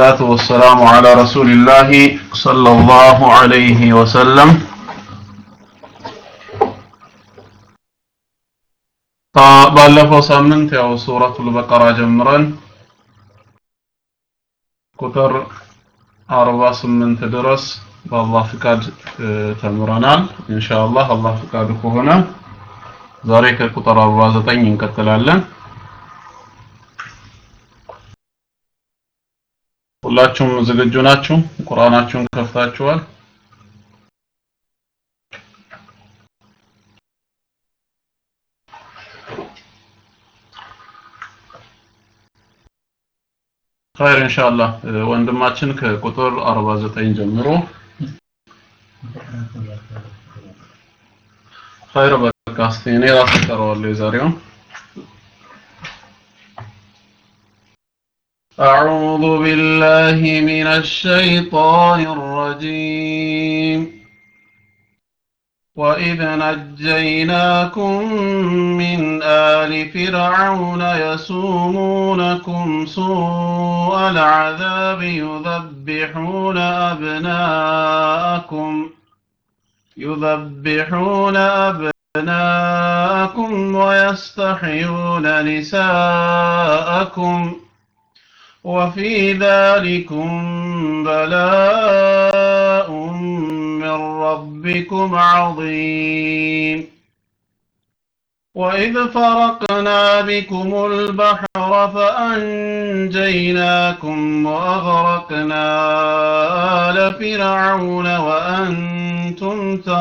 والصلاة والسلام على رسول الله صلى الله عليه وسلم ባለፈው ሳምንት ያው ሱረቱል በቀራ ጀምረን ቁጥር 48 ድረስ በአላህ ፍቃድ ተምረናል ኢንሻአላህ አላህ ፍቃዱ ከሆነ ዛሬ ከቁጥር 49 እንቀጥላለን ሁላችሁም ዝግጁ ናችሁ ቁርአናችሁን ከፍታችኋል ኸይር ኢንሻአላህ ወንድማችን ከቁጥር 49 ጀምሮ ኸይር በቃ እስቲ እኔ ራሴ እቀረዋለሁ የዛሬውን أعوذ بالله من الشيطان الرجيم وإذ نجيناكم من آل فرعون يسومونكم سوء العذاب يذبحون أبناءكم يذبحون أبناءكم ويستحيون نساءكم وفي ذلكم بلاء من ربكم عظيم وإذ فرقنا بكم البحر فأنجيناكم وأغرقنا آل فرعون وأنتم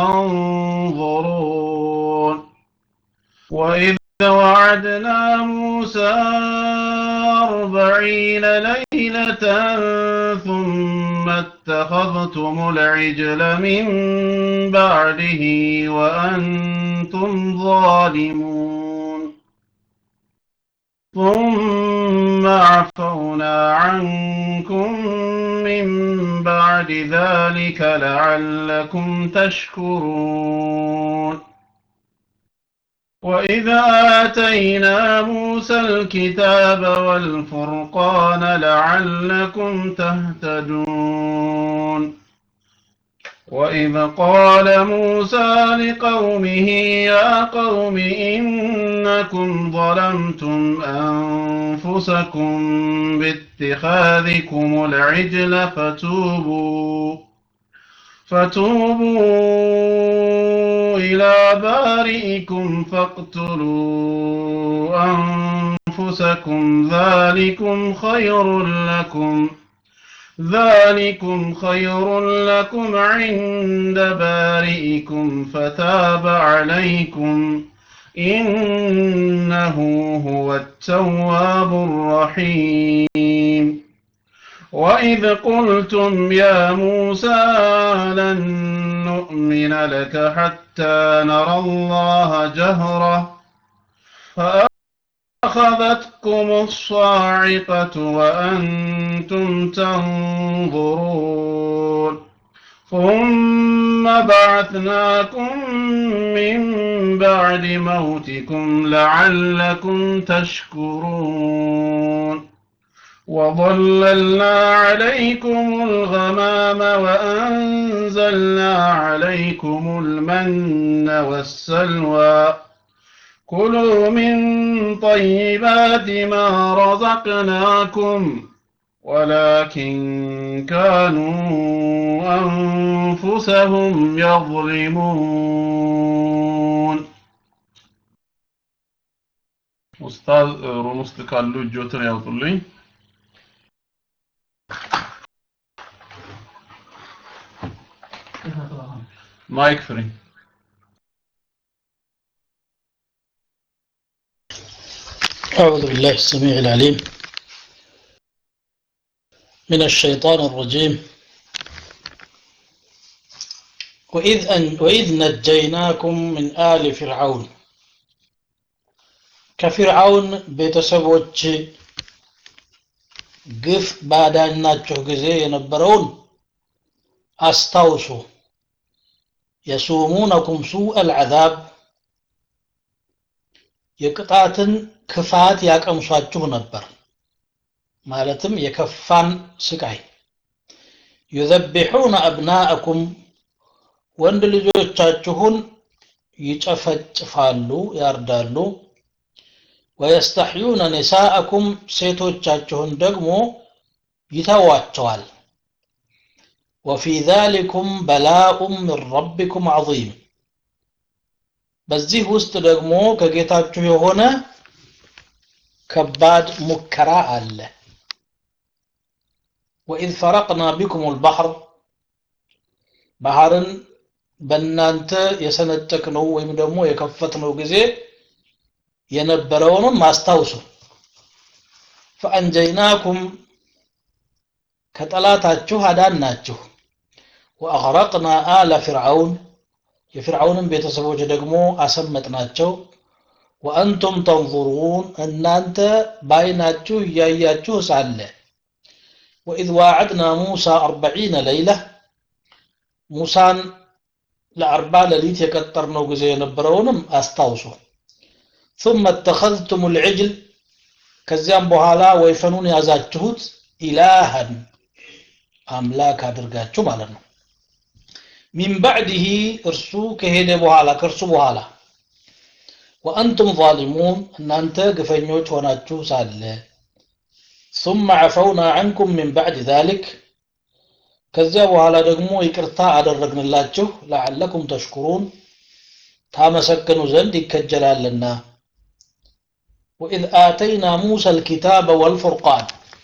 تنظرون وإذ وعدنا موسى أربعين ليلة ثم اتخذتم العجل من بعده وأنتم ظالمون ثم عفونا عنكم من بعد ذلك لعلكم تشكرون وإذا آتينا موسى الكتاب والفرقان لعلكم تهتدون وإذ قال موسى لقومه يا قوم إنكم ظلمتم أنفسكم باتخاذكم العجل فتوبوا فتوبوا إلى بارئكم فاقتلوا أنفسكم ذلكم خير لكم ذلكم خير لكم عند بارئكم فتاب عليكم إنه هو التواب الرحيم وإذ قلتم يا موسى لن نؤمن لك حتى نرى الله جهرة فأخذتكم الصاعقة وأنتم تنظرون ثم بعثناكم من بعد موتكم لعلكم تشكرون وظللنا عليكم الغمام وأنزلنا عليكم المن والسلوى كلوا من طيبات ما رزقناكم ولكن كانوا أنفسهم يظلمون أستاذ رمست كالو جوتن يوطلين مايك فري أعوذ بالله السميع العليم من الشيطان الرجيم وإذ, أن وإذ نجيناكم من آل فرعون كفرعون ቤተሰቦች ግፍ ባዳናቸው ጊዜ የነበረውን አስታውሱ የሱሙነኩም ሱእ አልዓዛብ የቅጣትን ክፋት ያቀምሷችሁ ነበር ማለትም የከፋን ስቃይ ዩዘቢሑነ አብናአኩም ወንድ ልጆቻችሁን ይጨፈጭፋሉ ያርዳሉ ወየስተሕዩነ ኒሳአኩም ሴቶቻችሁን ደግሞ ይተዋቸዋል ወፊ ዛሊኩም በላኡም ምን ረቢኩም ዐዚም በዚህ ውስጥ ደግሞ ከጌታችሁ የሆነ ከባድ ሙከራ አለ ወኢዝ ፈረቅና ቢኩም ልባሕር ባህርን በእናንተ የሰነጠቅነው ወይም ደግሞ የከፈትነው ጊዜ የነበረውንም አስታውሱ ፈአንጀይናኩም ከጠላታችሁ አዳናችሁ ወአግረቅና አለ ፊርዓውን የፊርዓውንም ቤተሰቦች ደግሞ አሰመጥናቸው ወአንቱም ተንظሩን እናንተ በአይናችሁ እያያችሁ ሳለ ወኢዝ ዋዕድና ሙሳ አርበዒነ ለይላ ሙሳን ለአርባ ሌሊት የቀጠርነው ጊዜ የነበረውንም አስታውሱ ثم اتخذتم العجل ከዚያም በኋላ ወይፈኑን ያዛችሁት ኢላሃን አምላክ አድርጋችሁ ማለት ነው ሚን ባዕድህ እርሱ ከሄደ በኋላ ከእርሱ በኋላ ወአንቱም ዛሊሙን እናንተ ግፈኞች ሆናችሁ ሳለ ثم عفونا عنكم من بعد ذلك ከዚያ በኋላ ደግሞ ይቅርታ አደረግንላችሁ ለዓለኩም ተሽኩሩን ታመሰግኑ ዘንድ ይከጀላልና ወኢዝ አተይና ሙሳ ልኪታበ ወልፉርቃን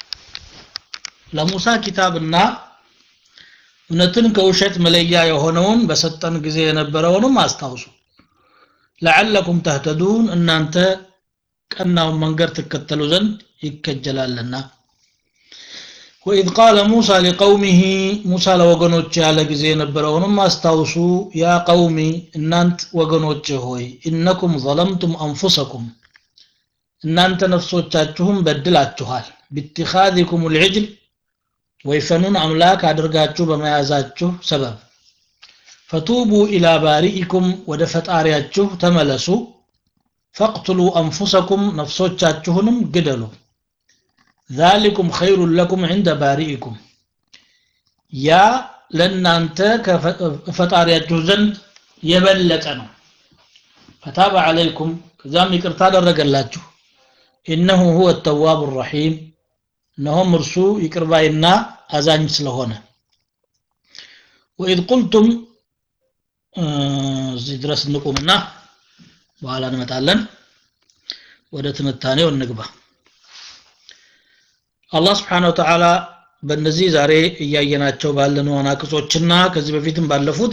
ለሙሳ ኪታብና እውነትን ከውሸት መለያ የሆነውን በሰጠን ጊዜ የነበረውንም አስታውሱ ለዓለኩም ተህተዱን እናንተ ቀናውን መንገድ ትከተሉ ዘንድ ይከጀላልና ወኢዝ ቃለ ሙሳ ሊቀውሚህ ሙሳ ለወገኖች ያለ ጊዜ የነበረውንም አስታውሱ ያ ቀውሚ እናንት ወገኖች ሆይ ኢነኩም ዘለምቱም አንፉሰኩም እናንተ ነፍሶቻችሁም በድላችኋል ቢትኻዚኩም ልዕጅል ወይፈኑን አምላክ አድርጋችሁ በመያዛችሁ ሰበብ ፈቱቡ ኢላ ባሪኢኩም ወደ ፈጣሪያችሁ ተመለሱ ፈቅትሉ አንፉሰኩም ነፍሶቻችሁንም ግደሉ ذلكم خير لكم عند بارئكم ያ ለእናንተ ከፈጣሪያችሁ ዘንድ የበለጠ ነው ፈታበ ዓለይኩም ከዛም ይቅርታ አደረገላችሁ ኢነሁ ሁወ ተዋብ ረሒም እነሆም እርሱ ይቅርባይና አዛኝ ስለሆነ ወኢዝ ቁልቱም እዚህ ድረስ እንቁምና በኋላ እንመጣለን ወደ ትንታኔው እንግባ አላህ ስብሓን ወተዓላ በእነዚህ ዛሬ እያየናቸው ባለን አናቅጾችና ከዚህ በፊትም ባለፉት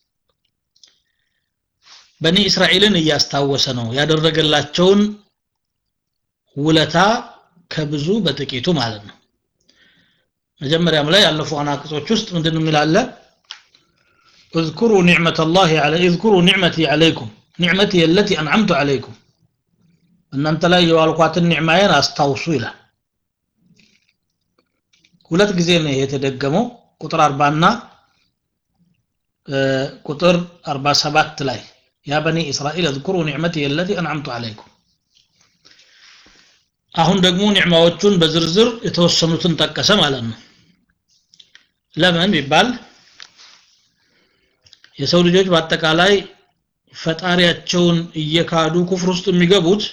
በኒ እስራኤልን እያስታወሰ ነው ያደረገላቸውን ውለታ ከብዙ በጥቂቱ ማለት ነው መጀመሪያም ላይ ያለፉ አናቅጾች ውስጥ ምንድን የሚላለ اذكروا نعمة الله على اذكروا نعمتي عليكم نعمتي التي أنعمت عليكم أن أنت لا يوالقات النعمين أستوصو إلى ሁለት ጊዜ ነው የተደገመው ቁጥር 40 እና ቁጥር 47 ላይ ያ በኒ እስራኤል اذكروا نعمتي التي انعمت عليكم አሁን ደግሞ ኒዕማዎቹን በዝርዝር የተወሰኑትን ጠቀሰ ማለት ነው ለምን ቢባል የሰው ልጆች በአጠቃላይ ፈጣሪያቸውን እየካዱ ኩፍር ውስጥ የሚገቡት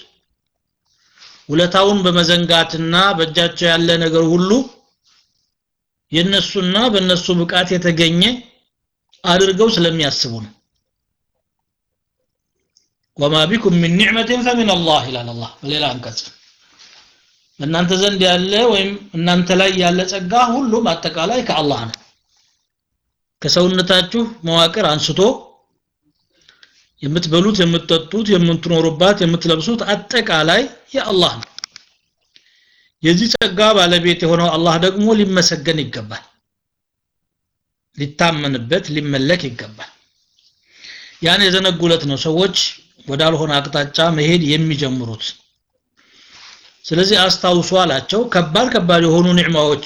ውለታውን በመዘንጋትና በእጃቸው ያለ ነገር ሁሉ የነሱና በነሱ ብቃት የተገኘ አድርገው ስለሚያስቡ ነው ወማ ቢኩም ምን ኒዕመትን ፈሚን አላህ ይላል አላህ በሌላ አንቀጽ በእናንተ ዘንድ ያለ ወይም እናንተ ላይ ያለ ጸጋ ሁሉም አጠቃላይ ከአላህ ነው ከሰውነታችሁ መዋቅር አንስቶ የምትበሉት የምትጠጡት የምትኖሩባት የምትለብሱት አጠቃላይ የአላህ ነው የዚህ ጸጋ ባለቤት የሆነው አላህ ደግሞ ሊመሰገን ይገባል ሊታመንበት ሊመለክ ይገባል ያን የዘነጉለት ነው ሰዎች ወዳልሆነ አቅጣጫ መሄድ የሚጀምሩት ስለዚህ አስታውሱ አላቸው ከባድ ከባድ የሆኑ ኒዕማዎች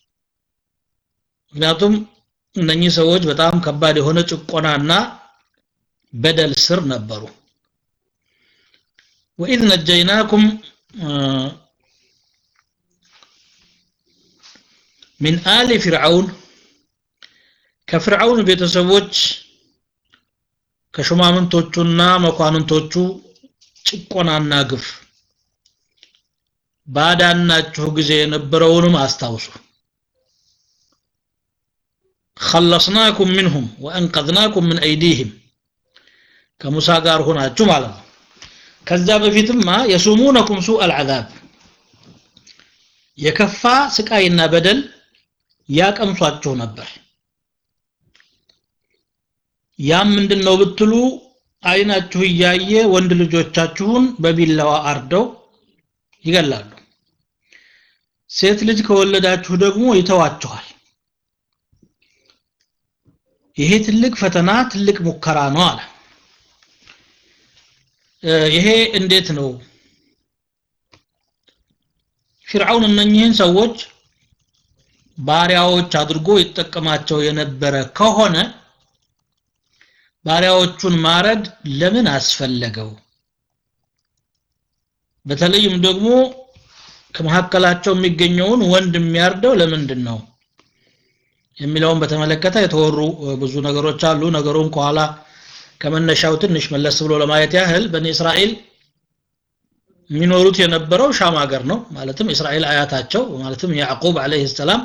ምክንያቱም እነኚህ ሰዎች በጣም ከባድ የሆነ ጭቆናና በደል ስር ነበሩ ወኢዝ ነጀይናኩም ሚን አሊ ፊርዓውን ከፍርዓውን ቤተሰቦች ከሹማምንቶቹና መኳንንቶቹ ጭቆናና ግፍ ባዳናችሁ ጊዜ የነበረውንም አስታውሱ خلصناكم منهم وأنقذناكم من أيديهم ከሙሳ ጋር ሆናችሁ ማለት ነው ከዛ በፊትማ የሱሙነኩም ሱء العذاب የከፋ ስቃይና በደል ያቀምሷችሁ ነበር ያም ምንድነው ብትሉ አይናችሁ እያየ ወንድ ልጆቻችሁን በቢላዋ አርደው ይገላሉ ሴት ልጅ ከወለዳችሁ ደግሞ ይተዋችኋል ይሄ ትልቅ ፈተና ትልቅ ሙከራ ነው አለ ይሄ እንዴት ነው ፊርዓውን እነኚህን ሰዎች ባሪያዎች አድርጎ ይጠቀማቸው የነበረ ከሆነ ባሪያዎቹን ማረድ ለምን አስፈለገው በተለይም ደግሞ ከመካከላቸው የሚገኘውን ወንድ የሚያርደው ለምንድን ነው የሚለውን በተመለከተ የተወሩ ብዙ ነገሮች አሉ ነገሩን ከኋላ ከመነሻው ትንሽ መለስ ብሎ ለማየት ያህል በኒ እስራኤል የሚኖሩት የነበረው ሻም ሀገር ነው ማለትም እስራኤል አያታቸው ማለትም ያዕቁብ አለይሂ ሰላም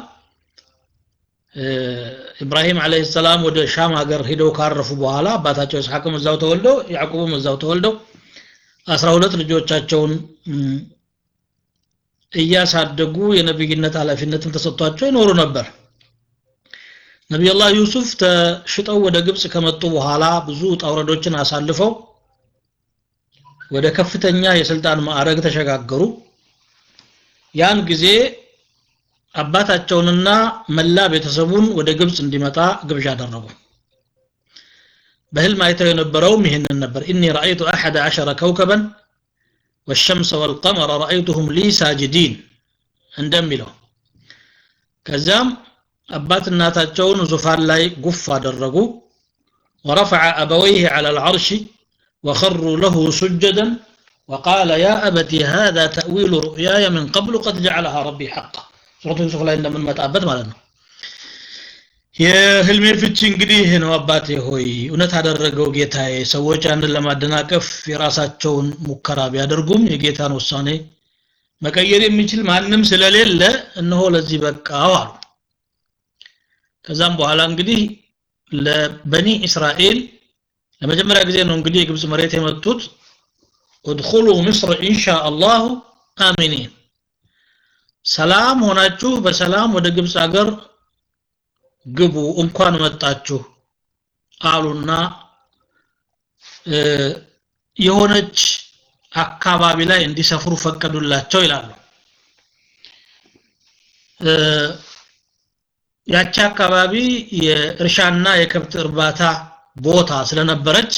ኢብራሂም አለይሂ ሰላም ወደ ሻም ሀገር ሄደው ካረፉ በኋላ አባታቸው ኢስሐቅም እዛው ተወልደው ያዕቁብም እዛው ተወልደው 12 ልጆቻቸውን እያሳደጉ የነብይነት ኃላፊነትን ተሰጥቷቸው ይኖሩ ነበር ነቢዩላህ ዩሱፍ ተሽጠው ወደ ግብጽ ከመጡ በኋላ ብዙ ጣውረዶችን አሳልፈው ወደ ከፍተኛ የስልጣን ማዕረግ ተሸጋገሩ ያን ጊዜ አባታቸውንና መላ ቤተሰቡን ወደ ግብጽ እንዲመጣ ግብዣ አደረጉ በህልም አይተው የነበረውም ይህንን ነበር ኢኒ ረአይቱ አሐደ ዐሸረ ከውከበን والشمس والقمر رأيتهم لي ساجدين እንደሚለው ከዚያም አባት እናታቸውን ዙፋን ላይ ጉፍ አደረጉ ورفع أبويه على العرش وخروا له سجدا وقال يا أبت هذا تأويل رؤياي من قبل قد جعلها ربي حقا ሱረቱ ዩሱፍ ላይ እንደምንመጣበት ማለት ነው የህልሜ ፍቺ እንግዲህ ይህ ነው አባቴ ሆይ እውነት አደረገው ጌታዬ ሰዎች ያንን ለማደናቀፍ የራሳቸውን ሙከራ ቢያደርጉም የጌታን ውሳኔ መቀየር የሚችል ማንም ስለሌለ እነሆ ለዚህ በቃው አሉ ከዛም በኋላ እንግዲህ ለበኒ እስራኤል ለመጀመሪያ ጊዜ ነው እንግዲህ የግብፅ መሬት የመጡት ادخلوا مصر ان شاء الله آمنين ሰላም ሆናችሁ በሰላም ወደ ግብፅ ሀገር ግቡ እንኳን መጣችሁ አሉና የሆነች አካባቢ ላይ እንዲሰፍሩ ፈቀዱላቸው ይላሉ ያቺ አካባቢ የእርሻና የከብት እርባታ ቦታ ስለነበረች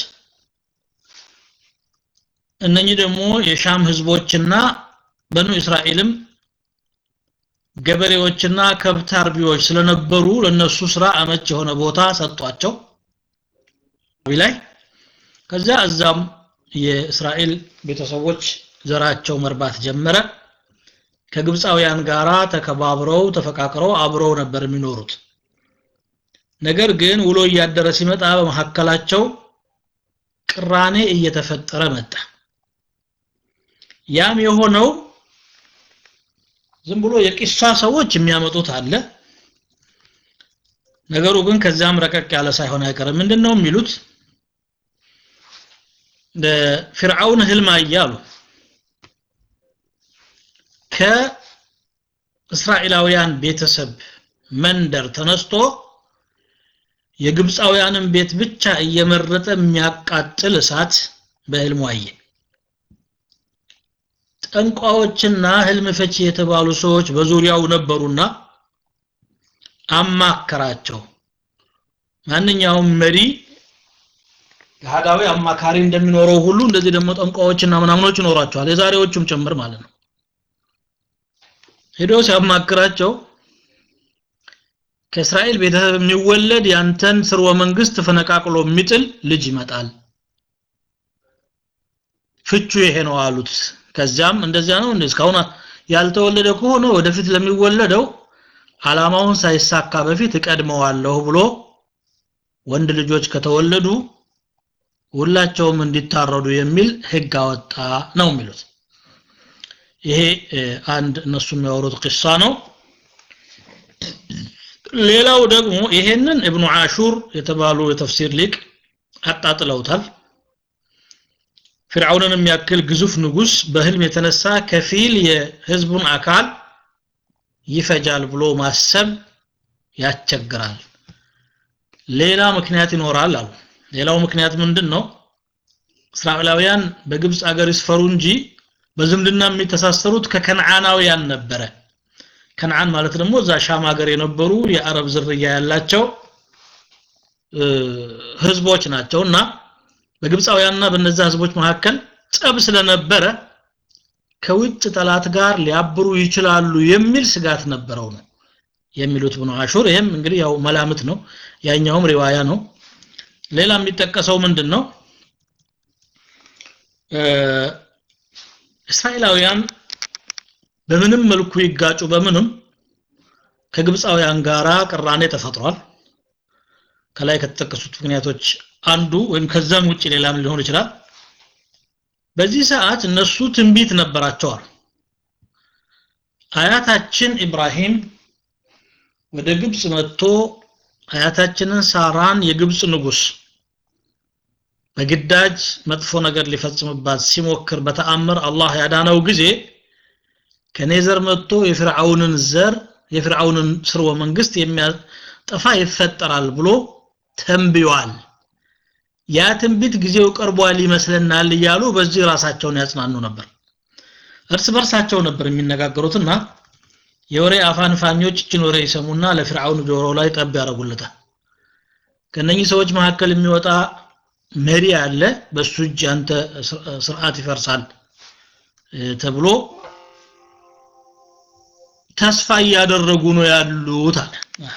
እነኚህ ደግሞ የሻም ህዝቦችና በኑ እስራኤልም ገበሬዎችና ከብት አርቢዎች ስለነበሩ ለነሱ ስራ አመች የሆነ ቦታ ሰጧቸው ላይ ከዛ እዛም የእስራኤል ቤተሰቦች ዘራቸው መርባት ጀመረ ከግብፃውያን ጋራ ተከባብረው ተፈቃቅረው አብረው ነበር የሚኖሩት ነገር ግን ውሎ እያደረ ሲመጣ በመካከላቸው ቅራኔ እየተፈጠረ መጣ ያም የሆነው ዝም ብሎ የቂሷ ሰዎች የሚያመጡት አለ ነገሩ ግን ከዛም ረቀቅ ያለ ሳይሆን አይቀርም ምንድነው የሚሉት ፍርዓውን ህልም አያሉ ከእስራኤላውያን ቤተሰብ መንደር ተነስቶ የግብፃውያንን ቤት ብቻ እየመረጠ የሚያቃጥል እሳት በህልሙ አየ ጠንቋዎችና ህልም ፈቺ የተባሉ ሰዎች በዙሪያው ነበሩና አማከራቸው ማንኛውም መሪ ገሃዳዊ አማካሪ እንደሚኖረው ሁሉ እንደዚህ ደግሞ ጠንቋዎችና ምናምኖች ይኖራቸዋል የዛሬዎቹም ጭምር ማለት ነው ሄዶ ሲያማክራቸው ከእስራኤል ቤተሰብ የሚወለድ ያንተን ስርወ መንግስት ፈነቃቅሎ የሚጥል ልጅ ይመጣል ፍቹ ይሄ ነው አሉት ከዚያም እንደዚያ ነው እንዴ እስካሁን ያልተወለደ ከሆነ ወደፊት ለሚወለደው አላማውን ሳይሳካ በፊት እቀድመዋለሁ ብሎ ወንድ ልጆች ከተወለዱ ሁላቸውም እንዲታረዱ የሚል ህግ አወጣ ነው የሚሉት ይሄ አንድ እነሱ የሚያወሩት ቂሳ ነው ሌላው ደግሞ ይሄንን እብኑ አሹር የተባሉ የተፍሲር ሊቅ አጣጥለውታል ፊርዓውንን የሚያክል ግዙፍ ንጉስ በህልም የተነሳ ከፊል የህዝቡን አካል ይፈጃል ብሎ ማሰብ ያስቸግራል ሌላ ምክንያት ይኖራል አሉ ሌላው ምክንያት ምንድን ነው እስራኤላውያን በግብፅ አገር ይስፈሩ እንጂ በዝምድና የሚተሳሰሩት ከከነዓናውያን ነበረ ከነዓን ማለት ደግሞ እዛ ሻም ሀገር የነበሩ የአረብ ዝርያ ያላቸው ህዝቦች ናቸው እና በግብፃውያንና በነዛ ህዝቦች መካከል ጸብ ስለነበረ ከውጭ ጠላት ጋር ሊያብሩ ይችላሉ የሚል ስጋት ነበረው ነው የሚሉት ብኑ አሹር ይህም እንግዲህ ያው መላምት ነው ያኛውም ሪዋያ ነው ሌላ የሚጠቀሰው ምንድን ነው እስራኤላውያን በምንም መልኩ ይጋጩ በምንም ከግብፃውያን ጋራ ቅራኔ ተፈጥሯል ከላይ ከተጠቀሱት ምክንያቶች አንዱ ወይም ከዛም ውጭ ሌላም ሊሆን ይችላል በዚህ ሰዓት እነሱ ትንቢት ነበራቸዋል አያታችን ኢብራሂም ወደ ግብፅ መጥቶ አያታችንን ሳራን የግብፅ ንጉስ በግዳጅ መጥፎ ነገር ሊፈጽምባት ሲሞክር በተአምር አላህ ያዳነው ጊዜ ከኔ ዘር መጥቶ የፍርዓውንን ዘር የፍርዓውንን ስርወ መንግስት የሚያጠፋ ይፈጠራል ብሎ ተንብዮአል ያ ትንቢት ጊዜው ቀርቧል ይመስለናል እያሉ በዚህ ራሳቸውን ያጽናኑ ነበር እርስ በርሳቸው ነበር የሚነጋገሩትና የወሬ አፋንፋኞች እችን ወሬ ይሰሙና ለፍርዓውን ጆሮ ላይ ጠብ ያደርጉለታል ከነኚህ ሰዎች መካከል የሚወጣ መሪ አለ በሱ እጅ አንተ ስርዓት ይፈርሳል ተብሎ ተስፋ እያደረጉ ነው ያሉት አለ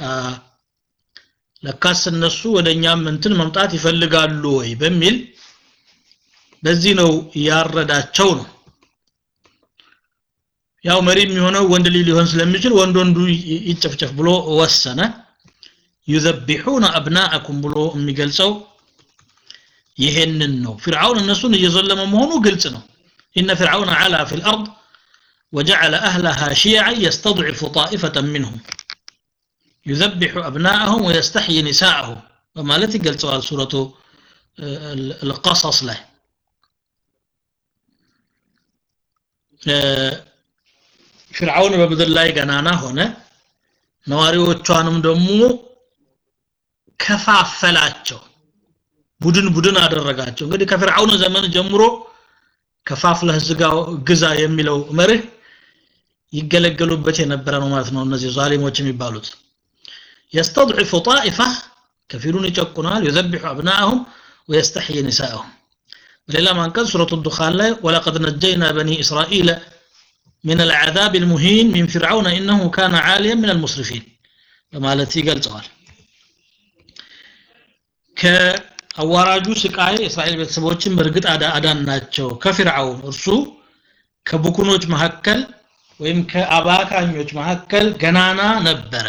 ለካስ እነሱ ወደኛም እንትን መምጣት ይፈልጋሉ ወይ በሚል በዚህ ነው ያረዳቸው ነው ያው መሪ የሚሆነው ወንድ ልጅ ሊሆን ስለሚችል ወንድ ወንዱ ይጨፍጨፍ ብሎ ወሰነ ዩዘቢሑነ አብናአኩም ብሎ የሚገልጸው ይሄንን ነው ፊርዓውን እነሱን እየዘለመ መሆኑ ግልጽ ነው ኢነ ፊርዓውን ዓላ ፊ ልአርድ وجعل أهلها شيعا يستضعف طائفة منهم يذبح أبناءهم ويستحيي نساءهم وما التي قال سؤال سورة القصص له فرعون በምድር ላይ ገናና ሆነ ነዋሪዎቿንም ደግሞ ከፋፈላቸው ቡድን ቡድን አደረጋቸው እንግዲህ ከፍርዓውን ዘመን ጀምሮ ከፋፍለህ ግዛ የሚለው መርህ ይገለገሉበት የነበረ ነው ማለት ነው እነዚህ ዛሊሞች የሚባሉት يستضعف طائفة كفيلون يጨቁናል يذبح أبناءهم ويستحيي نساءهم بليلة ما انقذ سورة الدخان لا ولقد نجينا بني إسرائيل من العذاب المهين من فرعون إنه كان عاليا من المسرفين فما التي قال سؤال ከአዋራጁ ስቃይ እስራኤል ቤተሰቦችን በእርግጥ አዳን ናቸው ከፊርዓውን እርሱ ከቡኩኖች መካከል ወይም ከአባካኞች መካከል ገናና ነበረ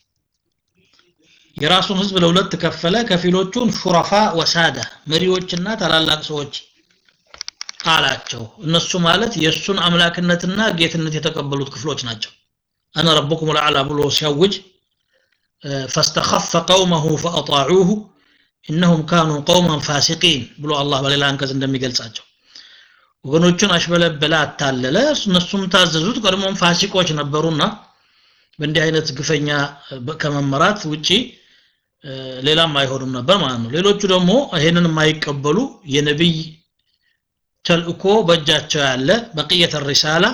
የራሱን ህዝብ ለሁለት ከፈለ ከፊሎቹን ሹረፋ ወሳዳ መሪዎችና ታላላቅ ሰዎች አላቸው እነሱ ማለት የእሱን አምላክነትና ጌትነት የተቀበሉት ክፍሎች ናቸው አነ ረብኩም ልአላ ብሎ ሲያውጅ ፈስተኸፈ ቀውመሁ ፈአጣዑሁ እነሁም ካኑ ቀውመን ፋሲቂን ብሎ አላህ በሌላ አንቀጽ እንደሚገልጻቸው ወገኖቹን አሽበለበለ አታለለ እነሱም ታዘዙት ቀድሞም ፋሲቆች ነበሩና በእንዲህ አይነት ግፈኛ ከመመራት ውጪ ሌላም አይሆንም ነበር ማለት ነው ሌሎቹ ደግሞ ይሄንን የማይቀበሉ የነቢይ ተልእኮ በእጃቸው ያለ በቅየተ ሪሳላ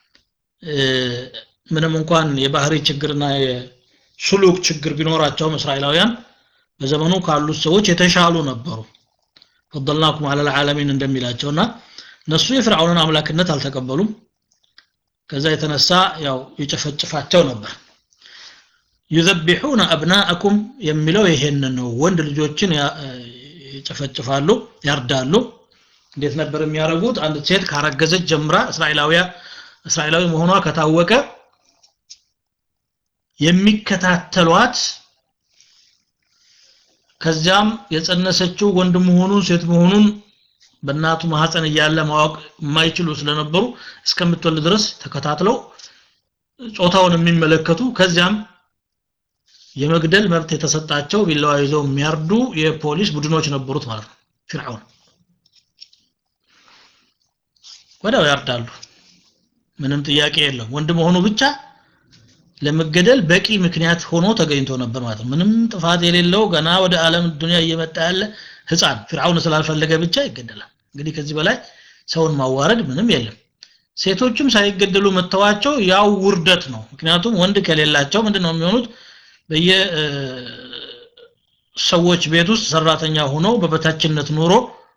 ምንም እንኳን የባህሪ ችግርና የሱሉክ ችግር ቢኖራቸውም እስራኤላውያን በዘመኑ ካሉት ሰዎች የተሻሉ ነበሩ ፈضልናኩም አለ ልዓለሚን እንደሚላቸውና እነሱ የፍርዓውንን አምላክነት አልተቀበሉም ከዛ የተነሳ ያው ይጨፈጭፋቸው ነበር ዩዘቢሑነ አብናአኩም የሚለው ይሄን ነው ወንድ ልጆችን ይጨፈጭፋሉ ያርዳሉ እንዴት ነበር የሚያደርጉት አንድ ሴት ካረገዘች ጀምራ እስራኤላዊያ እስራኤላዊ መሆኗ ከታወቀ የሚከታተሏት ከዚያም የጸነሰችው ወንድ መሆኑን ሴት መሆኑን በእናቱ ማህፀን እያለ ማወቅ የማይችሉ ስለነበሩ እስከምትወልድ ድረስ ተከታትለው ጾታውን የሚመለከቱ ከዚያም የመግደል መብት የተሰጣቸው ቢላዋ ይዘው የሚያርዱ የፖሊስ ቡድኖች ነበሩት ማለት ነው ፊርዓውን ወዲያው ያርዳሉ ምንም ጥያቄ የለም ወንድ መሆኑ ብቻ ለመገደል በቂ ምክንያት ሆኖ ተገኝቶ ነበር ማለት ነው ምንም ጥፋት የሌለው ገና ወደ ዓለም ዱንያ እየመጣ ያለ ህፃን ፍርዓውን ስላልፈለገ ብቻ ይገደላል እንግዲህ ከዚህ በላይ ሰውን ማዋረድ ምንም የለም ሴቶችም ሳይገደሉ መተዋቸው ያው ውርደት ነው ምክንያቱም ወንድ ከሌላቸው ምንድነው የሚሆኑት በየ ሰዎች ቤት ውስጥ ሰራተኛ ሆነው በበታችነት ኑሮ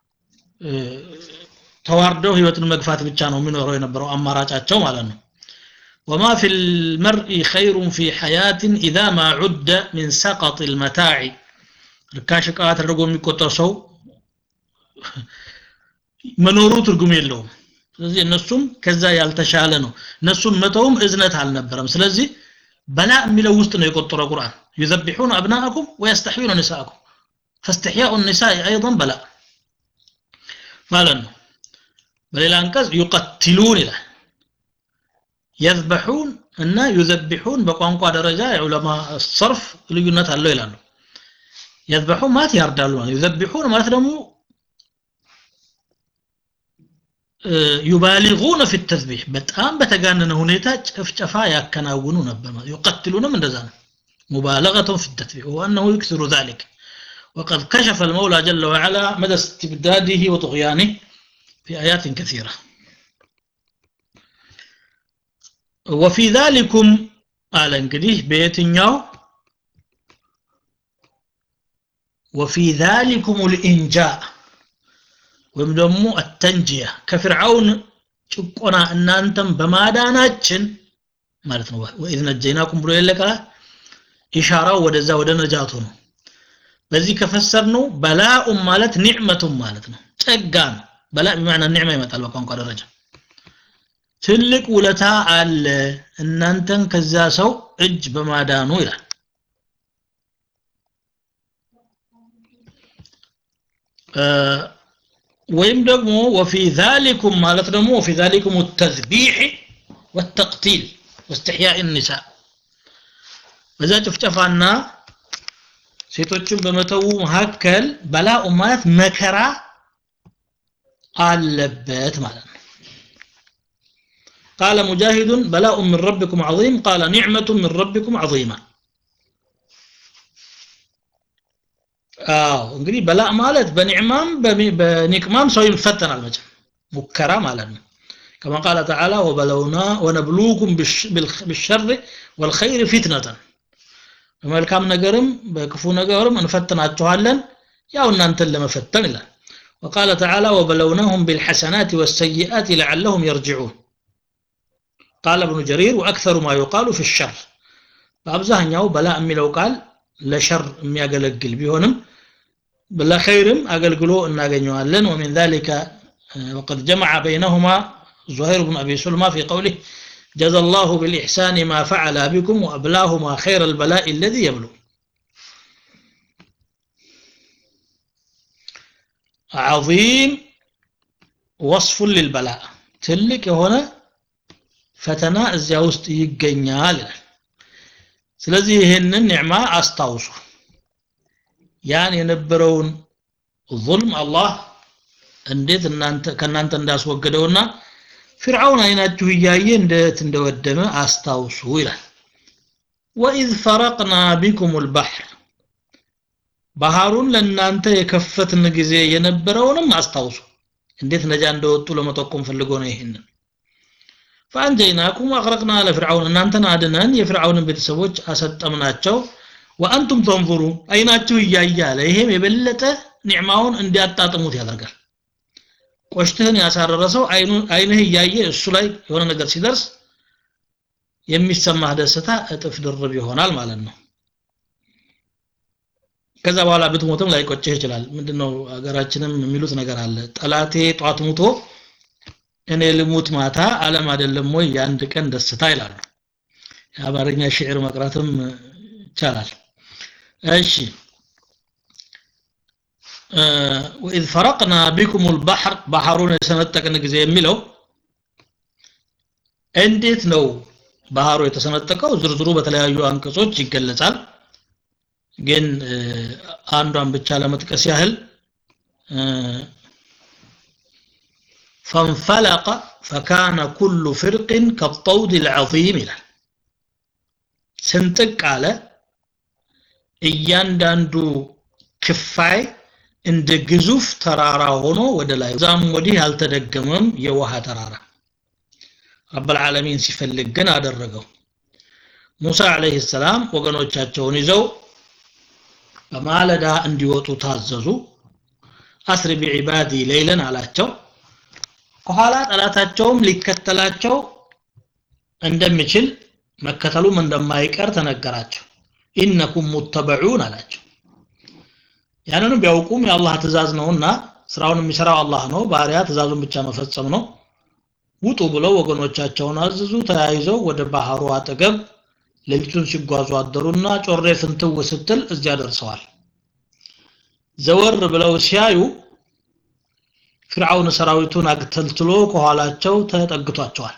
ተዋርደው ህይወትን መግፋት ብቻ ነው የሚኖረው የነበረው አማራጫቸው ማለት ነው وما في المرء خير في حياة إذا ما عد من سقط المتاع ርካሽ ዕቃ ተደርጎ የሚቆጠር ሰው መኖሩ ትርጉም የለውም ስለዚህ እነሱም ከዛ ያልተሻለ ነው እነሱን መተውም እዝነት አልነበረም ስለዚህ በላ የሚለው ውስጥ ነው የቆጠረው ቁርአን يذبحون أبناءكم ويستحيون نساءكم فاستحياء النساء أيضا بلاء ማለት ነው በሌላ አንቀጽ يقتلون ይላል يذبحون እና يذبحون በቋንቋ ደረጃ የዑለማ ሰርፍ ልዩነት አለው ይላሉ يذبحون ማለት ያርዳሉ ማለት يذبحون ማለት ደግሞ ዩባሊጉነ ፊ ተዝቢህ በጣም በተጋነነ ሁኔታ ጭፍጨፋ ያከናውኑ ነበር ማለት يقتلونም እንደዛ ነው مبالغة في التذبيح وأنه يكثر ذلك وقد كشف المولى جل وعلا مدى استبداده وطغيانه في آيات كثيرة وفي ذلكم قال انقديه بيتنياو وفي ذلكم الإنجاء ወይም ደግሞ አተንጂያ ከፍርዓውን ጭቆና እናንተም በማዳናችን ማለት ነው ወኢዝ ነጀይናኩም ብሎ የለቀ ኢሻራው ወደዛ ወደ ነጃቱ ነው በዚህ ከፈሰር ነው በላኡም ማለት ኒዕመቱም ማለት ነው ጸጋ ነው በላ በማዕና ኒዕማ ይመጣል በቋንቋ ደረጃ ትልቅ ውለታ አለ እናንተን ከዛ ሰው እጅ በማዳኑ ይላል ወይም ደግሞ ወፊ ዛሊኩም ማለት ደግሞ ወፊ ዛሊኩም ተዝቢሕ ወተቅቲል ወስትሕያእ ኒሳ በዛ ጭፍጨፋና ሴቶችን በመተው መካከል በላኡ ማለት መከራ አለበት ማለት ነው قال مجاهد بلاء من ربكم عظيم قال نعمة من ربكم عظيمة አዎ እንግዲህ በላእ ማለት በኒዕማም በኒቅማም ሰው ይፈተናል መቼም ሙከራ ማለት ነው كما قال تعالى وبلونا ونبلوكم بالشر والخير فتنة በመልካም ነገርም በክፉ ነገርም እንፈትናችኋለን ያው እናንተን ለመፈተን ይላል وقال تعالى وبلوناهم بالحسنات والسيئات لعلهم يرجعون قال ابن جرير وأكثر ما يقال في الشر በአብዛኛው በላ የሚለው ቃል ለሸር የሚያገለግል ቢሆንም ለኸይርም አገልግሎ እናገኘዋለን ومن ذلك وقد جمع بينهما زهير بن أبي سلمى في قوله جزى الله بالإحسان ما فعل بكم وأبلاهما خير البلاء الذي يبلو عظيم وصف للبلاء تلك هنا ፈተና እዚያ ውስጥ ይገኛል ስለዚህ ይህንን ኒዕማ አስታውሱ ያን የነበረውን ظልም አላህ እንዴት እናንተ ከእናንተ እንዳስወገደውና ፍርዓውን አይናችሁ እያየ እንዴት እንደወደመ አስታውሱ ይላል ወኢዝ ፈረቅና ቢኩም ልባሕር ባህሩን ለእናንተ የከፈትን ጊዜ የነበረውንም አስታውሱ እንዴት ነጃ እንደወጡ ለመጠቆም ፈልጎ ነው ይህንን ፈአንጀይናኩም ወአቅረቅና ለፍርዓውን እናንተን አድነን የፍርዓውንን ቤተሰቦች አሰጠምናቸው ወአንቱም ተንظሩ አይናችሁ እያየ አለ ይሄም የበለጠ ኒዕማውን እንዲያጣጥሙት ያደርጋል ቆሽትህን ያሳረረ ሰው አይንህ እያየ እሱ ላይ የሆነ ነገር ሲደርስ የሚሰማህ ደስታ እጥፍ ድርብ ይሆናል ማለት ነው ከዛ በኋላ ብትሞትም ላይቆጭህ ይችላል ምንድነው ሀገራችንም የሚሉት ነገር አለ ጠላቴ ጧት ሙቶ እኔ ልሙት ማታ አለም አይደለም ወይ የአንድ ቀን ደስታ ይላሉ የአማርኛ ሽዕር መቅራትም ይቻላል እሺ ወኢዝ ፈረቅና ቢኩም ልባሕር ባህሩን የሰነጠቅን ጊዜ የሚለው እንዴት ነው ባህሩ የተሰነጠቀው ዝርዝሩ በተለያዩ አንቀጾች ይገለጻል ግን አንዷን ብቻ ለመጥቀስ ያህል فانفلق فكان كل فرق كالطود العظيم ይላል ስንጥቅ አለ እያንዳንዱ ክፋይ እንደ ግዙፍ ተራራ ሆኖ ወደ ላይ ዛም ወዲህ አልተደገመም የውሃ ተራራ ረብ العالمين ሲፈልግ ግን አደረገው ሙሳ አለይሂ ሰላም ወገኖቻቸውን ይዘው በማለዳ እንዲወጡ ታዘዙ አስሪ ቢዒባዲ ሌይለን አላቸው ከኋላ ጠላታቸውም ሊከተላቸው እንደሚችል መከተሉም እንደማይቀር ተነገራቸው ኢነኩም ሙተበዑን አላቸው ያንንም ቢያውቁም የአላህ ትእዛዝ ነውና ስራውን የሚሰራው አላህ ነው ባሪያ ትእዛዙን ብቻ መፈጸም ነው ውጡ ብለው ወገኖቻቸውን አዘዙ ተያይዘው ወደ ባህሩ አጠገብ ሌሊቱን ሲጓዙ አደሩና ጮሬ ፍንትው ስትል እዚያ ደርሰዋል ዘወር ብለው ሲያዩ ፍርዓውን ሰራዊቱን አግተልትሎ ከኋላቸው ተጠግቷቸዋል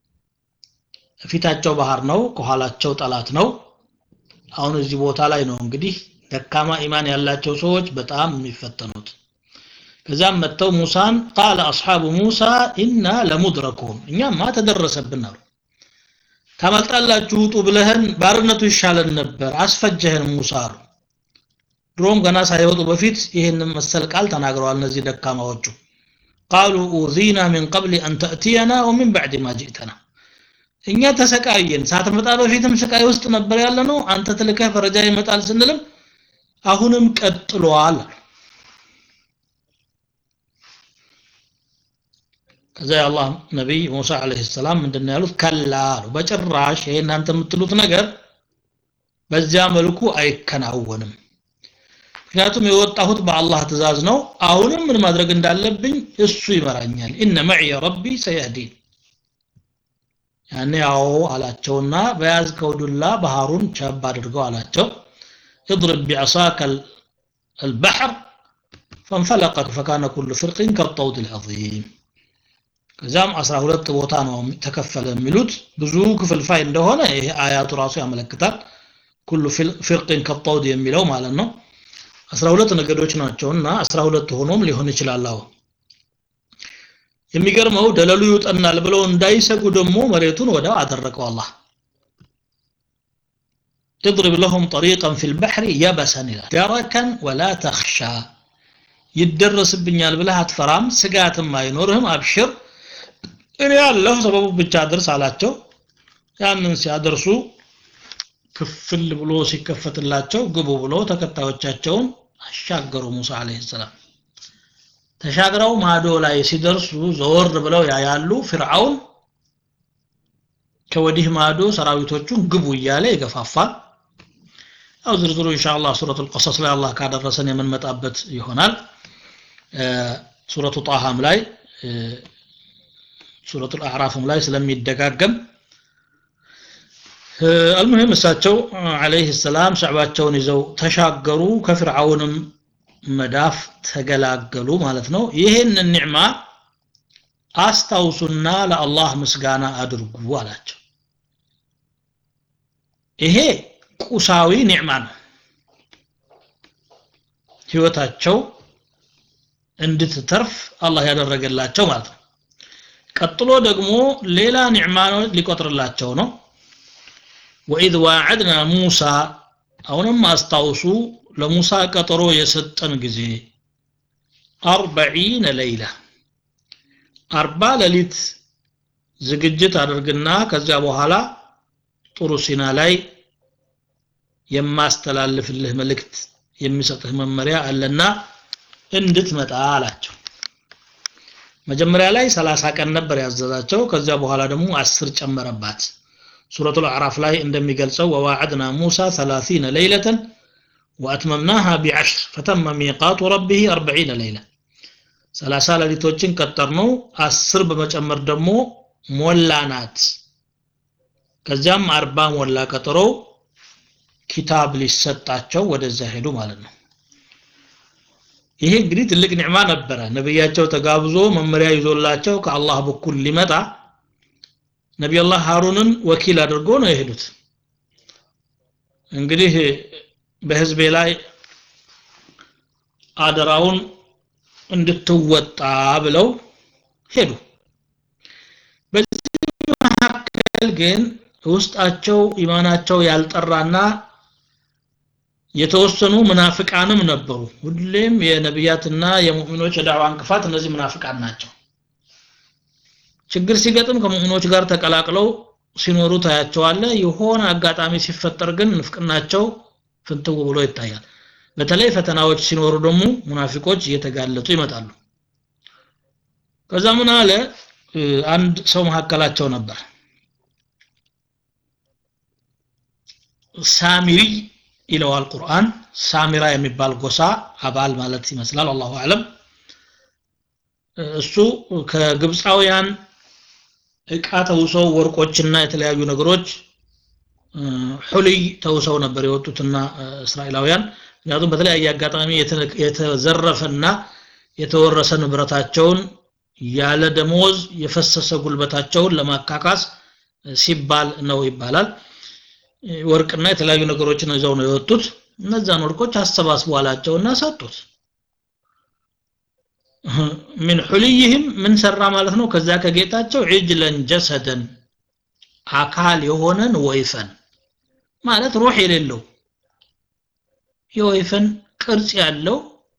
ፊታቸው ባህር ነው ከኋላቸው ጠላት ነው አሁን እዚህ ቦታ ላይ ነው እንግዲህ ደካማ ኢማን ያላቸው ሰዎች በጣም የሚፈተኑት ከዛም መጥተው ሙሳን ቃለ አስሓቡ ሙሳ ኢና ለሙድረኩን እኛማ ተደረሰብን አሉ ታመልጣላችሁ ውጡ ብለህን ባርነቱ ይሻለን ነበር አስፈጀህን ሙሳ አሉ ድሮም ገና ሳይወጡ በፊት ይህንን መሰል ቃል ተናግረዋል እነዚህ ደካማዎቹ ቃሉ ኡዚና ሚን ቀብል አን ተእትየና ወሚን ባዕድ ማ ጅእተና እኛ ተሰቃየን ሳትመጣ በፊትም ስቃይ ውስጥ ነበር ያለ ነው አንተ ትልከህ ፈረጃ ይመጣል ስንልም አሁንም ቀጥሏል ከዛ የአላህ ነቢይ ሙሳ አለይሂ ሰላም ምንድን ያሉት ከላ አሉ በጭራሽ ይሄ እናንተ የምትሉት ነገር በዚያ መልኩ አይከናወንም ምክንያቱም የወጣሁት በአላህ ትእዛዝ ነው አሁንም ምን ማድረግ እንዳለብኝ እሱ ይመራኛል ኢነ መዕየ ረቢ ሰየህዲን ያኔ አዎ አላቸውና በያዝከው ዱላ ባህሩን ቸብ አድርገው አላቸው اضرب بعصاك البحر فانفلقت فكان كل فرق كالطود العظيم ከዛም 12 ቦታ ነው ተከፈለ የሚሉት ብዙ ክፍልፋይ እንደሆነ ይሄ አያቱ ራሱ ያመለክታል ኩሉ ፍርቅን ከጠውድ የሚለው ማለት ነው 12 ነገዶች ናቸውና 12 ሆኖም ሊሆን ይችላል አዎ የሚገርመው ደለሉ ይውጠናል ብለው እንዳይሰጉ ደግሞ መሬቱን ወዳው አደረቀው አላህ اضرب لهم طريقا في البحر يبسا دركا ولا تخشى ይደረስብኛል ብለህ አትፈራም ስጋትም አይኖርህም አብሽር እኔ ያለሁ ሰበቡ ብቻ አድርስ አላቸው ያንን ሲያደርሱ ክፍል ብሎ ሲከፈትላቸው ግቡ ብሎ ተከታዮቻቸውን አሻገሩ ሙሳ አለይሂ ሰላም ተሻግረው ማዶ ላይ ሲደርሱ ዘወር ብለው ያያሉ ፍርዓውን ከወዲህ ማዶ ሰራዊቶቹን ግቡ እያለ ይገፋፋል ያው ዝርዝሩ ኢንሻአላህ ሱረቱል ቀሰስ ላይ አላህ ካደረሰን የምንመጣበት ይሆናል ሱረቱ ጣሃም ላይ ሱረቱል አዕራፍም ላይ ስለሚደጋገም አልሙሂም እሳቸው አለይህ ሰላም ሸዕባቸውን ይዘው ተሻገሩ ከፍርዓውንም መዳፍ ተገላገሉ ማለት ነው ይህንን ኒዕማ አስታውሱና ለአላህ ምስጋና አድርጉ አላቸው ይሄ ቁሳዊ ኒዕማ ነው ህይወታቸው እንድትተርፍ አላህ ያደረገላቸው ማለት ነው ቀጥሎ ደግሞ ሌላ ኒዕማ ሊቆጥርላቸው ነው ወኢዝ ዋዕድና ሙሳ አሁንም አስታውሱ ለሙሳ ቀጠሮ የሰጠን ጊዜ አርበዒነ ለይላ አርባ ሌሊት ዝግጅት አድርግና ከዚያ በኋላ ጥሩ ሲና ላይ የማስተላልፍልህ መልእክት የሚሰጥህ መመሪያ አለና እንድትመጣ አላቸው መጀመሪያ ላይ 30 ቀን ነበር ያዘዛቸው ከዚያ በኋላ ደግሞ 10 ጨመረባት ሱረቱ አዕራፍ ላይ እንደሚገልጸው ወዋዕድና ሙሳ 30 ለይለተን وأتممناها بعشر فتم ميقات ربه أربعين ليلة سلاسة لليتوچن قطرنو أسر بمجمر دمو مولانات ከዚያም አርባ ሞላ ቀጠሮው ኪታብ ሊሰጣቸው ወደዛ ሄዱ ማለት ነው ይሄ እንግዲህ ትልቅ ኒዕማ ነበረ ነብያቸው ተጋብዞ መመሪያ ይዞላቸው ከአላህ በኩል ሊመጣ ነቢዩላህ ሃሩንን ወኪል አድርጎ ነው የሄዱት እንግዲህ በህዝቤ ላይ አደራውን እንድትወጣ ብለው ሄዱ በዚህ መካከል ግን ውስጣቸው ኢማናቸው ያልጠራና የተወሰኑ ምናፍቃንም ነበሩ ሁሌም የነቢያትና የሙእሚኖች የዳዕዋ እንቅፋት እነዚህ ምናፍቃን ናቸው ችግር ሲገጥም ከሙእሚኖች ጋር ተቀላቅለው ሲኖሩ ታያቸዋለ የሆነ አጋጣሚ ሲፈጠር ግን ንፍቅናቸው ፍንትው ብሎ ይታያል በተለይ ፈተናዎች ሲኖሩ ደግሞ ሙናፊቆች እየተጋለጡ ይመጣሉ ከዛ ምን አለ አንድ ሰው መካከላቸው ነበር ሳሚሪ ይለዋል ቁርአን ሳሚራ የሚባል ጎሳ አባል ማለት ይመስላል አላሁ አለም እሱ ከግብፃውያን እቃ ተውሰው ወርቆችና የተለያዩ ነገሮች ሁልይ ተውሰው ነበር የወጡትና እስራኤላውያን ምክንያቱም በተለያየ አጋጣሚ የተዘረፈና የተወረሰ ንብረታቸውን ያለ ደሞዝ የፈሰሰ ጉልበታቸውን ለማካካስ ሲባል ነው ይባላል ወርቅና የተለያዩ ነገሮችን ይዘው ነው የወጡት እነዛን ወርቆች አሰባስቧላቸውና ሰጡት ምን ሁልይህም ምን ሰራ ማለት ነው ከዛ ከጌጣቸው ዒጅለን ጀሰደን አካል የሆነን ወይፈን ማለት ሩህ የሌለው የወይፈን ቅርጽ ያለው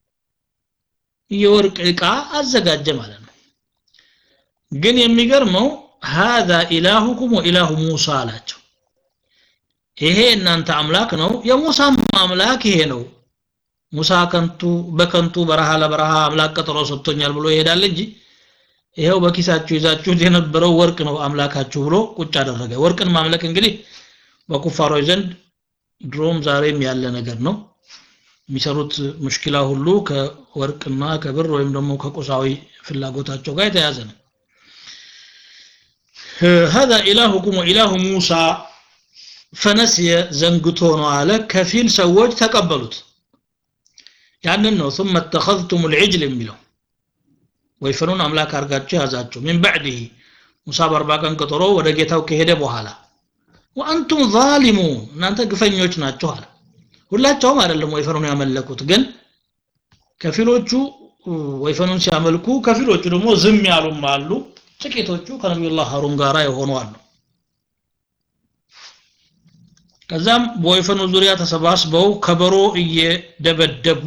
የወርቅ ዕቃ አዘጋጀ ማለት ነው ግን የሚገርመው هذا ኢላሁኩም ወኢላሁ ሙሳ አላቸው ይሄ እናንተ አምላክ ነው የሙሳም አምላክ ይሄ ነው ሙሳ ከንቱ በከንቱ በረሃ ለበረሃ አምላክ ቀጠሮ ሰጥቶኛል ብሎ ይሄዳል እንጂ ይሄው በኪሳችሁ ይዛችሁት የነበረው ወርቅ ነው አምላካችሁ ብሎ ቁጭ አደረገ ወርቅን ማምለክ እንግዲህ በኩፋሮች ዘንድ ድሮም ዛሬም ያለ ነገር ነው የሚሰሩት ሙሽኪላ ሁሉ ከወርቅና ከብር ወይም ደግሞ ከቁሳዊ ፍላጎታቸው ጋር የተያዘ ነው هذا إلهكم وإله موسى ፈነስየ ዘንግቶ ነው አለ ከፊል ሰዎች ተቀበሉት ያንን ነው ثم اتخذتم العجل የሚለው ወይፈኑን አምላክ አርጋችሁ ያዛችሁ من بعده ሙሳ በአርባ ቀን ቀጠሮ ወደ ጌታው ከሄደ በኋላ ወአንቱም ዛሊሙን እናንተ ግፈኞች ናችሁ አለ ሁላቸውም አይደለም ወይፈኑን ያመለኩት ግን ከፊሎቹ ወይፈኑን ሲያመልኩ ከፊሎቹ ደግሞ ዝም ያሉም አሉ ጥቂቶቹ ከነቢዩላህ ሀሩን ጋራ የሆኑ አሉ ከዛም በወይፈኑ ዙሪያ ተሰባስበው ከበሮ እየደበደቡ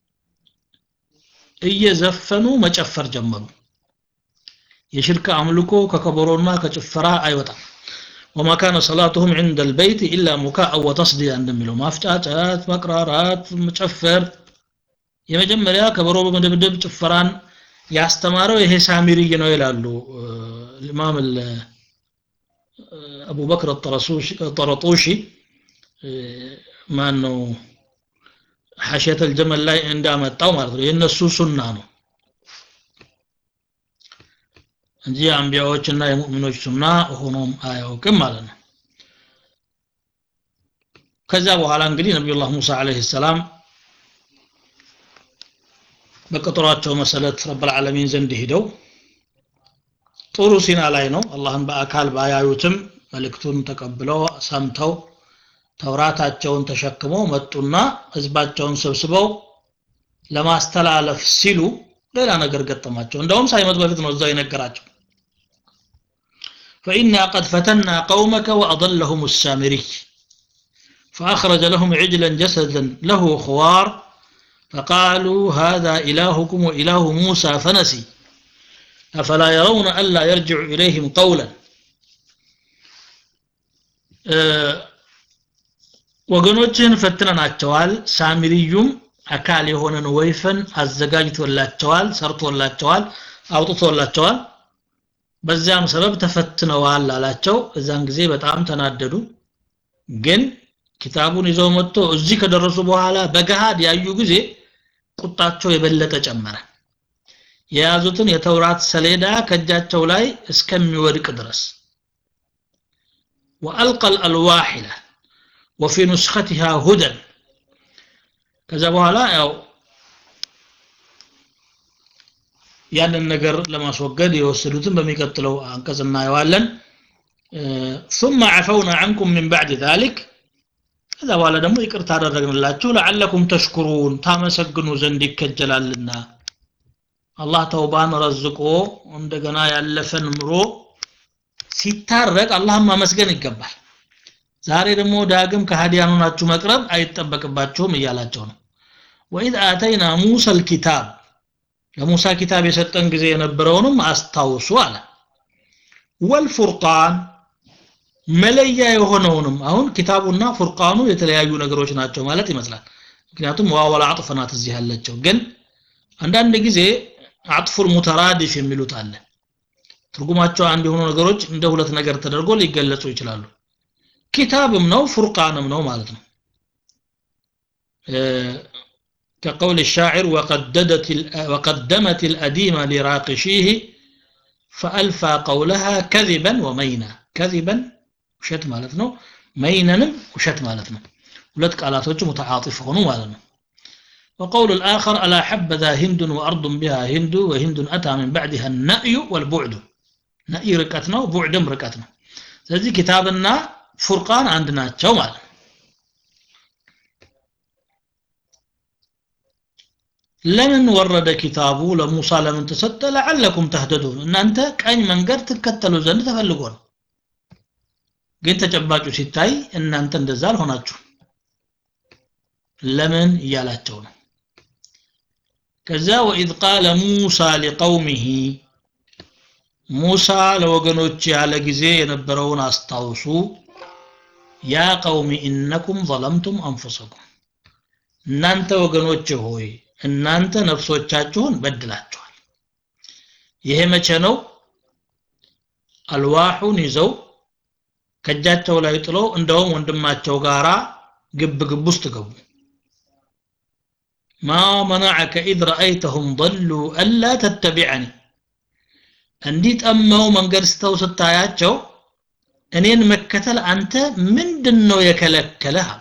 እየዘፈኑ መጨፈር ጀመሩ የሽርክ አምልኮ ከከበሮና ከጭፈራ አይወጣም وما كان صلاتهم عند البيت إلا مكاء وتصديا እንደሚለው ማፍጫጨት መቅራራት መጨፈር የመጀመሪያ ከበሮ በመደብደብ ጭፈራን ያስተማረው ይሄ ሳሚሪይ ነው ይላሉ ኢማም አቡ በክር ጠረጦሺ ማን ነው ሐሸተ الجمل ላይ እንዳመጣው ማለት ነው የነሱ ሱና ነው እንጂ አንቢያዎችና የሙእሚኖች ሱና ሆኖም አያውቅም ማለት ነው ከዛ በኋላ እንግዲህ ነቢዩላህ ሙሳ አለይሂ ሰላም በቀጠሯቸው መሰረት ረብል ዓለሚን ዘንድ ሄደው ጥሩ ሲና ላይ ነው አላህን በአካል ባያዩትም መልእክቱን ተቀብለው ሰምተው ተውራታቸውን ተሸክመው መጡና ህዝባቸውን ሰብስበው ለማስተላለፍ ሲሉ ሌላ ነገር ገጠማቸው እንደውም ሳይመጡ በፊት ነው እዛው የነገራቸው فإنا قد فتنا قومك وأضلهم السامري فأخرج لهم عجلا جسدا له خوار فقالوا هذا إلهكم وإله موسى فنسي أفلا يرون ألا يرجع إليهم قولا ወገኖችን ፈትነናቸዋል ሳሚሪዩም አካል የሆነን ወይፈን አዘጋጅቶላቸዋል ሰርቶላቸዋል አውጥቶላቸዋል በዚያም ሰበብ ተፈትነዋል አላቸው እዛን ጊዜ በጣም ተናደዱ ግን ኪታቡን ይዘው መጥቶ እዚህ ከደረሱ በኋላ በገሃድ ያዩ ጊዜ ቁጣቸው የበለጠ ጨመረ የያዙትን የተውራት ሰሌዳ ከእጃቸው ላይ እስከሚወድቅ ድረስ وألقى الألواح ይላል وفي نسختها هدى ከዛ በኋላ ያው ያንን ነገር ለማስወገድ የወሰዱትን በሚቀጥለው አንቀጽ እናየዋለን ثم عفونا عنكم من بعد ذلك ከዛ በኋላ ደግሞ ይቅርታ አደረግንላችሁ ለዓለኩም ተሽኩሩን ታመሰግኑ ዘንድ ይከጀላልና አላህ ተውባን ረዝቆ እንደገና ያለፈን ምሮ ሲታረቅ አላህን ማመስገን ይገባል ዛሬ ደግሞ ዳግም ከሃዲያኑ ናችሁ መቅረብ አይጠበቅባችሁም እያላቸው ነው ወኢዝ አተይና ሙሳ ልኪታብ ለሙሳ ኪታብ የሰጠን ጊዜ የነበረውንም አስታውሱ አለ ወልፉርቃን መለያ የሆነውንም አሁን ኪታቡና ፉርቃኑ የተለያዩ ነገሮች ናቸው ማለት ይመስላል ምክንያቱም ዋወላ አጥፍ ናት እዚህ ያለችው ግን አንዳንድ ጊዜ አጥፉል ሙተራዲፍ የሚሉት አለ ትርጉማቸው አንድ የሆኑ ነገሮች እንደ ሁለት ነገር ተደርጎ ሊገለጹ ይችላሉ ኪታብም ነው ፉርቃንም ነው ማለት ነው كقول الشاعر وقددت وقدمت الأديمة لراقشيه فألفى قولها كذبا ومينا كذبا وشت مالتنا مينا وشت مالتنا ولد قالاتوች متعاطف ሆኑ ማለት ነው وقول الآخر ألا حبذا هند وأرض بها هند وهند أتى من بعدها النأي والبعد نأي ركتنا وبعدم ركتنا ስለዚህ ኪታብና ፉርቃን አንድ ናቸው ማለት ነው ለምን ወረደ ኪታቡ ለሙሳ ለምን ተሰጠ ለዓለኩም ተህደዱን እናንተ ቀኝ መንገድ ትከተሉ ዘንድ ተፈልጎ ነው ግን ተጨባጩ ሲታይ እናንተ እንደዛ አልሆናችሁ ለምን እያላቸው ነው ከዛ ወኢዝ ቃለ ሙሳ ሊቀውሚሂ ሙሳ ለወገኖች ያለ ጊዜ የነበረውን አስታውሱ ያ ቀውሚ ኢነኩም ظለምቱም አንፉሰኩም እናንተ ወገኖች ሆይ እናንተ ነፍሶቻችሁን በድላችኋል ይሄ መቼ ነው አልዋሑን ይዘው ከእጃቸው ላይ ጥለው እንደውም ወንድማቸው ጋራ ግብ ግብ ውስጥ ገቡ ማ መናዐከ ኢዝ ረአይተሁም ضሉ አላ ተተቢዐኒ እንዲህ ጠመው መንገድ ስተው ስታያቸው እኔን መከተል አንተ ምንድን ነው የከለከለህ አሉ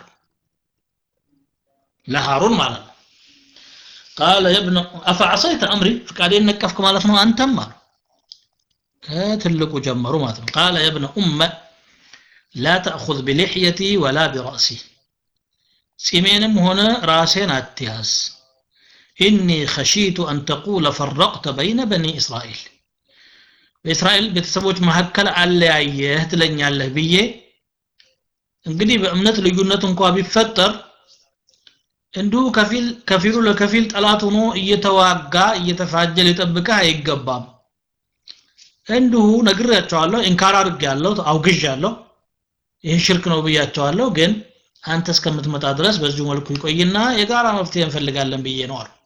ለሃሩን ማለት ነው ቃለ የብነ አፈዐሰይተ አምሪ ፍቃዴን ነቀፍክ ማለት ነው አንተም አሉ ከትልቁ ጀመሩ ማለት ነው ቃለ የብነ ኡመ ላ ተእኹዝ ቢልሕየቲ ወላ ቢረእሲ ጺሜንም ሆነ ራሴን አትያዝ ኢኒ ኸሺቱ አን ተቁለ ፈረቅተ በይነ በኒ እስራኤል በእስራኤል ቤተሰቦች መካከል አለያየህ ትለኛለህ ብዬ እንግዲህ በእምነት ልዩነት እንኳ ቢፈጠር እንዲሁ ከፊል ከፊሉ ለከፊል ጠላት ሆኖ እየተዋጋ እየተፋጀ ሊጠብቅህ አይገባም እንዲሁ ነግሬያቸዋለሁ ኢንካር አድርጌያለሁ አውግዣለሁ ይህ ሽርክ ነው ብያቸዋለሁ ግን አንተ እስከምትመጣ ድረስ በዚሁ መልኩ ይቆይና የጋራ መፍትሄ እንፈልጋለን ብዬ ነው አሉ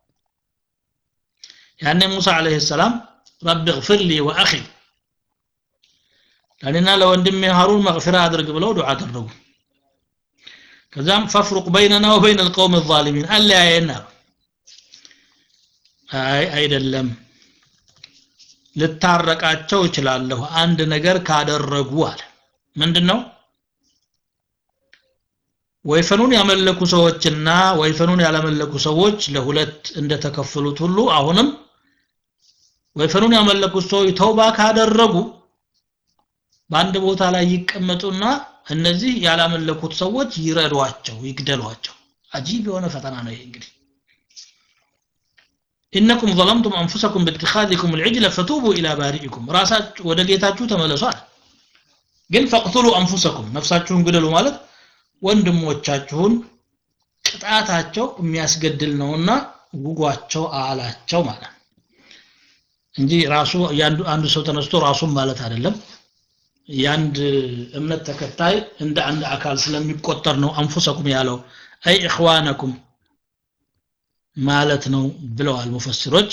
ያኔ ሙሳ አለይሂ ሰላም ረቢ እግፍር ሊ ወአኺ ለእኔና ለወንድሜ ሃሩን መግፊራ አድርግ ብለው ዱዓ አደረጉ ከዛም ፈፍሩቅ በይነና ወበይነ ልቀውም ዛሊሚን አለያየና አይ አይደለም ልታረቃቸው እችላለሁ አንድ ነገር ካደረጉ አለ ምንድን ነው ወይፈኑን ያመለኩ ሰዎችና ወይፈኑን ያላመለኩ ሰዎች ለሁለት እንደተከፈሉት ሁሉ አሁንም ወይፈኑን ያመለኩት ሰዎች ተውባ ካደረጉ በአንድ ቦታ ላይ ይቀመጡና እነዚህ ያላመለኩት ሰዎች ይረዷቸው ይግደሏቸው አጂብ የሆነ ፈተና ነው ይሄ እንግዲህ ኢነኩም ظلمتم انفسكم باتخاذكم العجل فتوبوا الى بارئكم ራሳችሁ ወደ ጌታችሁ ተመለሱ አለ ግን ፈቅቱሉ አንፉሰኩም ነፍሳችሁን ግደሉ ማለት ወንድሞቻችሁን ቅጣታቸው የሚያስገድል ነውና ውጓቸው አላቸው ማለት እንጂ ራሱ አንዱ ሰው ተነስቶ ራሱን ማለት አይደለም የአንድ እምነት ተከታይ እንደ አንድ አካል ስለሚቆጠር ነው አንፉሰኩም ያለው አይ እኽዋነኩም ማለት ነው ብለዋል ሙፈስሮች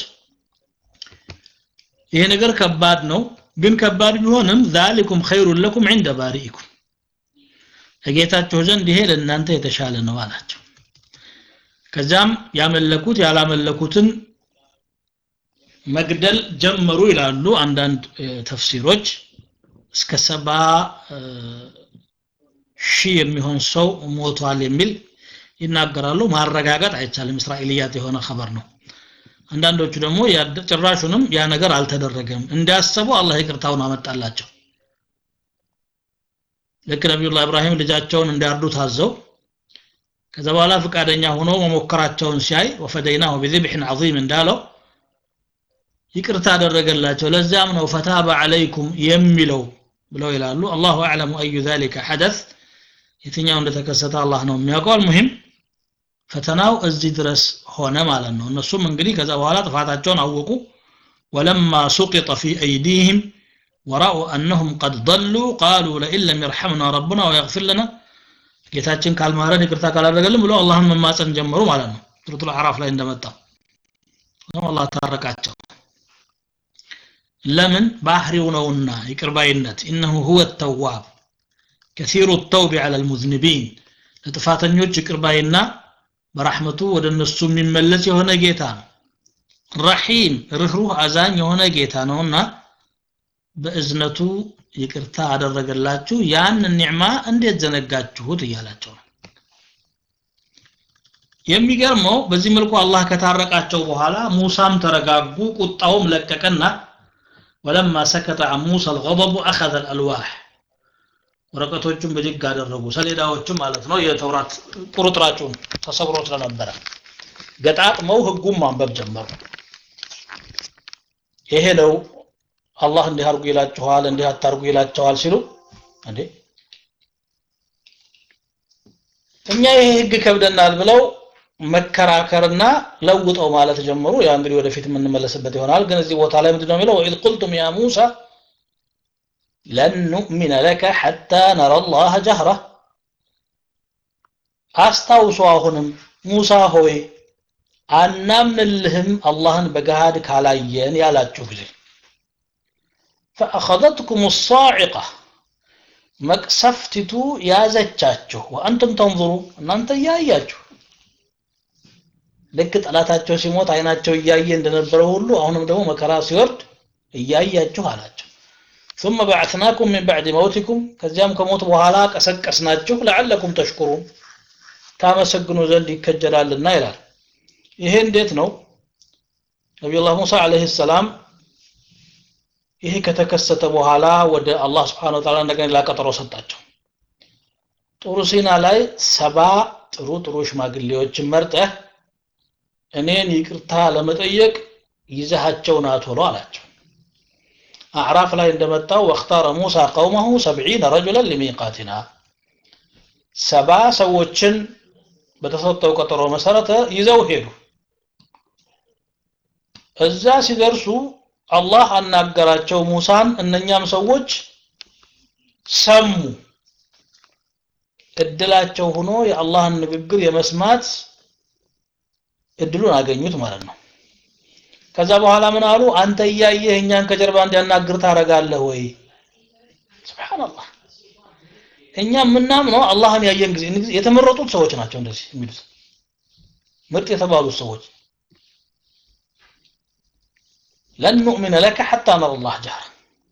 ይሄ ነገር ከባድ ነው ግን ከባድ ቢሆንም ዛሊኩም ኸይሩን ለኩም ዕንደ ባሪኢኩም ከጌታችሁ ዘንድ ይሄ ለእናንተ የተሻለ ነው አላቸው ከዚያም ያመለኩት ያላመለኩትን መግደል ጀመሩ ይላሉ አንዳንድ ተፍሲሮች እስከ ሰባ ሺህ የሚሆን ሰው ሞቷል የሚል ይናገራሉ ማረጋገጥ አይቻልም እስራኤልያት የሆነ ኸበር ነው አንዳንዶቹ ደግሞ ጭራሹንም ያ ነገር አልተደረገም እንዲያሰቡ አላህ ይቅርታውን አመጣላቸው ልክ ነቢዩላህ ኢብራሂም ልጃቸውን እንዲያርዱ ታዘው ከዛ በኋላ ፈቃደኛ ሆኖ መሞከራቸውን ሲያይ ወፈደይናሁ ቢذبحን عظيم እንዳለው ይቅርታ አደረገላቸው ለዚያም ነው ፈታበ አለይኩም የሚለው ብለው ይላሉ አላሁ አዕለሙ አዩ ذلك حدث የትኛው እንደተከሰተ አላህ ነው የሚያውቀው አልሙሂም ፈተናው እዚህ ድረስ ሆነ ማለት ነው እነሱም እንግዲህ ከዛ በኋላ ጥፋታቸውን አወቁ ወለማ ሱቂጠ ፊ አይዲህም ወራኡ አነሁም ቀድ ضሉ ቃሉ ለኢን ለም የርሐምና ረቡና ወየግፊር ለና ጌታችን ካልማረን ይቅርታ ካላደረገልን ብለው አላህን መማፀን ጀመሩ ማለት ነው ሱረቱል አዕራፍ ላይ እንደመጣ አላህ ታረቃቸው ለምን ባህሪው ነውና ይቅርባይነት ኢነሁ ሁወ ተዋብ ከሲሩ ተውቢ ዐለ ልሙዝኒቢን ለጥፋተኞች ይቅርባይና በራሕመቱ ወደ እነሱ የሚመለስ የሆነ ጌታ ነው ረሒም ርኅሩህ አዛኝ የሆነ ጌታ ነውና በእዝነቱ ይቅርታ አደረገላችሁ ያን ኒዕማ እንዴት ዘነጋችሁት እያላቸው ነው የሚገርመው በዚህ መልኩ አላህ ከታረቃቸው በኋላ ሙሳም ተረጋጉ ቁጣውም ለቀቀና ወለማ ሰከተ አን ሙሳ አልገضቡ አኸዘ አልአልዋሕ ወረቀቶቹን ብድግ አደረጉ ሰሌዳዎቹም ማለት ነው የተውራት ቁርጥራጩን ተሰብሮ ስለነበረ ገጣጥመው ህጉም ማንበብ ጀመሩ ይሄ ነው አላህ እንዲህ አድርጉ ይላችኋል እንዲህ አታርጉ ይላቸዋል ሲሉ እንዴ እኛ ይሄ ህግ ከብደናል ብለው መከራከርና ለውጠው ማለት ጀመሩ ያ እንግዲህ ወደፊት የምንመለስበት ይሆናል ግን እዚህ ቦታ ላይ ምንድነው የሚለው ወኢዝ ቁልቱም ያ ሙሳ ለን ኑእሚነ ለከ ሐታ ነረ አላህ ጀህራ አስታውሱ አሁንም ሙሳ ሆይ አናምንልህም አላህን በገሃድ ካላየን ያላችሁ ጊዜ ፈአኸዘትኩም ሳዒቃ መቅሰፍቲቱ ያዘቻችሁ ወአንቱም ተንظሩ እናንተ እያያችሁ ልክ ጠላታቸው ሲሞት አይናቸው እያየ እንደነበረ ሁሉ አሁንም ደግሞ መከራ ሲወርድ እያያችሁ አላቸው ثم بعثناكم من بعد موتكم ከዚያም ከሞት በኋላ ቀሰቀስናችሁ ለعلكم ተሽኩሩን ታመሰግኑ ዘንድ ይከጀላልና ይላል ይሄ እንዴት ነው ነቢዩላህ ሙሳ አለይሂ ሰላም ይሄ ከተከሰተ በኋላ ወደ አላህ ስብሓን ወተዓላ እንደገና ላቀጠሮ ሰጣቸው ጥሩ ሲና ላይ ሰባ ጥሩ ጥሩ ሽማግሌዎችን መርጠህ እኔን ይቅርታ ለመጠየቅ ይዘሃቸው ና ቶሎ አላቸው አዕራፍ ላይ እንደመጣው ወእክታረ ሙሳ ቀውመሁ ሰብዒነ ረጁለን ሊሚቃቲና ሰባ ሰዎችን በተሰጠው ቀጠሮ መሰረተ ይዘው ሄዱ እዛ ሲደርሱ አላህ አናገራቸው ሙሳን እነኛም ሰዎች ሰሙ እድላቸው ሆኖ የአላህን ንግግር የመስማት እድሉን አገኙት ማለት ነው ከዛ በኋላ ምን አሉ አንተ እያየህ እኛን ከጀርባ እንዲያናግር ታረጋለህ ወይ ስብሓንላህ እኛ የምናምነው አላህን ያየን ጊዜ የተመረጡት ሰዎች ናቸው እንደዚህ የሚሉት ምርጥ የተባሉት ሰዎች ለን ኑእሚነ ለከ ሐታ ነረ ላህ ጀህራ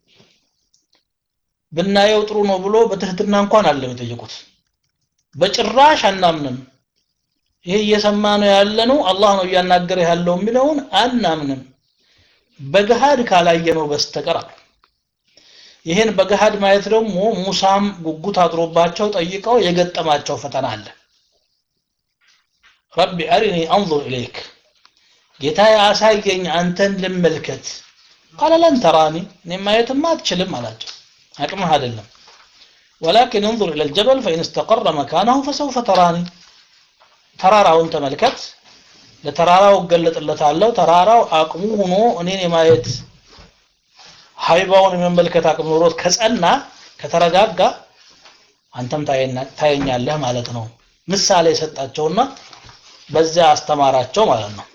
ብናየው ጥሩ ነው ብሎ በትህትና እንኳን አለም የጠየቁት በጭራሽ አናምንም ይሄ እየሰማ ነው ያለ ነው አላህ ነው እያናገረ ያለው የሚለውን አናምንም በገሃድ ካላየነው በስተቀር አሉ ይህን በገሃድ ማየት ደግሞ ሙሳም ጉጉት አድሮባቸው ጠይቀው የገጠማቸው ፈተና አለ ረቢ አሪኒ አንظር ኢለይክ ጌታ አሳየኝ አንተን ልመልከት ቃለ ለን ተራኒ እኔ ማየትማ አትችልም አላቸው አቅምህ አይደለም ወላኪን እንظር ኢለ ልጀበል ፈኢን እስተቀረ መካናሁ ፈሰውፈ ተራኒ ተራራውን ተመልከት ለተራራው እገለጥለታለሁ ተራራው አቅሙ ሆኖ እኔን የማየት ሀይባውን የመመልከት አቅም ኖሮት ከጸና ከተረጋጋ አንተም ታየኛለህ ማለት ነው ምሳሌ የሰጣቸውና በዚያ አስተማራቸው ማለት ነው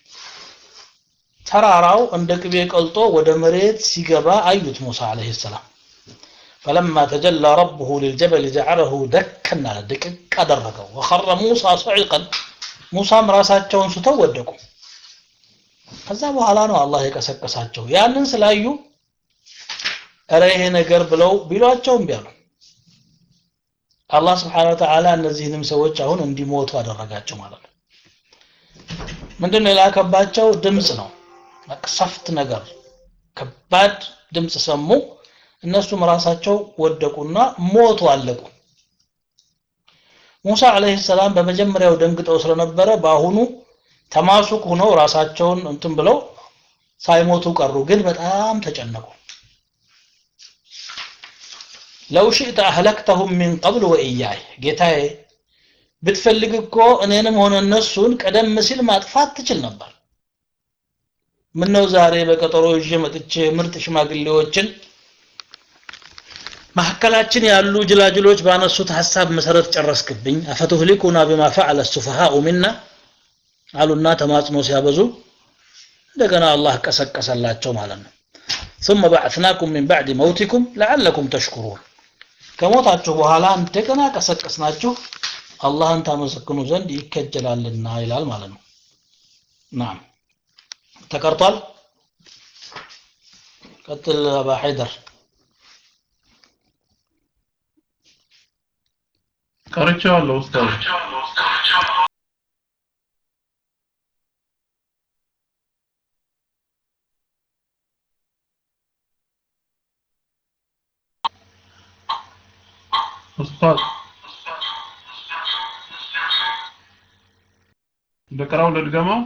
ተራራው እንደ ቅቤ ቀልጦ ወደ መሬት ሲገባ አዩት ሙሳ አለይሂ ሰላም فلما تجلى ربه للجبل جعله دكا على دقق አደረገው وخر موسى صعقا ሙሳም ራሳቸውን ስተው ወደቁ ከዛ በኋላ ነው አላህ የቀሰቀሳቸው ያንን ስላዩ እረ ይሄ ነገር ብለው ቢሏቸው እምቢ አሉ አላህ ስብሓን ወተዓላ እነዚህንም ሰዎች አሁን እንዲሞቱ አደረጋቸው ማለት ነው ምንድን ነው የላከባቸው ድምፅ ነው መቅሰፍት ነገር ከባድ ድምፅ ሰሙ እነሱም ራሳቸው ወደቁና ሞቱ አለቁ ሙሳ አለይሂ ሰላም በመጀመሪያው ደንግጠው ስለነበረ በአሁኑ ተማሱቅ ሆነው ራሳቸውን እንትን ብለው ሳይሞቱ ቀሩ ግን በጣም ተጨነቁ ለው ሽእተ አህለክተሁም ሚን ቀብል ወኢያይ ጌታዬ ብትፈልግ እኮ እኔንም ሆነ እነሱን ቀደም ሲል ማጥፋት ትችል ነበር ምነው ዛሬ በቀጠሮ ይዤ መጥቼ ምርጥ ሽማግሌዎችን መካከላችን ያሉ ጅላጅሎች ባነሱት ሀሳብ መሰረት ጨረስክብኝ አፈቱህሊኩና ቢማ ፈዐለ ሱፈሃኡ ሚና አሉና ተማጽኖ ሲያበዙ እንደገና አላህ ቀሰቀሰላቸው ማለት ነው ثم بعثناكم من بعد موتكم لعلكم تشكرون ከሞታችሁ በኋላ እንደገና ቀሰቀስናችሁ አላህን ታመሰግኑ ዘንድ ይከጀላልና ይላል ማለት ነው ናም ተቀርቷል ቀጥል አባ ሐይደር ቀርቼዋለሁ ኡስታዝ ኡስታዝ ልቅራው ልድገመው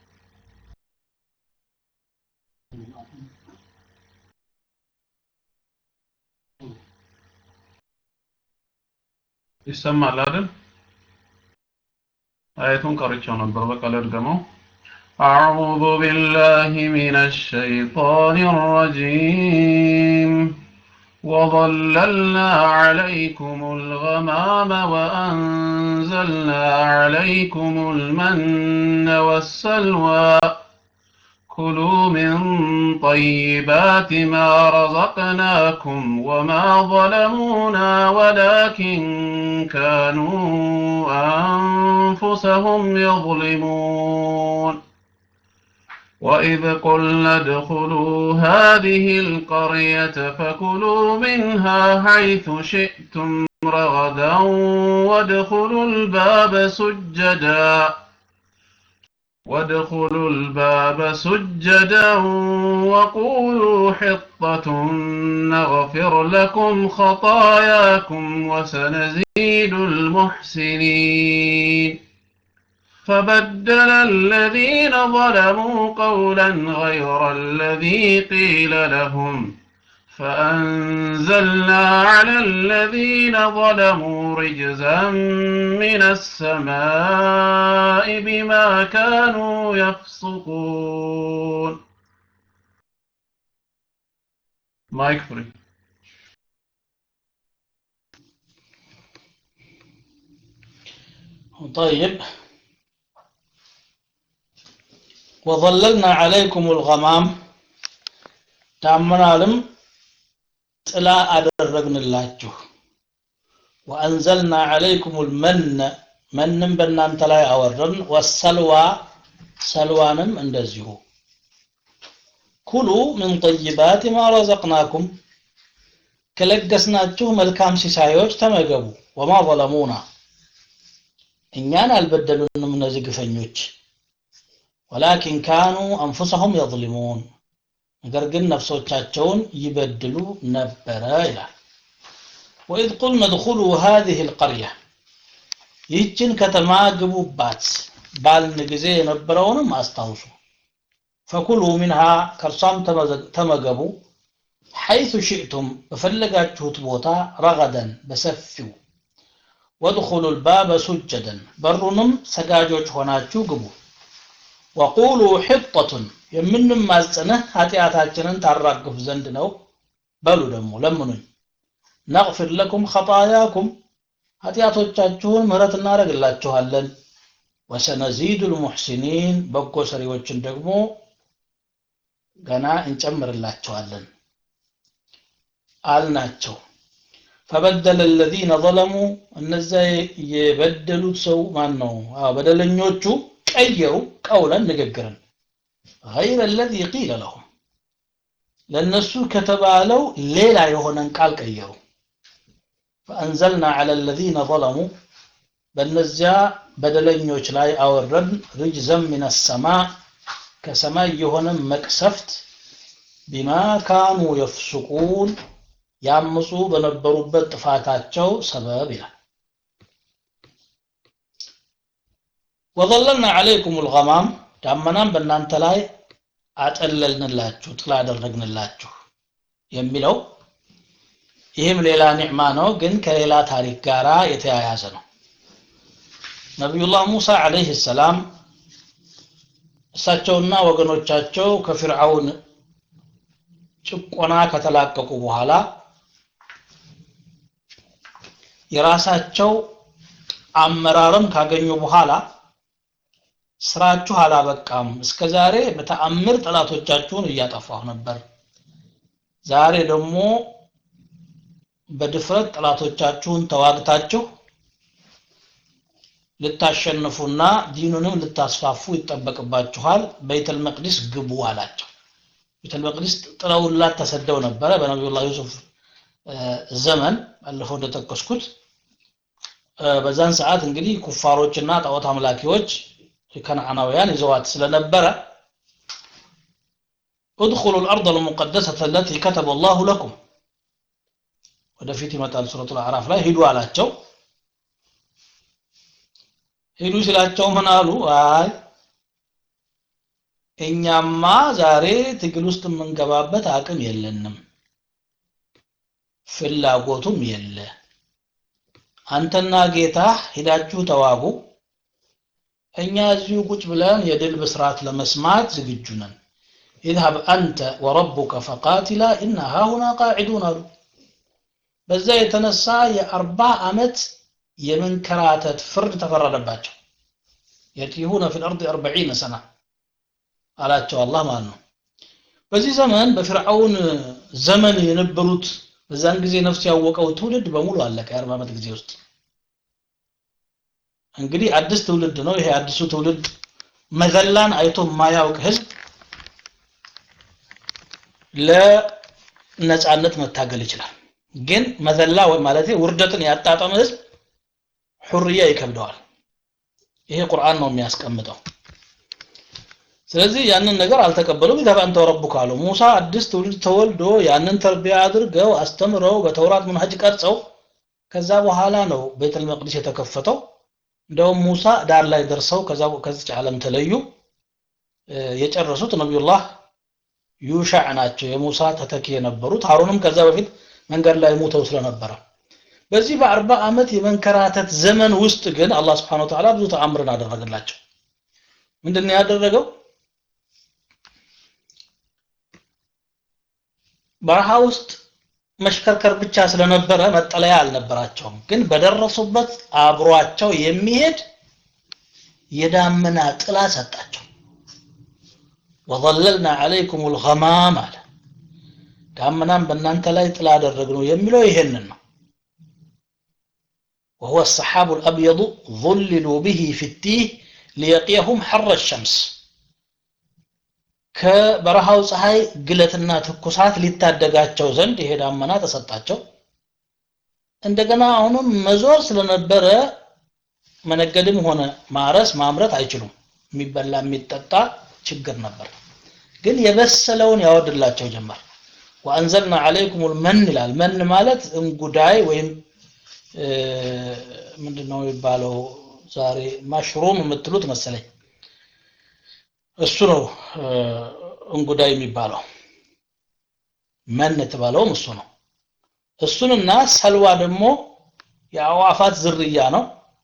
ይሰማል አይደል አየቱን ቀርቼው ነበር በቃ ልድገመው أعوذ بالله من الشيطان الرجيم وظللنا عليكم الغمام وأنزلنا عليكم المن والسلوى كلوا من طيبات ما رزقناكم وما ظلمونا ولكن كانوا أنفسهم يظلمون وإذ قلنا ادخلوا هذه القرية فكلوا منها حيث شئتم رغدا وادخلوا الباب سجدا وادخلوا الباب سجدا وقولوا حطة نغفر لكم خطاياكم وسنزيد المحسنين فبدل الذين ظلموا قولا غير الذي قيل لهم فأنزلنا على الذين ظلموا رجزا من السماء بما كانوا يفسقون مايك فري طيب وظللنا عليكم الغمام ታመናልም ጥላ አደረግንላችሁ ወአንዘልና ዐለይኩም ልመነ መንም በእናንተ ላይ አወረድን ወሰልዋ ሰልዋንም እንደዚሁ ኩሉ ምን ጠይባት ማ ረዘቅናኩም ከለገስናችሁ መልካም ሲሳዮች ተመገቡ ወማ ظለሙና እኛን አልበደሉንም እነዚህ ግፈኞች ወላኪን ካኑ አንፉሰሁም የظሊሙን ነገር ግን ነፍሶቻቸውን ይበድሉ ነበረ ይላል ወኢዝ ቁልና ድኹሉ ሃዚህ ልቀርያ ይህችን ከተማ ግቡባት ባልን ጊዜ የነበረውንም አስታውሱ ፈኩሉ ሚንሃ ከእርሷም ተመገቡ ሐይቱ ሽእቱም በፈለጋችሁት ቦታ ረገደን በሰፊው ወድኹሉ ልባበ ሱጀደን በሩንም ሰጋጆች ሆናችሁ ግቡ ወቁሉ ሕጠቱን የምንማጽንህ ኃጢአታችንን ታራግፍ ዘንድ ነው በሉ ደግሞ ለምኑኝ ነግፊር ለኩም ኸጣያኩም ኃጢአቶቻችሁን ምህረት እናደርግላችኋለን ወሰነዚዱ ልሙሕሲኒን በጎ ሰሪዎችን ደግሞ ገና እንጨምርላቸዋለን አልናቸው ፈበደለ الذين ظلموا እነዚያ የበደሉት ሰው ማን ነው አዎ በደለኞቹ ቀየሩ ቀውለን ንግግርን غير الذي قيل لهم ለነሱ ከተባለው ሌላ የሆነን ቃል ቀየሩ ፈአንዘልና ዐለ ለዚነ ዘለሙ በእነዚያ በደለኞች ላይ አወረድን ርጅዘን ሚነ ሰማ ከሰማይ የሆነ መቅሰፍት ቢማ ካኑ የፍሱቁን ያምፁ በነበሩበት ጥፋታቸው ሰበብ ይላል ወዘለልና ዐለይኩም ልገማም ዳመናም በእናንተ ላይ አጠለልንላችሁ ጥላ አደረግንላችሁ የሚለው ይህም ሌላ ኒዕማ ነው ግን ከሌላ ታሪክ ጋር የተያያዘ ነው ነቢዩላህ ሙሳ ዓለይህ ሰላም እሳቸውና ወገኖቻቸው ከፊርዓውን ጭቆና ከተላቀቁ በኋላ የራሳቸው አመራርም ካገኙ በኋላ ስራችሁ አላበቃም እስከ ዛሬ በተአምር ጠላቶቻችሁን እያጠፋሁ ነበር ዛሬ ደግሞ በድፍረት ጠላቶቻችሁን ተዋግታችሁ ልታሸንፉና ዲኑንም ልታስፋፉ ይጠበቅባችኋል በይተል መቅዲስ ግቡ አላቸው ቤተል መቅዲስ ጥለውላት ተሰደው ነበረ በነቢዩላህ ዩሱፍ ዘመን ባለፈው እንደጠቀስኩት በዛን ሰዓት እንግዲህ ኩፋሮችና ጣዖት አምላኪዎች ከነዓናውያን ይዘዋት ስለነበረ ادخلوا الأرض المقدسة التي كتب الله لكم ወደፊት ይመጣል ሱረቱ አዕራፍ ላይ ሂዱ አላቸው ሂዱ ሲላቸው ምን አሉ አይ እኛማ ዛሬ ትግል ውስጥ የምንገባበት አቅም የለንም ፍላጎቱም የለ አንተና ጌታ ሂዳችሁ ተዋጉ እኛ እዚሁ ቁጭ ብለን የድል ብስራት ለመስማት ዝግጁ ነን اذهب أنت وربك فقاتلا إنا هاهنا قاعدون አሉ በዛ የተነሳ የአርባ ዓመት የመንከራተት ፍርድ ተፈረደባቸው የቲሁነ ፊ ልአርድ አርበዒነ ሰና አላቸው አላህ ማለት ነው በዚህ ዘመን በፊርዓውን ዘመን የነበሩት በዛን ጊዜ ነፍስ ያወቀው ትውልድ በሙሉ አለቀ የአርባ ዓመት ጊዜ ውስጥ እንግዲህ አዲስ ትውልድ ነው ይሄ አዲሱ ትውልድ መዘላን አይቶ የማያውቅ ህዝብ ለነጻነት መታገል ይችላል ግን መዘላ ወይ ማለት ውርደትን ያጣጠመ ህዝብ ሁርያ ይከብደዋል ይሄ ቁርአን ነው የሚያስቀምጠው ስለዚህ ያንን ነገር አልተቀበሉም ይዘባ አንተ ረቡክ አሉ ሙሳ አዲስ ትውልድ ተወልዶ ያንን ተርቢያ አድርገው አስተምረው በተውራት መንሀጅ ቀርጸው ከዛ በኋላ ነው ቤተል መቅዲስ የተከፈተው እንደውም ሙሳ ዳር ላይ ደርሰው ከዛ ከዚች ዓለም ተለዩ የጨረሱት ነቢዩላህ ዩሻዕ ናቸው የሙሳ ተተኪ የነበሩት ሀሩንም ከዛ በፊት መንገድ ላይ ሞተው ስለነበረ በዚህ በአርባ ዓመት የመንከራተት ዘመን ውስጥ ግን አላህ ስብሓን ወተዓላ ብዙ ተአምርን አደረገላቸው ምንድን ያደረገው በረሃ ውስጥ መሽከርከር ብቻ ስለነበረ መጠለያ አልነበራቸውም ግን በደረሱበት አብሯቸው የሚሄድ የዳመና ጥላ ሰጣቸው ወظለልና ዓለይኩም ልገማም አለ ዳመናም በእናንተ ላይ ጥላ አደረግነው የሚለው ይሄንን ነው وهو السحاب الأبيض ظللوا به في التيه ليقيهم حر الشمس ከበረሃው ፀሐይ ግለትና ትኩሳት ሊታደጋቸው ዘንድ ይሄ ዳመና ተሰጣቸው እንደገና አሁንም መዞር ስለነበረ መነገድም ሆነ ማረስ ማምረት አይችሉም የሚበላ የሚጠጣ ችግር ነበር ግን የበሰለውን ያወርድላቸው ጀመር ወአንዘልና አለይኩም መን ይላል መን ማለት እንጉዳይ ወይም ምንድነው የሚባለው ዛሬ ማሽሩም የምትሉት መሰለኝ እሱ ነው እንጉዳይ የሚባለው መን የተባለውም እሱ ነው እሱንና ሰልዋ ደግሞ የአዋፋት ዝርያ ነው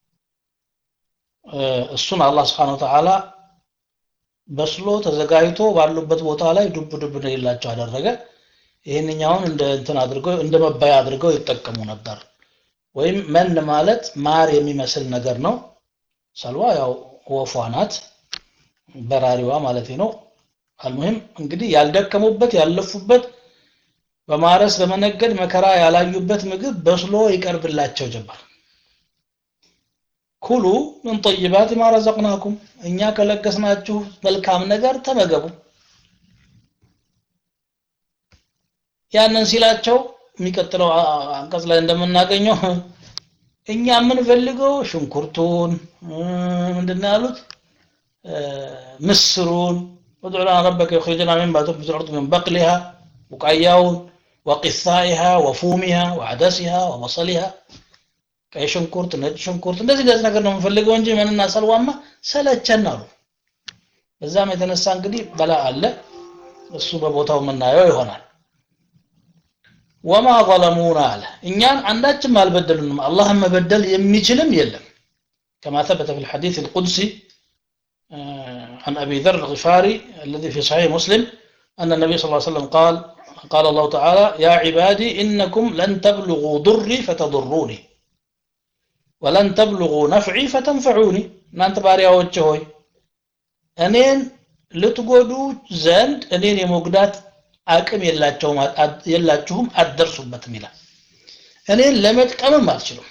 እሱን አላህ ስብሓን ተዓላ በስሎ ተዘጋጅቶ ባሉበት ቦታ ላይ ዱብ ዱብ እንደሌላቸው አደረገ ይህንኛውን እንደ እንትን አድርገው እንደ መባያ አድርገው ይጠቀሙ ነበር ወይም መን ማለት ማር የሚመስል ነገር ነው ሰልዋ ያው ወፏ ናት በራሪዋ ማለት ነው አልሙሂም እንግዲህ ያልደከሙበት ያለፉበት በማረስ በመነገድ መከራ ያላዩበት ምግብ በስሎ ይቀርብላቸው ጀመር ኩሉ ምን ጠይባት ማ ረዘቅናኩም እኛ ከለገስናችሁ መልካም ነገር ተመገቡ ያንን ሲላቸው የሚቀጥለው አንቀጽ ላይ እንደምናገኘው እኛ የምንፈልገው ሽንኩርቱን ምንድን ያሉት ምስሩን ادع لنا ربك يخرج لنا مما تنبت الارض من بقلها وقياون وقثائها وفومها وعدسها وبصلها ቀይ ሽንኩርት ነጭ ሽንኩርት እንደዚህ እንደዚህ ነገር ነው የምንፈልገው እንጂ ምንና ሰልዋማ ሰለቸን አሉ በዛም የተነሳ እንግዲህ በላ አለ እሱ በቦታው የምናየው ይሆናል ወማ ظلሙና አለ እኛን አንዳችም አልበደሉንም አላህን መበደል የሚችልም የለም كما ثبت في الحديث القدسي عن أبي ذر الغفاري الذي في صحيح مسلم أن النبي صلى الله عليه وسلم قال قال الله تعالى يا عبادي إنكم لن تبلغوا ضري فتضروني ولن تبلغوا نفعي فتنفعوني እናንተ ባሪያዎች ሆይ እኔን ልትጎዱ ዘንድ እኔን የመጉዳት አቅም የላቸውም የላችሁም አትደርሱበትም ይላል እኔን ለመጥቀምም አልችሉም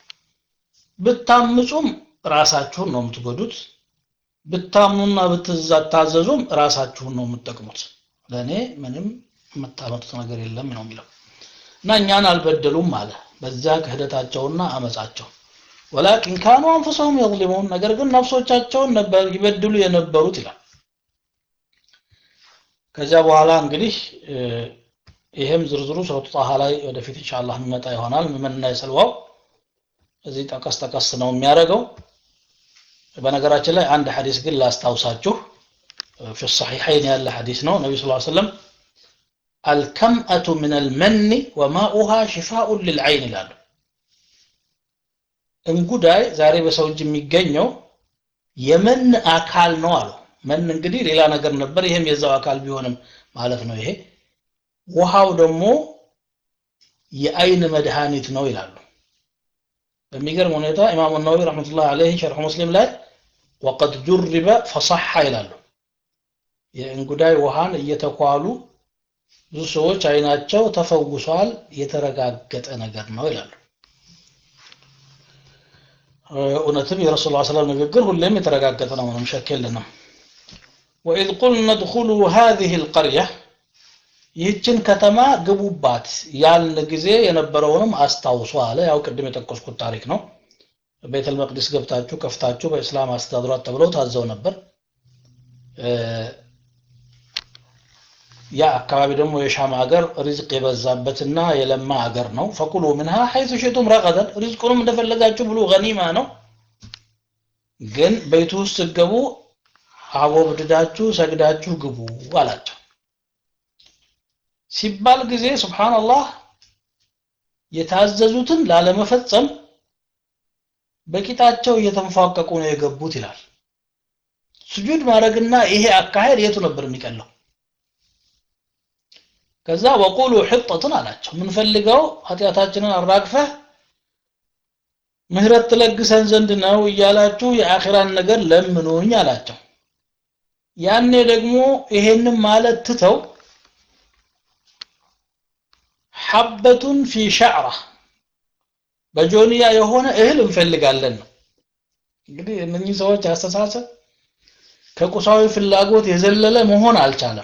ብታምፁም ራሳችሁን ነው የምትጎዱት ብታምኑና ብትታዘዙም ራሳችሁን ነው የምትጠቅሙት ለእኔ ምንም የምታመጡት ነገር የለም ነው የሚለው እና እኛን አልበደሉም አለ በዛ ክህደታቸውና አመፃቸው ወላኪን ካኑ አንፍሰሁም የظሊሙን ነገር ግን ነፍሶቻቸውን ነበር ይበድሉ የነበሩት ይላል ከዚያ በኋላ እንግዲህ ይሄም ዝርዝሩ ሱረቱ ጣሃ ላይ ወደፊት ኢንሻአላህ የሚመጣ ይሆናል ምንና የሰልዋው እዚህ ጠቀስ ጠቀስ ነው የሚያደርገው በነገራችን ላይ አንድ ሐዲስ ግን ላስታውሳችሁ في الصحيحين ያለ ሐዲስ ነው ነቢ ስ ሰለም الكمأة من المن وماؤها شفاء للعين ይላሉ እንጉዳይ ዛሬ በሰው እጅ የሚገኘው የመን አካል ነው አሉ መን እንግዲህ ሌላ ነገር ነበር ይሄም የዛው አካል ቢሆንም ማለት ነው ይሄ ውሃው ደግሞ የአይን መድኃኒት ነው ይላሉ በሚገርም ሁኔታ ኢማሙ ነወዊ ረሕመቱላህ አለይህ ሸርሕ ሙስሊም ላይ ወቀድ ጁሪበ ፈሰሐ ይላሉ የእንጉዳይ ውሃን እየተኳሉ ብዙ ሰዎች አይናቸው ተፈውሷል የተረጋገጠ ነገር ነው ይላሉ እውነትም የረሱል ላ ሰላም ንግግር ሁሌም የተረጋገጠ ነው ምንም ሸክ የለንም ወኢዝ ቁልና ድኹሉ ሃዚህ ልቀርያ ይህችን ከተማ ግቡባት ያልን ጊዜ የነበረውንም አስታውሱ አለ ያው ቅድም የጠቀስኩት ታሪክ ነው ቤተል መቅዲስ ገብታችሁ ከፍታችሁ በእስላም አስተዳድሯት ተብለው ታዘው ነበር ያ አካባቢ ደግሞ የሻም ሀገር ሪዝቅ የበዛበትና የለማ ሀገር ነው ፈኩሉ ምንሃ ሐይቱ ሽቱም ረቀደን ሪዝቁንም እንደፈለጋችሁ ብሉ ገኒማ ነው ግን ቤቱ ውስጥ ስገቡ አቦብድዳችሁ ሰግዳችሁ ግቡ አላቸው ሲባል ጊዜ ስብሓንላህ የታዘዙትን ላለመፈጸም በቂጣቸው እየተንፏቀቁ ነው የገቡት ይላል ስጁድ ማድረግና ይሄ አካሄድ የቱ ነበር የሚቀለው ከዛ ወቁሉ ሕጠትን አላቸው ምንፈልገው ኃጢአታችንን አራግፈህ ምህረት ትለግሰን ዘንድ ነው እያላችሁ የአኺራን ነገር ለምኑኝ አላቸው ያኔ ደግሞ ይሄንን ማለት ትተው ሐበቱን ፊ ሸዕራ በጆንያ የሆነ እህል እንፈልጋለን ነው እንግዲህ እነኚህ ሰዎች አስተሳሰብ ከቁሳዊ ፍላጎት የዘለለ መሆን አልቻለም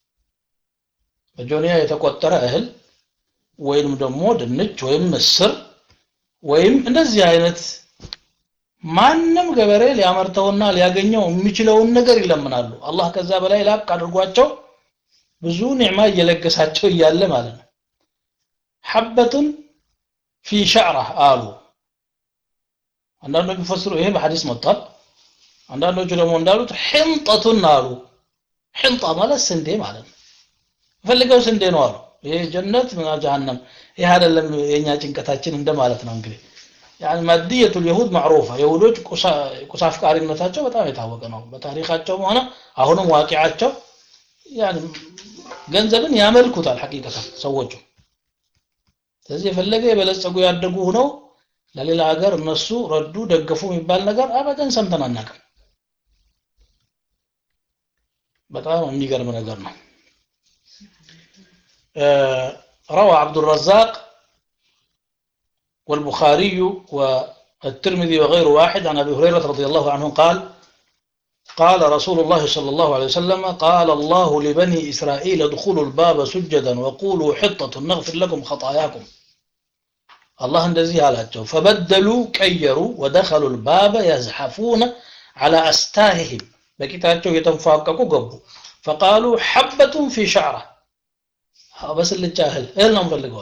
በጆንያ የተቆጠረ እህል ወይም ደግሞ ድንች ወይም ምስር ወይም እንደዚህ አይነት ማንም ገበሬ ሊያመርተውና ሊያገኘው የሚችለውን ነገር ይለምናሉ አላህ ከዛ በላይ ላቅ አድርጓቸው ብዙ ኒዕማ እየለገሳቸው እያለ ማለት ነው ሐበቱን ፊ ሸዕራ አሉ አንዳንዶቹ ቢፈስሩ ይሄ በሐዲስ መጥቷል አንዳንዶቹ ደግሞ እንዳሉት ሕንጠቱን አሉ ሕንጣ ማለት ስንዴ ማለት ነው ፈልገው ስንዴ ነው አሉ ይሄ ጀነት ምና ጀሃነም ይህ አይደለም የኛ ጭንቀታችን እንደማለት ነው እንግዲህ يعني ማድየቱ اليهود معروفه የሁዶች ቁሳ አፍቃሪነታቸው በጣም የታወቀ ነው በታሪካቸውም ሆነ አሁንም ዋቂዓቸው يعني ገንዘብን ያመልኩታል ሐቂቀታ ሰዎቹ ስለዚህ የፈለገ የበለጸጉ ያደጉ ሆነው ለሌላ ሀገር እነሱ ረዱ ደገፉ የሚባል ነገር አበደን ሰምተን አናውቅም በጣም የሚገርም ነገር ነው روى عبد الرزاق والبخاري والترمذي وغير واحد عن ابي هريره رضي الله عنه قال قال رسول الله صلى الله عليه وسلم قال الله لبني إسرائيل ادخلوا الباب سجدا وقولوا حطة نغفر لكم خطاياكم الله እንደዚህ አላቸው فبدلوا ቀየሩ ودخلوا الباب يزحفون على أستاههم በቂጣቸው የተንፏቀቁ ገቡ فقالوا حبة في شعره በስልቻ እህል እህል ነው ፈልገዋል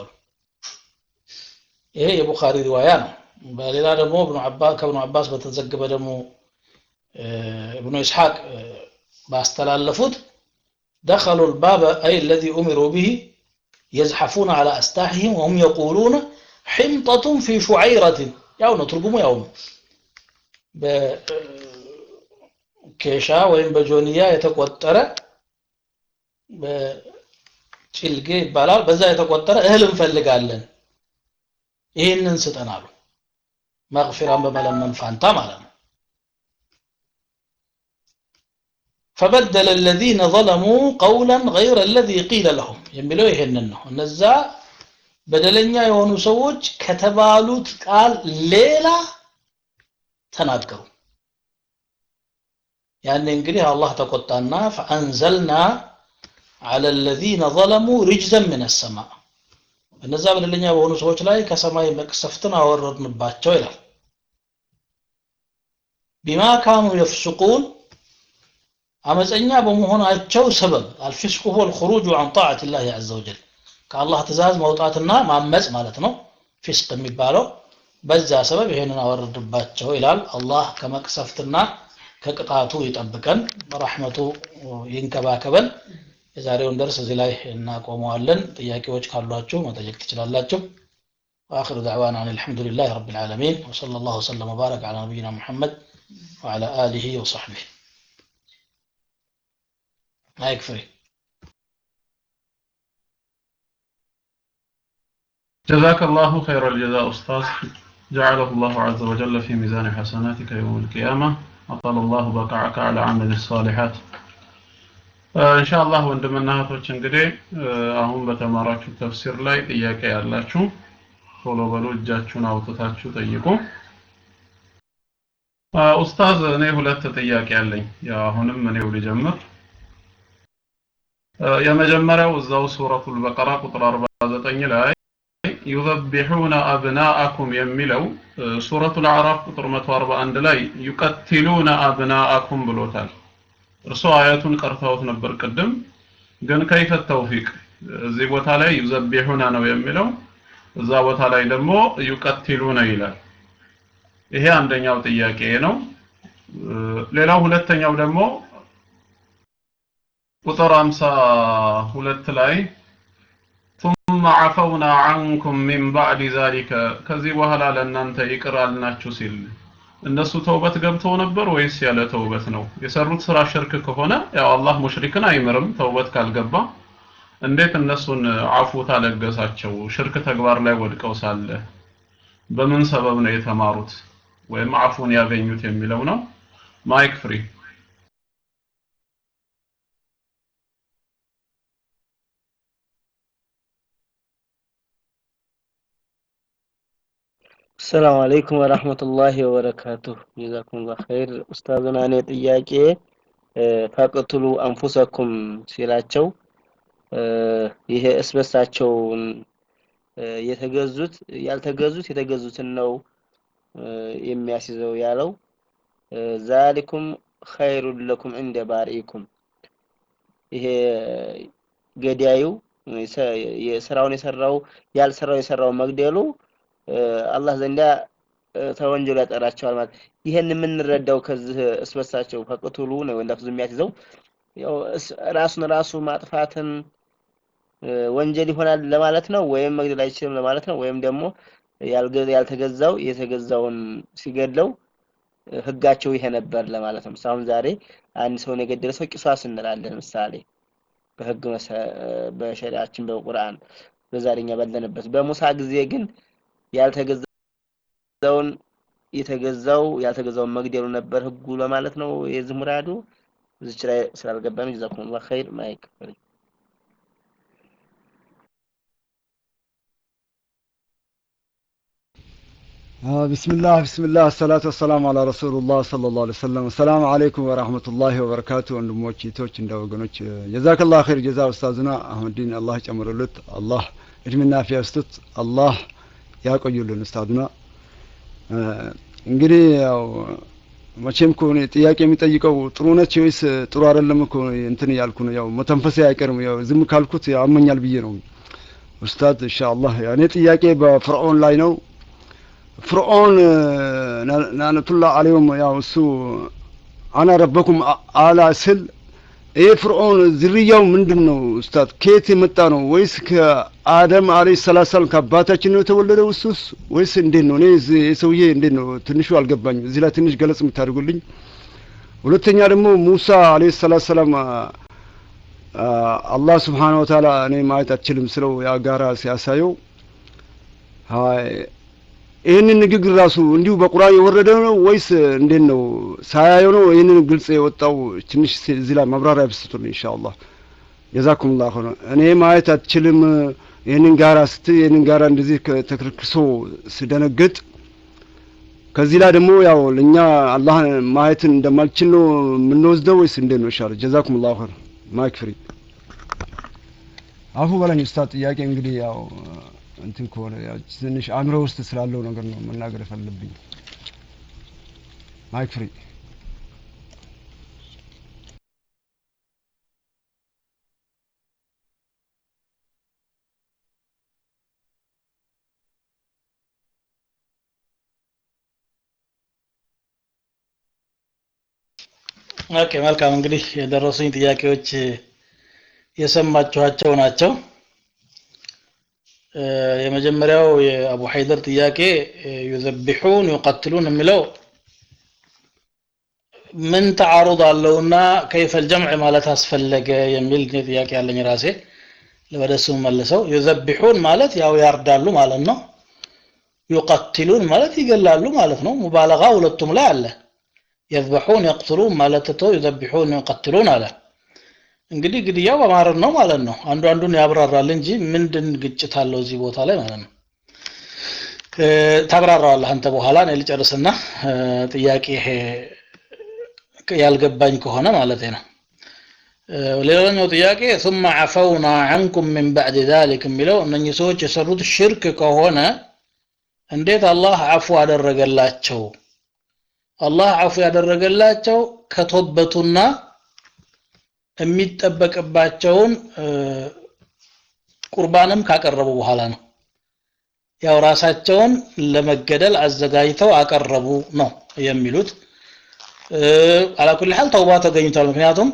ይሄ የቡኻሪ ሪዋያ ነው በሌላ ደግሞ ከብኑ አባስ በተዘገበ ደግሞ ابن إسحاق باستلالفوت دخلوا الباب أي الذي أمروا به يزحفون على أستاحهم وهم يقولون حمطة في شعيرة يوم ترجموا يوم بكيشا وين بجونيا يتقوتر በጭልጌ ይባላል በዛ የተቆጠረ እህል እንፈልጋለን ይህንን ስጠን አሉ መግፊራን በመለመን ፋንታ ማለት ነው فبدل الذين ظلموا قولا غير الذي قيل لهم የሚለው ይሄንን ነው እነዛ በደለኛ የሆኑ ሰዎች ከተባሉት ቃል ሌላ ተናገሩ ያኔ እንግዲህ አላህ ተቆጣና فأنزلنا على الذين ظلموا رجزا من السماء እነዛ በደለኛ በሆኑ ሰዎች ላይ ከሰማይ መቅሰፍትን አወረድንባቸው ይላል ቢማ ካኑ የፍስቁን አመፀኛ በመሆናቸው ሰበብ አልፊስቁ ሁወ الخروج عن طاعة الله عز وجل ከአላህ ትእዛዝ መውጣትና ማመፅ ማለት ነው ፊስቅ የሚባለው በዛ ሰበብ ይሄንን አወረድባቸው ይላል አላህ ከመቅሰፍትና ከቅጣቱ ይጠብቀን በረሕመቱ ይንከባከበን የዛሬውን ደርስ እዚህ ላይ እናቆመዋለን ጥያቄዎች ካሏችሁ መጠየቅ ትችላላችሁ واخر دعوانا ان الحمد لله رب العالمين وصلى الله وسلم وبارك على نبينا محمد وعلى اله وصحبه ما يكفي جزاك الله خير الجزاء أستاذ جعله الله عز وجل في ميزان حسناتك يوم القيامة أطال الله بقعك على عمل الصالحات ኢንሻአላህ ወንድምና እህቶች እንግዲህ አሁን በተማራችሁ ተፍሲር ላይ ጥያቄ ያላችሁ ቶሎ በሉ እጃችሁን አውጥታችሁ ጠይቁ ኡስታዝ እኔ ሁለት ጥያቄ አለኝ ያው አሁንም እኔው ልጀምር የመጀመሪያው እዛው ሱረቱል በቀራ ቁጥር 49 ላይ ዩዘቢሑነ አብናአኩም የሚለው ሱረቱል አዕራፍ ቁጥር 141 ላይ ዩቀትሉነ አብናአኩም ብሎታል እርሶ አያቱን ቀርተውት ነበር ቅድም ግን ከይፈ ተውፊቅ እዚህ ቦታ ላይ ዩዘቢሑነ ነው የሚለው እዛ ቦታ ላይ ደግሞ ዩቀትሉነ ይላል ይሄ አንደኛው ጥያቄ ነው ሌላው ሁለተኛው ደግሞ ቁጥር 52 ላይ ثم عفونا عنكم من بعد ذلك ከዚህ በኋላ ለእናንተ ይቅር አልናችሁ ሲል እነሱ ተውበት ገብተው ነበር ወይስ ያለ ተውበት ነው የሰሩት ስራ ሽርክ ከሆነ ያው አላህ ሙሽሪክን አይምርም ተውበት ካልገባ እንዴት እነሱን አፉ ታለገሳቸው ሽርክ ተግባር ላይ ወድቀው ሳለ በምን ሰበብ ነው የተማሩት ወይም አፉን ያገኙት የሚለው ነው ማይክ ፍሪ ሰላም አለይኩም ወራህመቱላሂ ወበረካቱሁ ጀዛኩሙላህ ኸይር ኡስታዝና እኔ ጥያቄ ፈቅትሉ አንፉሰኩም ሲላቸው ይሄ እስበሳቸውን የተገዙት ያልተገዙት የተገዙትን ነው የሚያስይዘው ያለው ዛሊኩም ኸይሩን ለኩም እንደ ባሪኢኩም ይሄ ገዳዩ የስራውን የሰራው ያልሰራው የሰራው መግደሉ አላህ ዘንዳ ተወንጀሉ ያጠራቸዋል ማለት ይሄን የምንረዳው ከዚህ እስበሳቸው ፈቅቱሉ ነው ለፍዙ የሚያትዘው ያው ራሱን ራሱ ማጥፋትን ወንጀል ይሆናል ለማለት ነው ወይም መግደል አይችልም ለማለት ነው ወይም ደግሞ ያልተገዛው የተገዛውን ሲገድለው ህጋቸው ይሄ ነበር ለማለት ነው አሁን ዛሬ አንድ ሰውን የገደለ ሰው ቂሷስ እንላለን ምሳሌ በህግ በሸሪዓችን በቁርአን በዛሬኛ ባለንበት በሙሳ ጊዜ ግን ያልተገዛውን የተገዛው ያልተገዛውን መግደሉ ነበር ህጉ ለማለት ነው የዚህ ሙራዱ እዚች ላይ ስላልገባን ጀዛኩሙላህ ኸይር ማይክ آه بسم الله بسم الله الصلاة والسلام على رسول الله صلى الله عليه وسلم السلام عليكم ورحمة الله وبركاته ወንድሞች እህቶች እንደ ወገኖች ጀዛከላህ ኸይር ጀዛ ኡስታዝና አህመዲን አላህ ጨምርሉት አላህ እድሜና አፊያ ይስጡት አላህ ያቆዩልን ኡስታዝና እንግዲህ ያው መቼም እኮ እኔ ጥያቄ የሚጠይቀው ጥሩ ነች ወይስ ጥሩ አይደለም እኮ እንትን እያልኩ ነው። ያው መተንፈሴ አይቀርም። ያው ዝም ካልኩት ያመኛል ብዬ ነው። ኡስታዝ ኢንሻአላህ እኔ ጥያቄ በፍርዖን ላይ ነው። ፍርዖን ናነቱላ አለይሁም ያው እሱ አና ረበኩም አላ ስል ይህ ፍርዖን ዝርያው ምንድን ነው ኡስታዝ? ከየት የመጣ ነው? ወይስ ከአደም አለይሂ ሰላቱ ሰላም ከአባታችን ነው የተወለደው እሱስ ወይስ እንዴት ነው? እኔ የሰውዬ እንዴት ነው ትንሹ አልገባኝም። እዚህ ላይ ትንሽ ገለጽ የምታደርጉልኝ። ሁለተኛ ደግሞ ሙሳ አለይሂ ሰላቱ ሰላም አላህ ስብሓነሁ ወተዓላ እኔ ማየት አትችልም ስለው ያ ጋራ ሲያሳየው ይህንን ንግግር ራሱ እንዲሁ በቁርአን የወረደ ነው ወይስ እንዴት ነው? ሳያየው ነው ይህንን ግልጽ የወጣው? ትንሽ እዚህ ላይ ማብራሪያ ብስጡልኝ ኢንሻአላህ። ጀዛኩሙላህ ኸይር። እኔ ማየት አትችልም ይህንን ጋራ ስት ይህንን ጋራ እንደዚህ ተክርክሶ ስደነግጥ ከዚህ ላይ ደግሞ ያው ለእኛ አላህ ማየትን እንደማልችል ነው የምንወስደው ወይስ እንዴት ነው? ኢንሻአላህ ጀዛኩሙላህ ኸይር። ማይክ ፍሪ። አፉ በለኝ ኡስታዝ። ጥያቄ እንግዲህ ያው እንትን ከሆነ ያው ትንሽ አእምሮ ውስጥ ስላለው ነገር ነው መናገር የፈለብኝ። ማይክ ፍሪ። ኦኬ መልካም እንግዲህ የደረሱኝ ጥያቄዎች የሰማችኋቸው ናቸው። የመጀመሪያው የአቡ ሀይደር ጥያቄ ዩዘቢሑን ዩቀትሉን የሚለው ምን ተዓሩድ አለውና ከይፈል ጀምዕ ማለት አስፈለገ የሚል ጥያቄ ያለኝ ራሴ ወደ እሱ መልሰው ዩዘቢሑን ማለት ያው ያርዳሉ ማለት ነው። ዩቀትሉን ማለት ይገላሉ ማለት ነው። ሙባለጋ ሁለቱም ላይ አለ። የዝበሑን የቅትሉን ማለት ትተው ዩዘቢሑን ዩቀትሉን አለ። እንግዲህ ግድያው በማረድ ነው ማለት ነው። አንዱ አንዱን ያብራራል እንጂ ምንድን ግጭት አለው እዚህ ቦታ ላይ ማለት ነው። ታብራራዋለህ አንተ በኋላ እኔ ልጨርስና ጥያቄ ያልገባኝ ከሆነ ማለት ነው። ሌላኛው ጥያቄ ثم عفونا عنكم من بعد ذلك የሚለው እነኚህ ሰዎች የሰሩት ሽርክ ከሆነ እንዴት አላህ አፉ አደረገላቸው? አላህ አፉ ያደረገላቸው ከተወበቱና የሚጠበቅባቸውን ቁርባንም ካቀረቡ በኋላ ነው። ያው ራሳቸውን ለመገደል አዘጋጅተው አቀረቡ ነው የሚሉት። አላኩል ሐል ተውባ ተገኝቷል። ምክንያቱም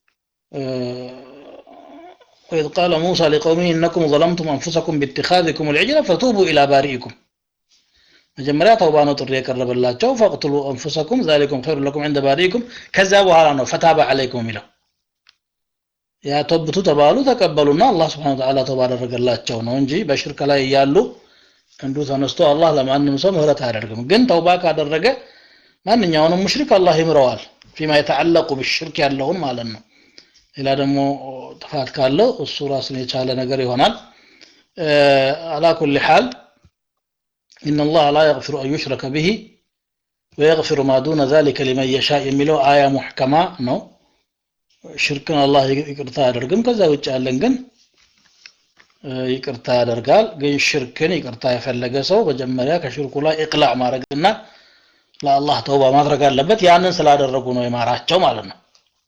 وإذ قال موسى لقومه إنكم ظلمتم أنفسكم باتخاذكم العجل فتوبوا إلى بارئكم መጀመሪያ ተውባ ነው ጥሪ የቀረበላቸው ፈቅትሉ አንፉሰኩም ዛሊኩም ኸይሩ ለኩም ዕንደ ባሪኢኩም ከዛ በኋላ ነው ፈታባ ዐለይኩም የሚለው ያ ተብቱ ተባሉ ተቀበሉና አላህ ስብሐነ ወተዓላ ተውባ አደረገላቸው ነው እንጂ በሽርክ ላይ እያሉ እንዱ ተነስቶ አላህ ለማንም ሰው ምህረት አያደርግም ግን ተውባ ካደረገ ማንኛውንም ሙሽሪክ አላህ ይምረዋል ፊማ የተዓለቁ ብሽርክ ያለውን ማለት ነው ሌላ ደግሞ ጥፋት ካለው እሱ ራሱን የቻለ ነገር ይሆናል አላ ኩል ሐል إن الله لا يغفر أن يشرك به ويغفر ما دون ذلك لمن يشاء የሚለው አያ ሙሕከማ ነው ሽርክን አላህ ይቅርታ አያደርግም ከዛ ውጭ ያለን ግን ይቅርታ ያደርጋል ግን ሽርክን ይቅርታ የፈለገ ሰው መጀመሪያ ከሽርኩ ላይ እቅላዕ ማድረግና ለአላህ ተውባ ማድረግ አለበት ያንን ስላደረጉ ነው የማራቸው ማለት ነው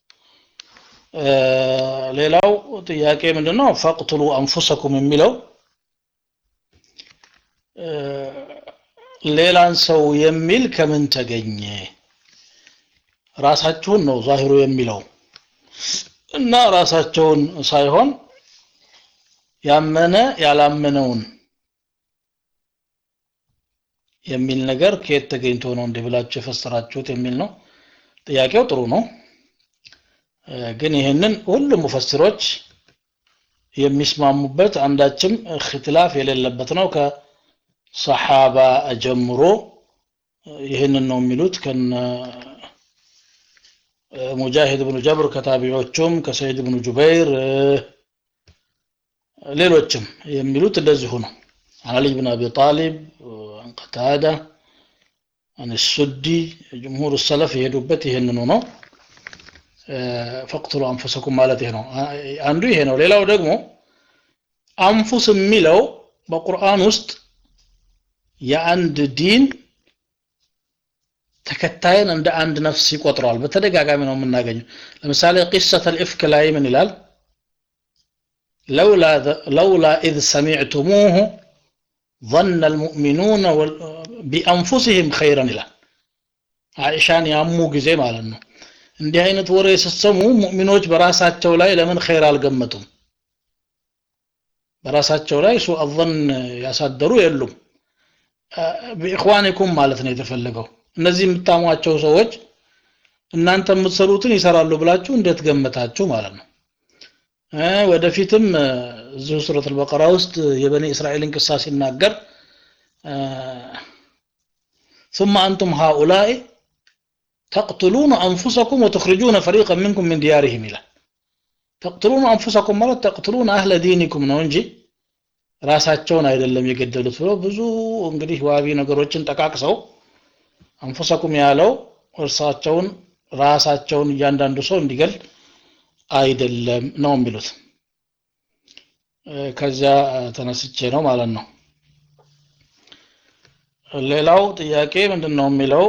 ሌላው ጥያቄ ምንድነው ፈቅትሉ አንፉሰኩም የሚለው ሌላን ሰው የሚል ከምን ተገኘ ራሳችሁን ነው ዛሂሩ የሚለው እና ራሳቸውን ሳይሆን ያመነ ያላመነውን የሚል ነገር ከየት ተገኝቶ ነው እንዲህ ብላችሁ የፈሰራችሁት የሚል ነው ጥያቄው ጥሩ ነው ግን ይህንን ሁሉም ሙፈስሮች የሚስማሙበት አንዳችም እክትላፍ የሌለበት ነው ከሰሓባ ጀምሮ ይህንን ነው የሚሉት ከነ ሙጃሂድ ብኑ ጀብር ከታቢዖቹም ከሰይድ ብኑ ጁበይር ሌሎችም የሚሉት እንደዚሁ ነው አሊ ብን አቢ ጣሊብ ቀታዳ አን ሱዲ ጅምሁር ሰለፍ የሄዱበት ይሄንኑ ነው ፈቅትሉ አንፉሰኩም ማለት ይሄ ነው አንዱ ይሄ ነው ሌላው ደግሞ አንፉስ የሚለው በቁርአን ውስጥ የአንድ ዲን ተከታይን እንደ አንድ ነፍስ ይቆጥረዋል በተደጋጋሚ ነው የምናገኘው ለምሳሌ ቂሰተ ልእፍክ ላይ ምን ይላል ለውላ ኢዝ ሰሚዕቱሙሁ ظن المؤمنون بأنفسهم خيرا ይላል አይሻን ያሙ ጊዜ ማለት ነው እንዲህ አይነት ወሬ ስትሰሙ ሙእሚኖች በራሳቸው ላይ ለምን ኸይር አልገመቱም በራሳቸው ላይ ሱ አዘን ያሳደሩ የሉም ቢኢኽዋኒኩም ማለት ነው የተፈለገው እነዚህ የምታሟቸው ሰዎች እናንተ የምትሰሩትን ይሰራሉ ብላችሁ እንዴት ገመታችሁ ማለት ነው ወደፊትም እዚሁ ሱረት አልበቀራ ውስጥ የበኒ እስራኤልን ቅሳ ሲናገር ثم أنتم هؤلاء تقتلون أنفسكم وتخرجون فريقا منكم من ديارهم إلى تقتلون أنفسكم ማለት تقتلون أهل دينكم ነው እንጂ ራሳቸውን አይደለም የገደሉት ብሎ ብዙ እንግዲህ ዋቢ ነገሮችን ጠቃቅሰው አንፉሰኩም ያለው እርሳቸውን ራሳቸውን እያንዳንዱ ሰው እንዲገል አይደለም ነው የሚሉት ከዚያ ተነስቼ ነው ማለት ነው ሌላው ጥያቄ ምንድን ነው የሚለው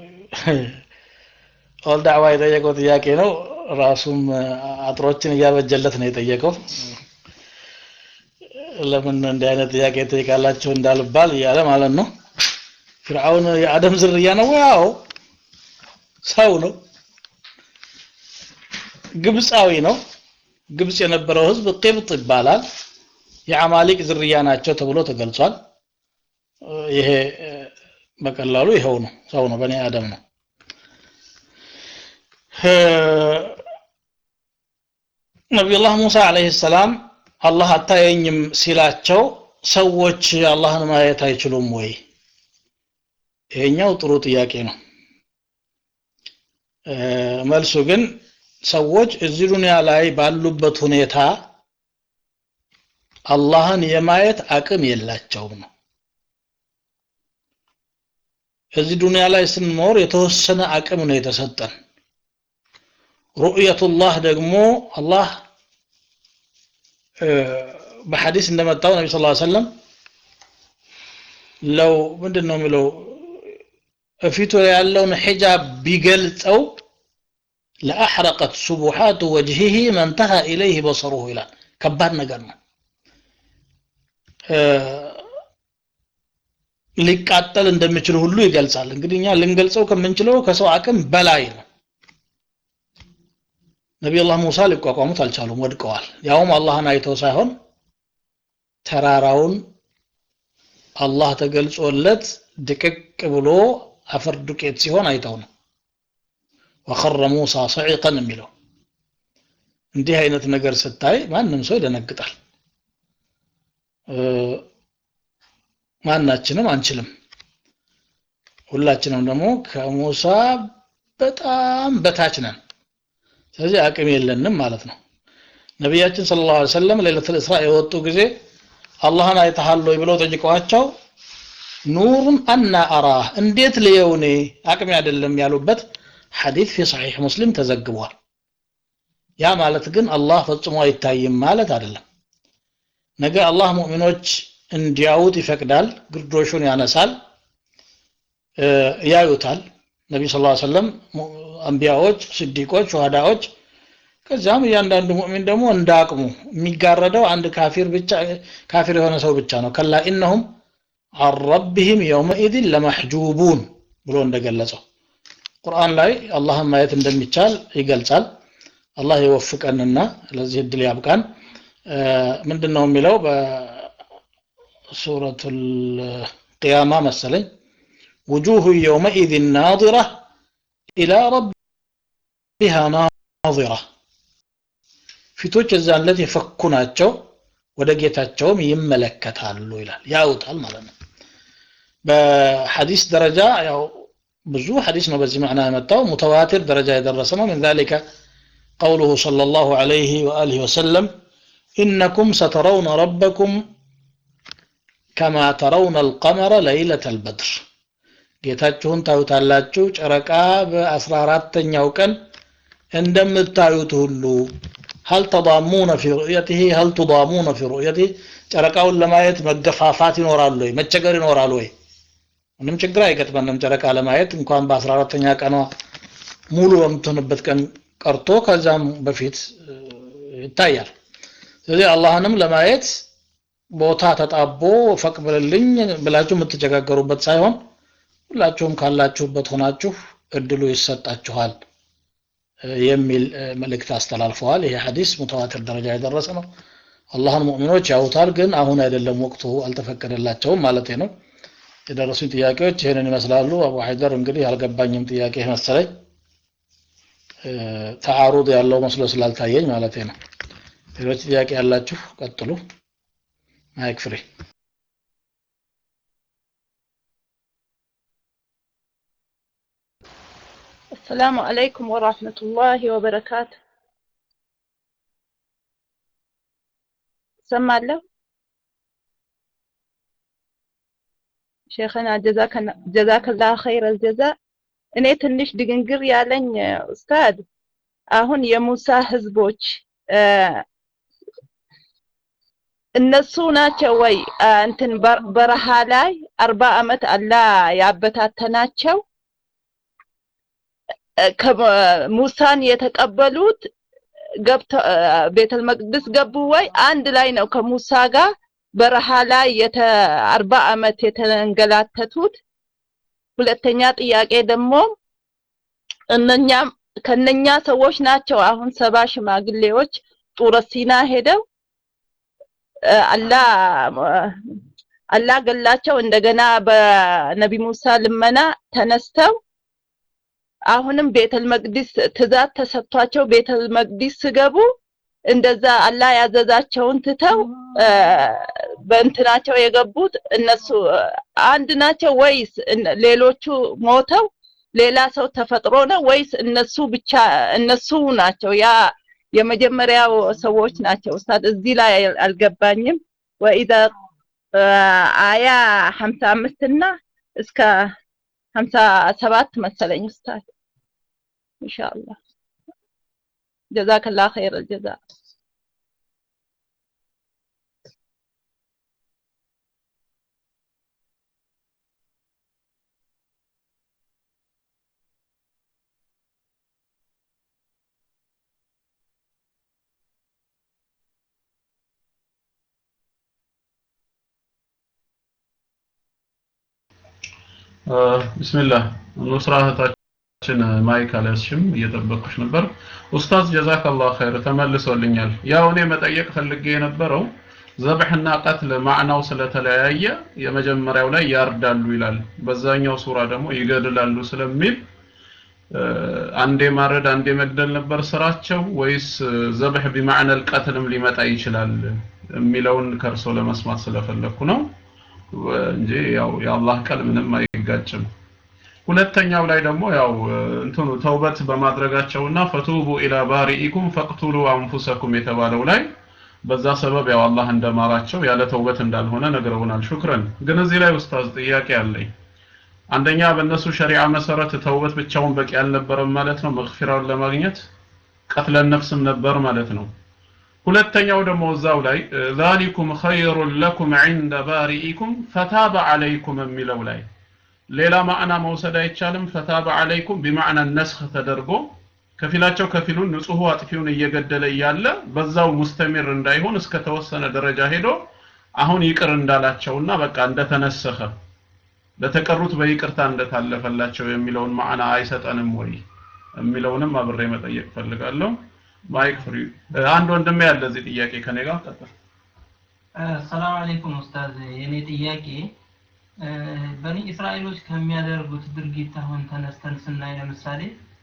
ኦል ዳዕዋ የጠየቀው ጥያቄ ነው ራሱም አጥሮችን እያበጀለት ነው የጠየቀው ለምን እንዲህ አይነት ጥያቄ ጠይቃላቸው እንዳልባል እያለ ማለት ነው ፍርዓውን የአደም ዝርያ ነው ያው ሰው ነው ግብፃዊ ነው ግብፅ የነበረው ህዝብ ቅብጥ ይባላል የአማሊቅ ዝርያ ናቸው ተብሎ ተገልጿል ይሄ በቀላሉ ይኸው ነው ሰው ነው በኒ አደም ነው ነቢዩላህ ሙሳ አለይሂ ሰላም አላህ አታየኝም ሲላቸው ሰዎች አላህን ማየት አይችሉም ወይ ይሄኛው ጥሩ ጥያቄ ነው መልሱ ግን ሰዎች እዚህ ዱንያ ላይ ባሉበት ሁኔታ አላህን የማየት አቅም የላቸውም ነው እዚህ ዱንያ ላይ ስንኖር የተወሰነ አቅም ነው የተሰጠን ሩእየቱላህ ደግሞ አላህ በሐዲስ እንደመጣው ነቢ ስ ሰለም ለው ምንድን ነው የሚለው እፊቱ ያለውን ሒጃብ ቢገልጸው ለአሕረቀት ሱቡሓቱ ወጅሂህ መንተሃ ኢለይህ በሰሩሁ ይላል ከባድ ነገር ነው ሊቃጠል እንደሚችል ሁሉ ይገልጻል እንግዲህ እኛ ልንገልጸው ከምንችለው ከሰው አቅም በላይ ነው ነቢዩላህ ሙሳ ሊቋቋሙት አልቻሉም ወድቀዋል ያውም አላህን አይተው ሳይሆን ተራራውን አላህ ተገልጾለት ድቅቅ ብሎ አፈር ዱቄት ሲሆን አይተው ነው ወኸረ ሙሳ ሰዒቀን የሚለው እንዲህ አይነት ነገር ስታይ ማንም ሰው ይደነግጣል ማናችንም አንችልም ሁላችንም ደግሞ ከሙሳ በጣም በታች ነን ስለዚህ አቅም የለንም ማለት ነው ነቢያችን ስለ ላሁ ሰለም ሌለት ልእስራ የወጡ ጊዜ አላህን አይተሃል ወይ ብለው ጠይቀዋቸው ኑሩን አና አራህ እንዴት ልየውኔ አቅም አይደለም ያሉበት ሐዲት ፊ ሰሒሕ ሙስሊም ተዘግቧል ያ ማለት ግን አላህ ፈጽሞ አይታይም ማለት አይደለም ነገ አላህ ሙእሚኖች እንዲያዩት ይፈቅዳል ግርዶሹን ያነሳል ያዩታል ነቢ ስ ሰለም አንቢያዎች ስዲቆች ሸሃዳዎች ከዚያም እያንዳንዱ ሙእሚን ደግሞ እንደ አቅሙ የሚጋረደው አንድ ካፊር ብቻ ካፊር የሆነ ሰው ብቻ ነው ከላ ኢነሁም አን ረቢህም የውመኢድን ለመሕጁቡን ብሎ እንደገለጸው ቁርአን ላይ አላህን ማየት እንደሚቻል ይገልጻል አላህ የወፍቀንና ለዚህ እድል ያብቃን ምንድን ነው የሚለው በሱረቱ ልቅያማ መሰለኝ ውጁሁ የውመኢድን ናظራ ኢላ ረቢሃ ናظራ ፊቶች የዛን ዕለት የፈኩ ናቸው ወደ ጌታቸውም ይመለከታሉ ይላል ያውታል ማለት ነው በሐዲስ ደረጃ ያው ብዙ ሐዲስ ነው በዚህ ማዕና የመጣው ሙተዋቲር ደረጃ የደረሰ ነው ምን ذلك قوله صلى الله عليه وآله وسلم إنكم سترون ربكم كما ترون القمر ليلة البدر ጌታችሁን ታዩታላችሁ ጨረቃ በአስራ አራተኛው ቀን እንደምታዩት ሁሉ هل تضامون في رؤيته هل تضامون في رؤيته ጨረቃውን ለማየት መገፋፋት ይኖራል ወይ መቸገር ይኖራል ወይ ምንም ችግር አይገጥመንም ጨረቃ ለማየት እንኳን በአስራ አራተኛ ቀኗ ሙሉ በምትሆንበት ቀን ቀርቶ ከዛም በፊት ይታያል ስለዚህ አላህንም ለማየት ቦታ ተጣቦ ፈቅብልልኝ ብላችሁ የምትቸጋገሩበት ሳይሆን ሁላችሁም ካላችሁበት ሆናችሁ እድሉ ይሰጣችኋል የሚል መልእክት አስተላልፈዋል ይሄ ሐዲስ ሙተዋትር ደረጃ የደረሰ ነው አላህን ሙእሚኖች ያውታል ግን አሁን አይደለም ወቅቱ አልተፈቀደላቸውም ማለት ነው የደረሱኝ ጥያቄዎች ይህንን ይመስላሉ አቡ ሀይደር እንግዲህ አልገባኝም ጥያቄ መሰለኝ ተዓሩድ ያለው መስሎ ስላልታየኝ ማለት ነው ሌሎች ጥያቄ ያላችሁ ቀጥሉ ማይክ ፍሪ السلام عليكم ورحمة الله وبركاته سمع شيخنا جزاك جزاك الله خير الجزاء እኔ ትንሽ ድግንግር ያለኝ ኡስታድ አሁን የሙሳ ህዝቦች እነሱ ናቸው ወይ እንትን በረሃ ላይ አርባ አመት አላ ያበታተናቸው ሙሳን የተቀበሉት ገብተ ቤተል መቅደስ ገቡ ወይ አንድ ላይ ነው ከሙሳ ጋር በረሃ ላይ የተ አርባ አመት የተንገላተቱት ሁለተኛ ጥያቄ ደግሞ እነኛም ከነኛ ሰዎች ናቸው አሁን ሰባ ሽማግሌዎች ጡረ ሲና ሄደው አላ አላ ገላቸው እንደገና በነቢ ሙሳ ልመና ተነስተው አሁንም ቤተል መቅዲስ ትእዛዝ ተሰጥቷቸው ቤተል መቅዲስ ስገቡ እንደዛ አላ ያዘዛቸውን ትተው በእንትናቸው የገቡት እነሱ አንድ ናቸው ወይስ ሌሎቹ ሞተው ሌላ ሰው ተፈጥሮ ነው ወይስ እነሱ ብቻ እነሱ ናቸው ያ የመጀመሪያው ሰዎች ናቸው ኡስታድ እዚህ ላይ አልገባኝም ወኢዛ አያ 55 እና እስከ 57 መሰለኝ ኡስታድ ኢንሻአላህ ጀዛከላህ ኸይር አልጀዛ ቢስሚላህ ኑስራ እህታችን ማይክ አልያዝሽም እየጠበቅኩሽ ነበር ኡስታዝ ጀዛከላህ ኸይር ተመልሶልኛል ያው እኔ መጠየቅ ፈልጌ የነበረው ዘብሕና ቀትል ማዕናው ስለተለያየ የመጀመሪያው ላይ ያርዳሉ ይላል በዛኛው ሱራ ደግሞ ይገድላሉ ስለሚል አንዴ ማረድ አንዴ መግደል ነበር ስራቸው ወይስ ዘብሕ ቢማዕነል ቀትልም ሊመጣ ይችላል የሚለውን ከርሶ ለመስማት ስለፈለኩ ነው እንጂ ያው የአላህ ቃል ምንም አይጋጭም ሁለተኛው ላይ ደግሞ ያው እንትኑ ተውበት በማድረጋቸውና ፈቱቡ ኢላ ባሪኢኩም ፈቅቱሉ አንፉሰኩም የተባለው ላይ በዛ ሰበብ ያው አላህ እንደማራቸው ያለ ተውበት እንዳልሆነ ነግረውናል ሹክረን ግን እዚህ ላይ ኡስታዝ ጥያቄ አለኝ አንደኛ በእነሱ ሸሪዓ መሰረት ተውበት ብቻውን በቂ አልነበረም ማለት ነው መግፊራውን ለማግኘት ቀትለን ነፍስም ነበር ማለት ነው ሁለተኛው ደግሞ እዛው ላይ ዛሊኩም ኸይሩን ለኩም ዒንደ ባሪኢኩም ፈታበ ዐለይኩም የሚለው ላይ ሌላ ማዕና መውሰድ አይቻልም ፈታበ ዐለይኩም ቢማዕና ነስኽ ተደርጎ ከፊላቸው ከፊሉን ንጹሑ አጥፊውን እየገደለ እያለ በዛው ሙስተሚር እንዳይሆን እስከ ተወሰነ ደረጃ ሄዶ አሁን ይቅር እንዳላቸውና በቃ እንደተነሰኸ ለተቀሩት በይቅርታ እንደታለፈላቸው የሚለውን ማዕና አይሰጠንም ወይ የሚለውንም አብሬ መጠየቅ ፈልጋለሁ ማይክ ፍሪ አንድ ወንድሜ ያለ እዚህ ጥያቄ ከኔ ጋር ቀጥል ሰላም አለይኩም ኡስታዝ የኔ ጥያቄ በኒ እስራኤሎች ከሚያደርጉት ድርጊት አሁን ተነስተን ስናይ ለምሳሌ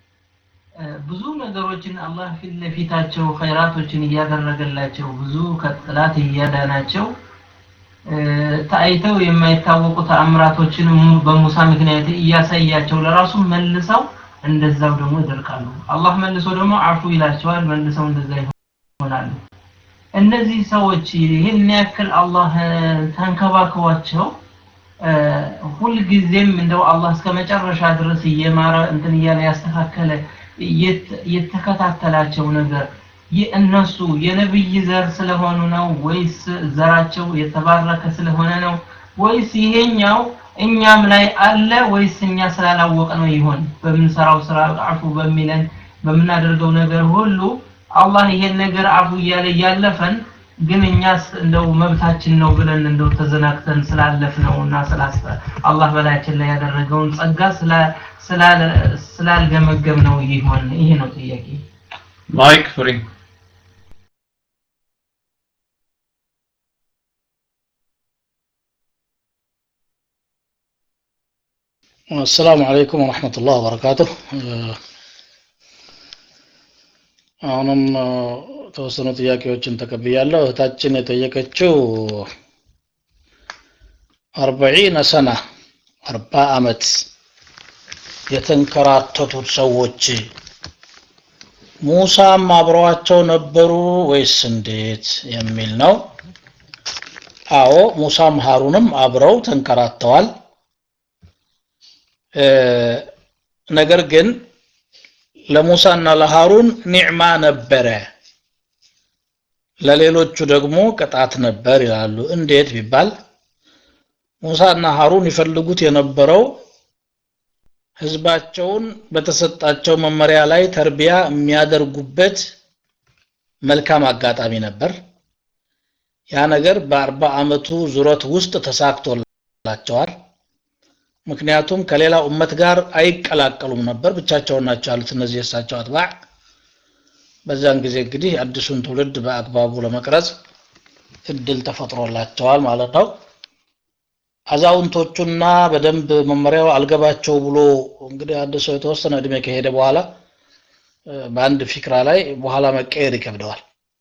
ብዙ ነገሮችን አላህ ፊት ለፊታቸው ኸይራቶችን እያደረገላቸው ብዙ ከጥላት እያዳናቸው ታይተው የማይታወቁ ተአምራቶችን በሙሳ ምክንያት እያሳያቸው ለራሱ መልሰው እንደዛው ደግሞ ይደርቃሉ አላህ መልሶ ደግሞ አፉ ይላቸዋል መልሰው እንደዛ ይሆናሉ እነዚህ ሰዎች ይህን ያክል አላህ ተንከባክቧቸው ሁልጊዜም እንደው አላህ እስከ መጨረሻ ድረስ እየማረ እንትን እያለ ያስተካከለ የተከታተላቸው ነገር እነሱ የነብይ ዘር ስለሆኑ ነው ወይስ ዘራቸው የተባረከ ስለሆነ ነው ወይስ ይሄኛው እኛም ላይ አለ ወይስ እኛ ስላላወቀ ነው ይሆን በምንሰራው ስራ አፉ በሚለን በምናደርገው ነገር ሁሉ አላህ ይሄን ነገር አፉ እያለ እያለፈን ግን እኛስ እንደው መብታችን ነው ብለን እንደው ተዘናግተን ስላለፍ ነው እና ስላስተ አላህ በላያችን ላይ ያደረገውን ጸጋ ስላልገመገም ነው ይሆን ይሄ ነው ጥያቄ ማይክ ፍሪ السلام عليكم ورحمة الله وبركاته አሁንም ተወሰኑ ጥያቄዎችን ተቀብያለሁ እህታችን የጠየቀችው አርበዒነ ሰና አርባ አመት የተንከራተቱት ሰዎች ሙሳም አብረዋቸው ነበሩ ወይስ እንዴት የሚል ነው አዎ ሙሳም ሀሩንም አብረው ተንከራተዋል ነገር ግን ለሙሳና ለሃሩን ኒዕማ ነበረ ለሌሎቹ ደግሞ ቅጣት ነበር ይላሉ እንዴት ቢባል ሙሳና ሃሩን ይፈልጉት የነበረው ህዝባቸውን በተሰጣቸው መመሪያ ላይ ተርቢያ የሚያደርጉበት መልካም አጋጣሚ ነበር ያ ነገር በአርባ አመቱ ዙረት ውስጥ ተሳክቶላቸዋል ምክንያቱም ከሌላ ኡመት ጋር አይቀላቀሉም ነበር ብቻቸውን ናቸው ያሉት እነዚህ የእሳቸው አትባዕ በዛን ጊዜ እንግዲህ አዲሱን ትውልድ በአግባቡ ለመቅረጽ እድል ተፈጥሮላቸዋል ማለት ነው አዛውንቶቹና በደንብ መመሪያው አልገባቸው ብሎ እንግዲህ አንድ ሰው የተወሰነ እድሜ ከሄደ በኋላ በአንድ ፊክራ ላይ በኋላ መቀየር ይከብደዋል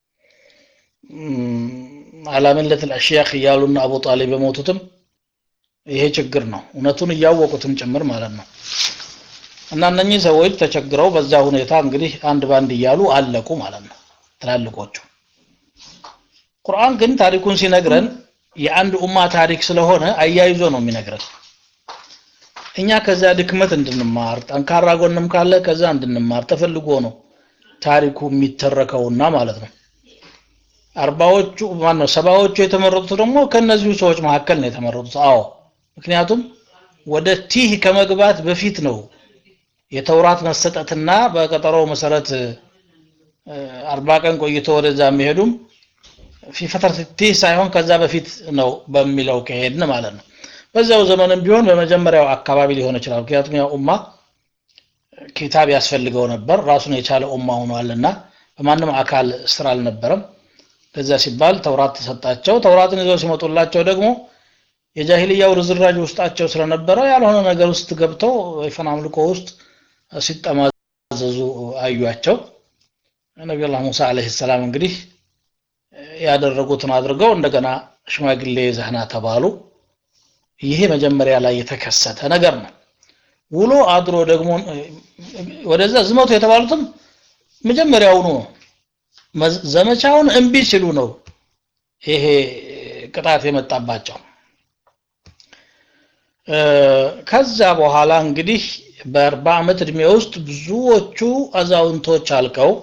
አላምለት አልአሽያክ እያሉና አቡ ጣሊብ የሞቱትም ይሄ ችግር ነው እውነቱን እያወቁትም ጭምር ማለት ነው እና እነኚህ ሰዎች ተቸግረው በዛ ሁኔታ እንግዲህ አንድ ባንድ እያሉ አለቁ ማለት ነው ትላልቆቹ ቁርአን ግን ታሪኩን ሲነግረን የአንድ ኡማ ታሪክ ስለሆነ አያይዞ ነው የሚነግረን እኛ ከዛ ድክመት እንድንማር ጠንካራ ጎንም ካለ ከዛ እንድንማር ተፈልጎ ነው ታሪኩ የሚተረከውና ማለት ነው አርባዎቹ ማነው ሰባዎቹ የተመረጡት ደግሞ ከነዚሁ ሰዎች መካከል ነው የተመረጡት አዎ ምክንያቱም ወደ ቲህ ከመግባት በፊት ነው የተውራት መሰጠትና በቀጠሮው መሰረት አርባ ቀን ቆይቶ ወደዛ የሚሄዱም ፊፈተር ቲህ ሳይሆን ከዛ በፊት ነው በሚለው ከሄድን ማለት ነው በዛው ዘመንም ቢሆን በመጀመሪያው አካባቢ ሊሆን ይችላል ምክንያቱም ያ ኡማ ኪታብ ያስፈልገው ነበር ራሱን የቻለ ኡማ ሆኗልና በማንም አካል ስራ አልነበረም ለዛ ሲባል ተውራት ተሰጣቸው ተውራትን ይዘው ሲመጡላቸው ደግሞ የጃሂልያው ርዝራጅ ውስጣቸው ስለነበረ ያልሆነ ነገር ውስጥ ገብተው ወይፈን አምልኮ ውስጥ ሲጠማዘዙ አዩቸው ነቢዩላህ ሙሳ አለይሂ ሰላም እንግዲህ ያደረጉትን አድርገው እንደገና ሽማግሌ ዘህና ተባሉ ይሄ መጀመሪያ ላይ የተከሰተ ነገር ነው ውሎ አድሮ ደግሞ ወደዛ ዝመቱ የተባሉትም መጀመሪያውኑ ነው ዘመቻውን እምቢ ሲሉ ነው ይሄ ቅጣት የመጣባቸው ከዛ በኋላ እንግዲህ በአርባ ዓመት እድሜ ውስጥ ብዙዎቹ አዛውንቶች አልቀው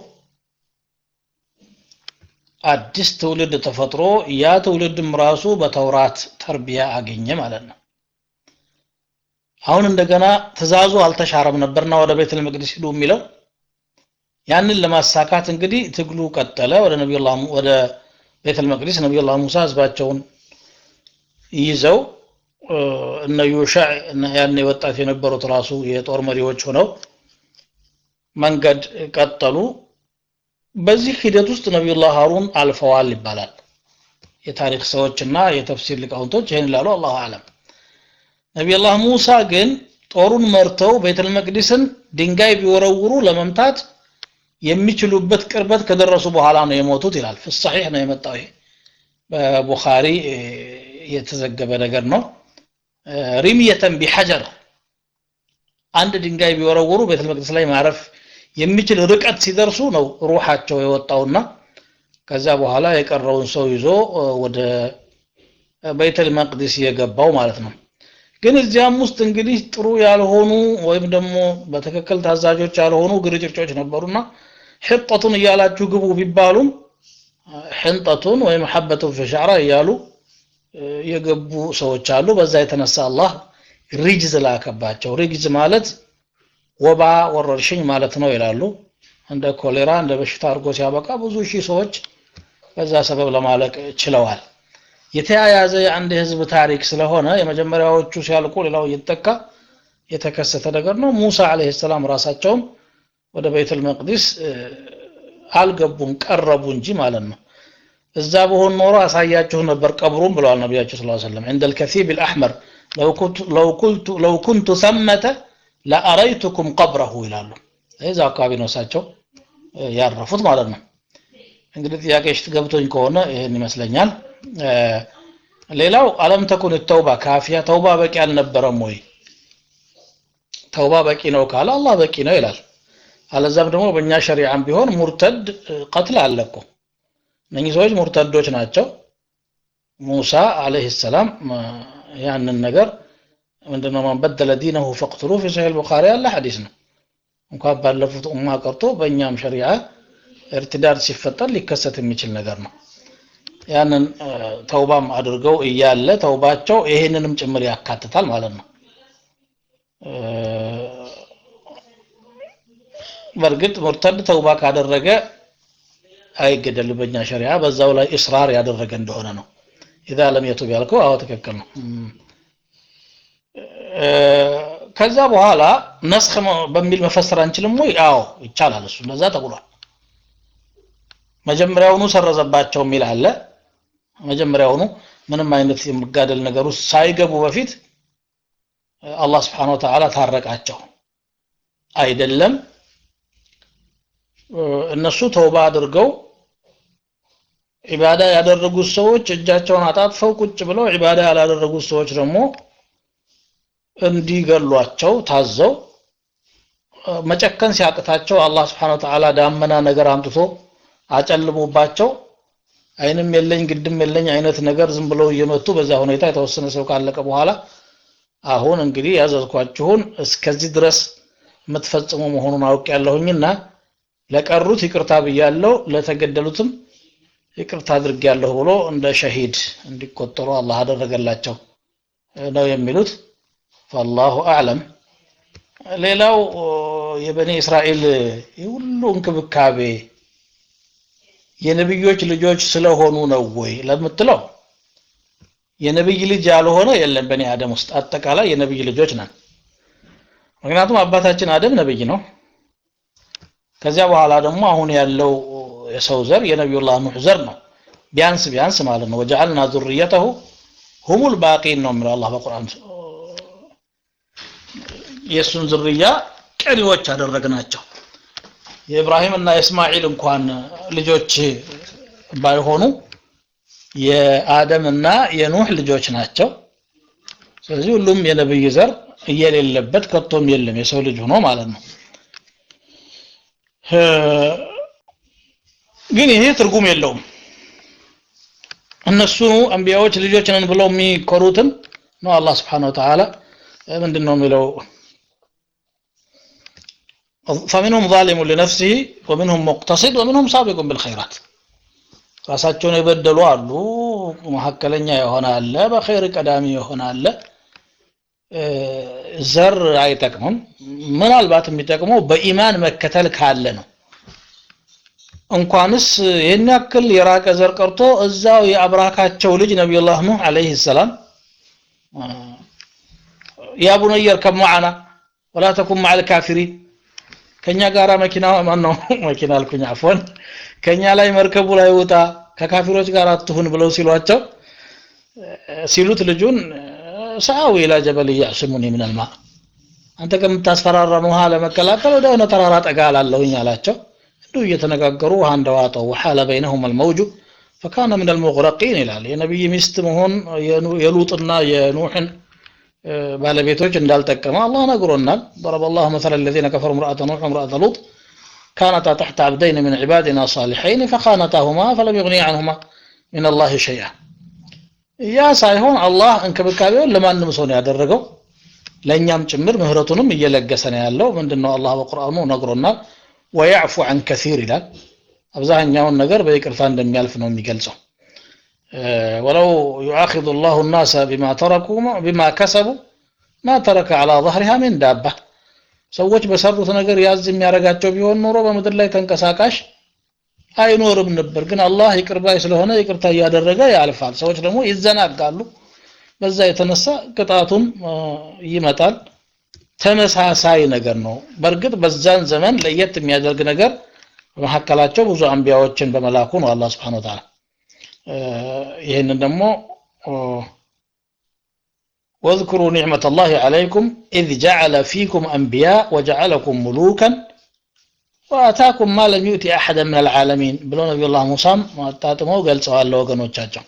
አዲስ ትውልድ ተፈጥሮ ያ ትውልድም ራሱ በተውራት ተርቢያ አገኘ ማለት ነው አሁን እንደገና ትእዛዙ አልተሻረም ነበርና ወደ ቤተል መቅደስ ሂዱ የሚለው ያንን ለማሳካት እንግዲህ ትግሉ ቀጠለ ወደ ነቢዩላህ ወደ ቤተል መቅደስ ነቢዩላህ ሙሳ ህዝባቸውን ይዘው እነ ዩሻዕ ያኔ ወጣት የነበሩት ራሱ የጦር መሪዎች ሆነው መንገድ ቀጠሉ በዚህ ሂደት ውስጥ ነቢዩላህ ሀሩን አልፈዋል ይባላል የታሪክ ሰዎችና የተፍሲር ሊቃውንቶች ይህን ይላሉ አላሁ አለም ነቢዩላህ ሙሳ ግን ጦሩን መርተው ቤተል መቅዲስን ድንጋይ ቢወረውሩ ለመምታት የሚችሉበት ቅርበት ከደረሱ በኋላ ነው የሞቱት ይላል ፍሳሒሕ ነው የመጣው ይሄ በቡኻሪ የተዘገበ ነገር ነው ሪምየተን ቢሐጀር አንድ ድንጋይ ቢወረውሩ ቤተል መቅደስ ላይ ማረፍ የሚችል ርቀት ሲደርሱ ነው ሩሓቸው የወጣውና ከዛ በኋላ የቀረውን ሰው ይዞ ወደ ቤተል መቅዲስ የገባው ማለት ነው ግን እዚያም ውስጥ እንግዲህ ጥሩ ያልሆኑ ወይም ደግሞ በትክክል ታዛዦች ያልሆኑ ግርጭርጮች ነበሩና ሕጠቱን እያላችሁ ግቡ ቢባሉም ሕንጠቱን ወይም ሐበቱን ፊሻዕራ እያሉ የገቡ ሰዎች አሉ በዛ የተነሳ አላህ ሪጅዝ ላከባቸው ሪጅዝ ማለት ወባ ወረርሽኝ ማለት ነው ይላሉ እንደ ኮሌራ እንደ በሽታ አድርጎ ሲያበቃ ብዙ ሺህ ሰዎች በዛ ሰበብ ለማለቅ ችለዋል የተያያዘ የአንድ ህዝብ ታሪክ ስለሆነ የመጀመሪያዎቹ ሲያልቁ ሌላው እየተጠቃ የተከሰተ ነገር ነው ሙሳ አለይሂ ሰላም ራሳቸውም ወደ ቤተል መቅዲስ አልገቡም ቀረቡ እንጂ ማለት ነው እዛ በሆን ኖሮ አሳያችሁ ነበር ቀብሩም ብለዋል ነቢያቸው ስ ሰለም عند الكثيب الأحمر لو كنت, لو كنت, لو كنت ثمة لأريتكم قبره ይላሉ እዛ አካባቢ ነው እሳቸው ያረፉት ማለት ነው እንግዲህ ጥያቄሽ ገብቶኝ ከሆነ ይህን ይመስለኛል ሌላው አለም ተኩን ተውባ ካፊያ ተውባ በቂ አልነበረም ወይ ተውባ በቂ ነው ካለ አላህ በቂ ነው ይላል አለዛም ደግሞ በእኛ ሸሪዓም ቢሆን ሙርተድ ቀትል አለ እኮ እነኚህ ሰዎች ሙርተዶች ናቸው ሙሳ አለይሂ ሰላም ያንን ነገር ምንድነው ማን በደለ ዲነሁ ፈቅትሉ ፊ ሰሒህ ቡኻሪ ያለ ሐዲስ ነው እንኳን ባለፉት ኡማ ቀርቶ በእኛም ሸሪዓ እርትዳድ ሲፈጠር ሊከሰት የሚችል ነገር ነው ያንን ተውባም አድርገው እያለ ተውባቸው ይሄንንም ጭምር ያካትታል ማለት ነው በእርግጥ ሙርተድ ተውባ ካደረገ አይገደል በእኛ ሸሪዓ በዛው ላይ እስራር ያደረገ እንደሆነ ነው ኢዛ ለም የቱብ ያልከው አዎ ትክክል ነው ከዛ በኋላ ነስኽ በሚል መፈሰር አንችልም ወይ አዎ ይቻላል እሱ እንደዛ ተብሏል መጀመሪያውኑ ሰረዘባቸው የሚል አለ መጀመሪያውኑ ምንም አይነት የመጋደል ነገር ውስጥ ሳይገቡ በፊት አላህ ስብሓን ወተዓላ ታረቃቸው አይደለም እነሱ ተውባ አድርገው ዒባዳ ያደረጉት ሰዎች እጃቸውን አጣጥፈው ቁጭ ብለው ዒባዳ ያላደረጉት ሰዎች ደግሞ እንዲገሏቸው ታዘው መጨከን ሲያቅታቸው አላህ ስብሓን ወተዓላ ዳመና ነገር አምጥቶ አጨልሞባቸው አይንም የለኝ ግድም የለኝ አይነት ነገር ዝም ብለው እየመቱ በዛ ሁኔታ የተወሰነ ሰው ካለቀ በኋላ አሁን እንግዲህ ያዘዝኳችሁን እስከዚህ ድረስ የምትፈጽሙ መሆኑን አውቅ ያለሁኝና ለቀሩት ይቅርታ ብያለሁ ለተገደሉትም ይቅርታ አድርጌያለሁ ብሎ እንደ ሸሂድ እንዲቆጠሩ አላህ አደረገላቸው ነው የሚሉት ፈላሁ አዕለም ሌላው የበኒ እስራኤል የሁሉ እንክብካቤ የነብዮች ልጆች ስለሆኑ ነው ወይ ለምትለው የነብይ ልጅ ያልሆነ የለም በኒ አደም ውስጥ አጠቃላይ የነብይ ልጆች ነን ምክንያቱም አባታችን አደም ነብይ ነው ከዚያ በኋላ ደግሞ አሁን ያለው የሰው ዘር የነቢዩላህ ኑህ ዘር ነው ቢያንስ ቢያንስ ማለት ነው ወጀዐልና ዙርየተሁ ሁሙል ባቂን ነው የሚለው አላህ በቁርአን የእሱን ዝርያ ቀሪዎች አደረግናቸው የኢብራሂም እና የእስማኤል እንኳን ልጆች ባይሆኑ የአደም እና የኑህ ልጆች ናቸው ስለዚህ ሁሉም የነብይ ዘር እየሌለበት ከቶም የለም የሰው ልጅ ሆኖ ማለት ነው ግን ይሄ ትርጉም የለውም እነሱ አንቢያዎች ልጆች ነን ብለው የሚኮሩትን ነው አላህ Subhanahu Wa Ta'ala ምንድነው የሚለው فمنهم ظالم لنفسه ومنهم مقتصد ومنهم سابق بالخيرات ራሳቸውን የበደሉ አሉ መካከለኛ የሆነ አለ በኸይር ቀዳሚ የሆነ አለ ዘር አይጠቅምም ምናልባት የሚጠቅመው በኢማን መከተል ካለ ነው እንኳንስ ይህን ያክል የራቀ ዘር ቀርቶ እዛው የአብራካቸው ልጅ ነቢዩላህ ኑህ አለይሂ ሰላም ያ ቡነየ እርከብ መዓና ወላ ተኩን መዓል ካፊሪን ከኛ ጋራ መኪና ማነው መኪና አልኩኝ አፎን ከኛ ላይ መርከቡ ላይ ውጣ ከካፊሮች ጋር አትሁን ብለው ሲሏቸው ሲሉት ልጁን ሰአዊ ኢላ ጀበል ያዕስሙኒ ምን አልማ አንተ ከምታስፈራራን ውሃ ለመከላከል ወደ ሆነ ተራራ ጠጋ አላለሁኝ አላቸው እንዲሁ እየተነጋገሩ ውሃ እንደዋጠው ወሓለ በይነሁም አልመውጁ ፈካነ ምን አልሙግረቂን ይላል የነቢይ ሚስት መሆን የሉጥና የኑሕን ባለቤቶች እንዳልጠቀመ አላህ ነግሮናል ضرب الله مثلا الذين كفروا امرأة نوح وامرأة لوط كانتا تحت عبدين من عبادنا صالحين فخانتاهما فلم يغني عنهما من الله شيئا ያ ሳይሆን አላህ እንክብካቤውን ለማንም ሰው ነው ያደረገው ለእኛም ጭምር ምህረቱንም እየለገሰ ነው ያለው ምንድነው አላህ በቁርአኑ ነግሮናል ወያዕፉ አን ከሲር ይላል አብዛኛውን ነገር በይቅርታ እንደሚያልፍ ነው የሚገልጸው ወለው ዩአኪዙ ላሁ ናሰ ቢማ ተረኩ ቢማ ከሰቡ ማ ተረከ አላ ظهرها من ዳባ ሰዎች በሰሩት ነገር ያዝ የሚያደርጋቸው ቢሆን ኖሮ በምድር ላይ ተንቀሳቃሽ አይኖርም ነበር ግን አላህ ይቅርባይ ስለሆነ ይቅርታ እያደረገ ያልፋል ሰዎች ደግሞ ይዘናጋሉ በዛ የተነሳ ቅጣቱም ይመጣል ተመሳሳይ ነገር ነው በእርግጥ በዛን ዘመን ለየት የሚያደርግ ነገር በመካከላቸው ብዙ አንቢያዎችን በመላኩ ነው አላህ Subhanahu Ta'ala ይህንን ደግሞ واذكروا نعمة الله عليكم إذ جعل فيكم أنبياء وجعلكم ملوكا وآتاكم ما لم يؤتي أحدا من العالمين بلو نبي الله موسى واتاتمو قال سؤال لو كانوا تشاجم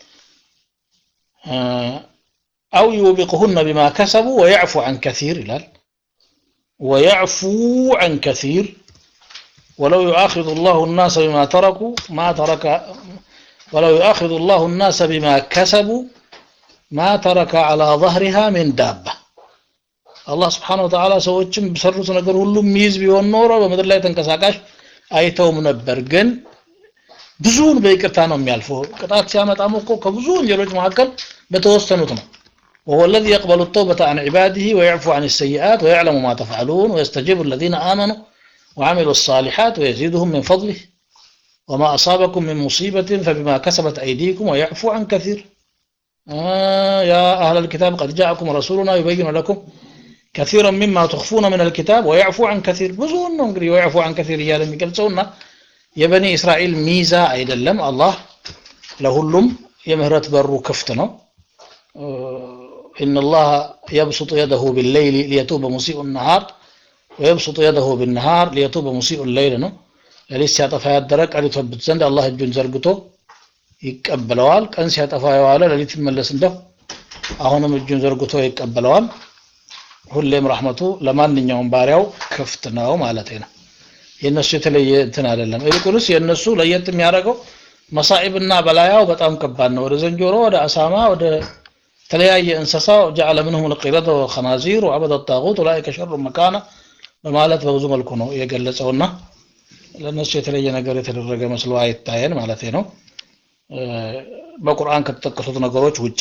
أو يوبقهن بما كسبوا ويعفو عن كثير إلال ويعفو عن كثير ولو يؤاخذ الله الناس بما تركوا ما ترك ولو يؤاخذ الله الناس بما كسبوا ما ترك على ظهرها من دابة الله سبحانه وتعالى ሰዎችም በሰሩት ነገር ሁሉ ሚይዝ ቢሆን ኖሮ በምድር ላይ ተንቀሳቃሽ አይተውም ነበር ግን ብዙውን በይቅርታ ነው የሚያልፈው ቅጣት ሲያመጣም እኮ ከብዙ ወንጀሎች መካከል በተወሰኑት ነው وهو الذي يقبل التوبة عن عباده ويعفو عن السيئات ويعلم ما تفعلون ويستجيب الذين آمنوا وعملوا الصالحات ويزيدهم من فضله وما أصابكم من مصيبة فبما كسبت أيديكم ويعفو عن كثير آه يا أهل الكتاب قد جاءكم رسولنا يبين لكم كثيرا مما تخفون من الكتاب ويعفو عن كثير بزون نقري ويعفو عن كثير يا لم يقلصونا يا بني إسرائيل ميزة أيضا لم الله لهلم يمهرت برو كفتنا آه إن الله يبسط يده بالليل ليتوب مسيء النهار ويبسط يده بالنهار ليتوب مسيء الليل ነው ሌሊት ሲያጠፋ ያደረ ቀን ይተውበት ዘንድ አላህ እጁን ዘርግቶ ይቀበለዋል ቀን ሲያጠፋ የዋለ ሌሊት ይመለስ እንደው አሁንም እጁን ዘርግቶ ይቀበለዋል ሁሌም ረህመቱ ለማንኛውም ባሪያው ክፍት ነው ማለት ነው የነሱ የተለየ እንትን አይደለም ይልቁንስ የነሱ ለየት የሚያደርገው መሳኢብና በላያው በጣም ከባድ ነው ወደ ዘንጆሮ ወደ አሳማ ወደ ተለያየ እንስሳ ጀዓለ ምንሁም ልቂረተ ወኸናዚር ወዐበደ ጣጉት ኡላኢከ ሸሩ መካና በማለት በብዙ መልኩ ነው የገለጸውና ለነሱ የተለየ ነገር የተደረገ መስሎ አይታየን ማለት ነው በቁርአን ከተጠቀሱት ነገሮች ውጭ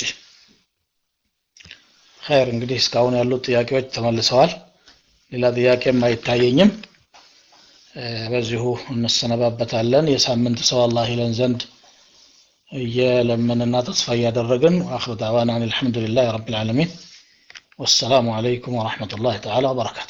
ኸይር እንግዲህ እስካሁን ያሉት ጥያቄዎች ተመልሰዋል ሌላ ጥያቄም አይታየኝም በዚሁ እንሰነባበታለን የሳምንት ሰው አላህ ይለን ዘንድ እየለመንና ተስፋ እያደረግን አክር ዳዕዋና አን አልሐምዱሊላህ ረብ ልዓለሚን ወሰላሙ አለይኩም ወረሕመቱላህ ተዓላ ወበረካቱ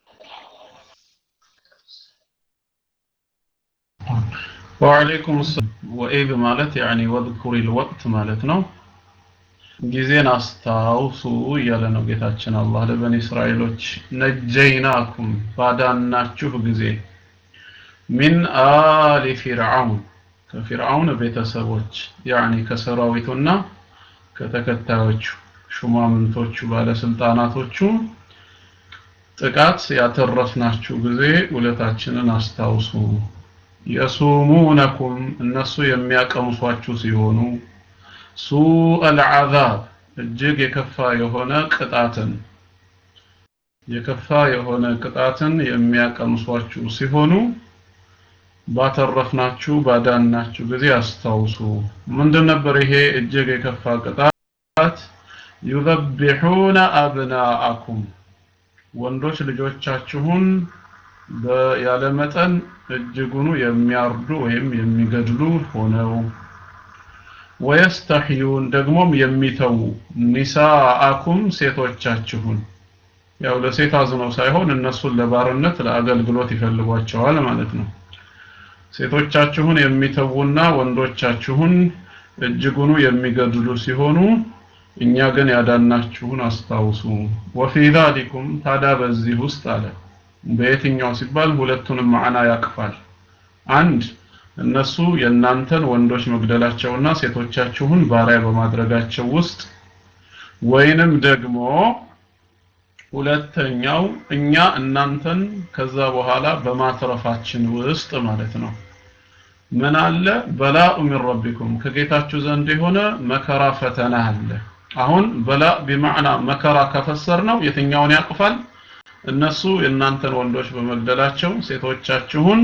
ወአለይኩም ሰላም ወኢዝ ማለት ያኒ ወድኩሪ ልወቅት ማለት ነው ጊዜን አስታውሱ እያለ ነው ጌታችን አላህ ለበኒ እስራኤሎች ነጀይናኩም ባዳናችሁ ጊዜ ሚን አሊ ፊርዓውን ከፊርዓውን ቤተሰቦች ያኒ ከሰራዊቱና ከተከታዮቹ ሹማምንቶቹ ባለስልጣናቶቹ ጥቃት ያተረፍናችሁ ጊዜ ውለታችንን አስታውሱ የሱሙነኩም እነሱ የሚያቀምሷችሁ ሲሆኑ ሱእ አልዓዛብ እጅግ የከፋ የሆነ ቅጣትን የከፋ የሆነ ቅጣትን የሚያቀምሷችሁ ሲሆኑ ባተረፍናችሁ ባዳናችሁ ጊዜ አስታውሱ ምንድን ነበር ይሄ እጅግ የከፋ ቅጣት ዩዘቢሑነ አብናአኩም ወንዶች ልጆቻችሁን ያለ መጠን እጅጉኑ የሚያርዱ ወይም የሚገድሉ ሆነው ወየስተሕዩን ደግሞም የሚተዉ ኒሳአኩም ሴቶቻችሁን ያው ለሴት አዝነው ሳይሆን እነሱን ለባርነት ለአገልግሎት ይፈልጓቸዋል ማለት ነው ሴቶቻችሁን የሚተዉና ወንዶቻችሁን እጅጉኑ የሚገድሉ ሲሆኑ እኛ ግን ያዳናችሁን አስታውሱ ወፊ ዛሊኩም ታዲያ በዚህ ውስጥ አለ በየትኛው ሲባል ሁለቱንም ማዕና ያቅፋል አንድ እነሱ የእናንተን ወንዶች መግደላቸውና ሴቶቻችሁን ባሪያ በማድረጋቸው ውስጥ ወይንም ደግሞ ሁለተኛው እኛ እናንተን ከዛ በኋላ በማትረፋችን ውስጥ ማለት ነው ምን አለ በላኡ ሚን ረቢኩም ከጌታችሁ ዘንድ የሆነ መከራ ፈተና አለ አሁን በላ ቢማዕና መከራ ከፈሰር ነው የትኛውን ያቅፋል እነሱ የእናንተን ወንዶች በመግደላቸው ሴቶቻችሁን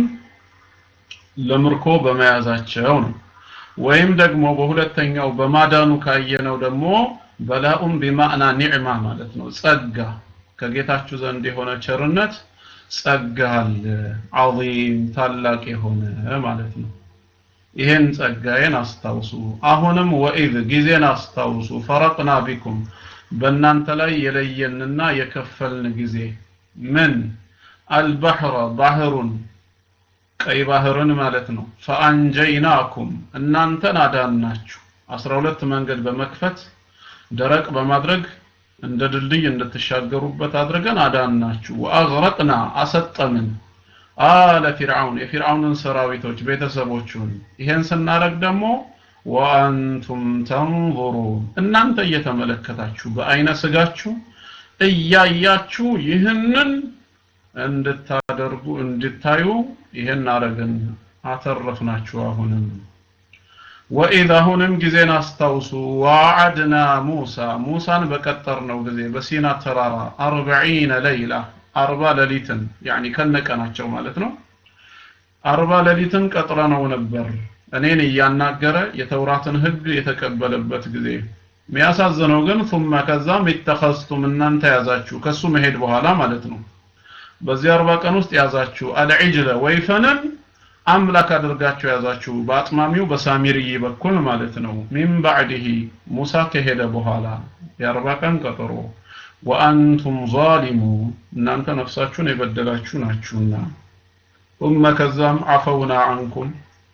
ለምርኮ በመያዛቸው ነው ወይም ደግሞ በሁለተኛው በማዳኑ ካየነው ደግሞ በላኡም ቢማዕና ኒዕማ ማለት ነው ጸጋ ከጌታችሁ ዘንድ የሆነ ቸርነት ጸጋ አለ ዐዚም ታላቅ የሆነ ማለት ነው ይሄን ጸጋዬን አስታውሱ አሁንም ወኢዝ ጊዜን አስታውሱ ፈረቅና ቢኩም በእናንተ ላይ የለየንና የከፈልን ጊዜ ምን አልባህረ ባህሩን ቀይ ባህርን ማለት ነው ፈአንጀይናኩም እናንተን አዳናችሁ 12 መንገድ በመክፈት ደረቅ በማድረግ እንደ ድልድይ እንድትሻገሩበት አድርገን አዳናችሁ ወአግረቅና አሰጠምን አለ ፊርዓውን የፊርዓውንን ሰራዊቶች ቤተሰቦቹን ይሄን ስናረግ ደግሞ ወአንቱም ተንظሩን እናንተ እየተመለከታችሁ በአይነ ስጋችሁ እያያችሁ ይህንን እንድታደርጉ እንድታዩ ይህን አረግን አተረፍናችሁ አሁንም ወኢዝ አሁንም ጊዜን አስታውሱ ዋዓድና ሙሳ ሙሳን በቀጠርነው ጊዜ በሲና ተራራ አርበዒነ ለይላ አርባ ሌሊትን ያኒ ከነቀናቸው ማለት ነው አርባ ሌሊትን ቀጥረነው ነበር እኔን እያናገረ የተውራትን ህግ የተቀበለበት ጊዜ የሚያሳዝነው ግን ثم ከዛም ይተኸዝቱም እናንተ ያዛችሁ ከሱ መሄድ በኋላ ማለት ነው በዚህ አርባ ቀን ውስጥ ያዛችሁ አልዒጅለ ወይፈንን አምላክ አድርጋችሁ ያዛችሁ በአጥማሚው በሳሚርይ በኩል ማለት ነው ሚን ባዕድህ ሙሳ ከሄደ በኋላ የአርባ ቀን ቀጠሮ ወአንቱም ዛሊሙ እናንተ ነፍሳችሁን የበደላችሁ ናችሁና ثم ከዛም አፈውና አንኩም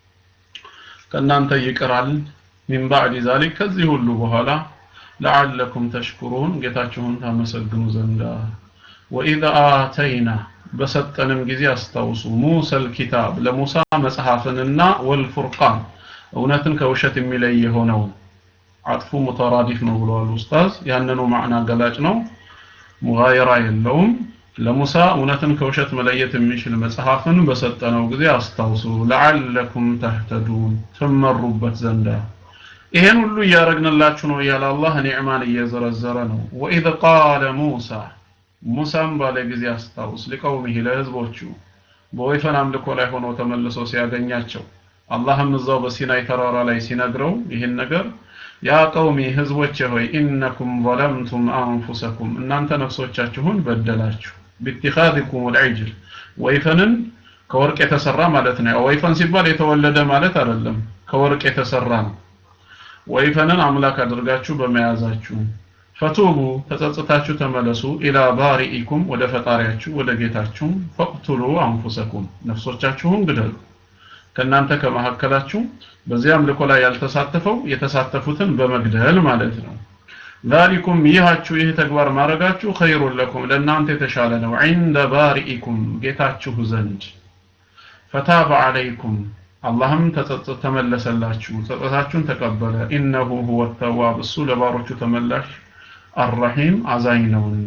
ከእናንተ ይቅራል ሚን ባዕድ ዛሊክ ከዚህ ሁሉ በኋላ ለዓለኩም ተሽኩሩን ጌታችሁን ታመሰግኑ ዘንዳ ወኢዘ አተይና በሰጠንም ጊዜ አስታውሱ ሙሰል ኪታብ ለሙሳ መጽሐፍንና ወልፉርቃን እውነትን ከውሸት የሚለይ የሆነውን አጥፉ ሙተራዲፍ ነው ብለዋል ኡስታዝ ያንኑ ማዕና ገላጭ ነው ሙጋየራ የለውም ለሙሳ እውነትን ከውሸት መለየት የሚችል መጽሐፍን በሰጠነው ጊዜ አስታውሱ ለዓለኩም ተህተዱን ትመሩበት ዘንዳ ይሄን ሁሉ እያረግንላችሁ ነው እያለ አላህ ኒዕማን እየዘረዘረ ነው ወኢዝ ቃለ ሙሳ ሙሳም ባለ ጊዜ አስታውስ ሊቀውሚህ ለህዝቦቹ በወይፈን አምልኮ ላይ ሆኖ ተመልሶ ሲያገኛቸው አላህም እዛው በሲናይ ተራራ ላይ ሲነግረው ይህን ነገር ያ ቀውሚ ህዝቦቼ ሆይ ኢነኩም ظለምቱም አንፉሰኩም እናንተ ነፍሶቻችሁን በደላችሁ ቢትኻዚኩም ልዕጅል ወይፈንን ከወርቅ የተሰራ ማለት ነው ወይፈን ሲባል የተወለደ ማለት አይደለም ከወርቅ የተሰራ ነው ወይፈንን አምላክ አድርጋችሁ በመያዛችሁ ፈቱቡ ተጸጽታችሁ ተመለሱ ኢላ ባሪኢኩም ወደ ፈጣሪያችሁ ወደ ጌታችሁ ፈቅቱሉ አንፉሰኩም ነፍሶቻችሁን ግደሉ ከእናንተ ከመካከላችሁ በዚህ አምልኮ ላይ ያልተሳተፈው የተሳተፉትን በመግደል ማለት ነው ዛሊኩም ይሃችሁ ይህ ተግባር ማድረጋችሁ ኸይሩን ለኩም ለእናንተ የተሻለ ነው ዒንደ ባሪኢኩም ጌታችሁ ዘንድ ፈታበ ዓለይኩም አላህም ተመለሰላችሁ ጸጸታችሁን ተቀበለ ኢነሁ ሁወ ተዋብ እሱ ለባሮቹ ተመላሽ አረሒም አዛኝ ነውና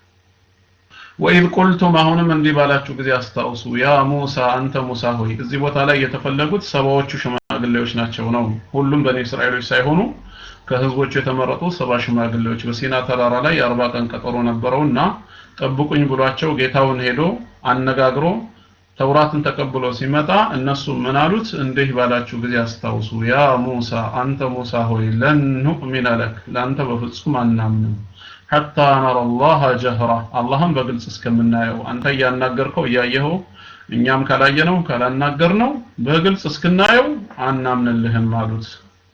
ወኢዝ ቁልቱም አሁንም እንዲህ ባላችሁ ጊዜ አስታውሱ ያ ሙሳ አንተ ሙሳ ሆይ እዚህ ቦታ ላይ የተፈለጉት ሰባዎቹ ሽማግሌዎች ናቸው ነው ሁሉም በኒ እስራኤሎች ሳይሆኑ ከህዝቦቹ የተመረጡ ሰባ ሽማግሌዎች በሲና ተራራ ላይ የአርባ ቀን ቀጠሮ ነበረውና ጠብቁኝ ብሏቸው ጌታውን ሄዶ አነጋግሮ ተውራትን ተቀብሎ ሲመጣ እነሱ ምን አሉት እንዲህ ባላችሁ ጊዜ አስታውሱ ያ ሙሳ አንተ ሙሳ ሆይ ለን ኑእሚነ ለክ ለአንተ በፍጹም አናምንም ሐታ ነረ አላህ ጀህራ አላህም በግልጽ እስከምናየው አንተ እያናገርከው እያየኸው እኛም ካላየነው ካላናገርነው በግልጽ እስክናየው አናምንልህም አሉት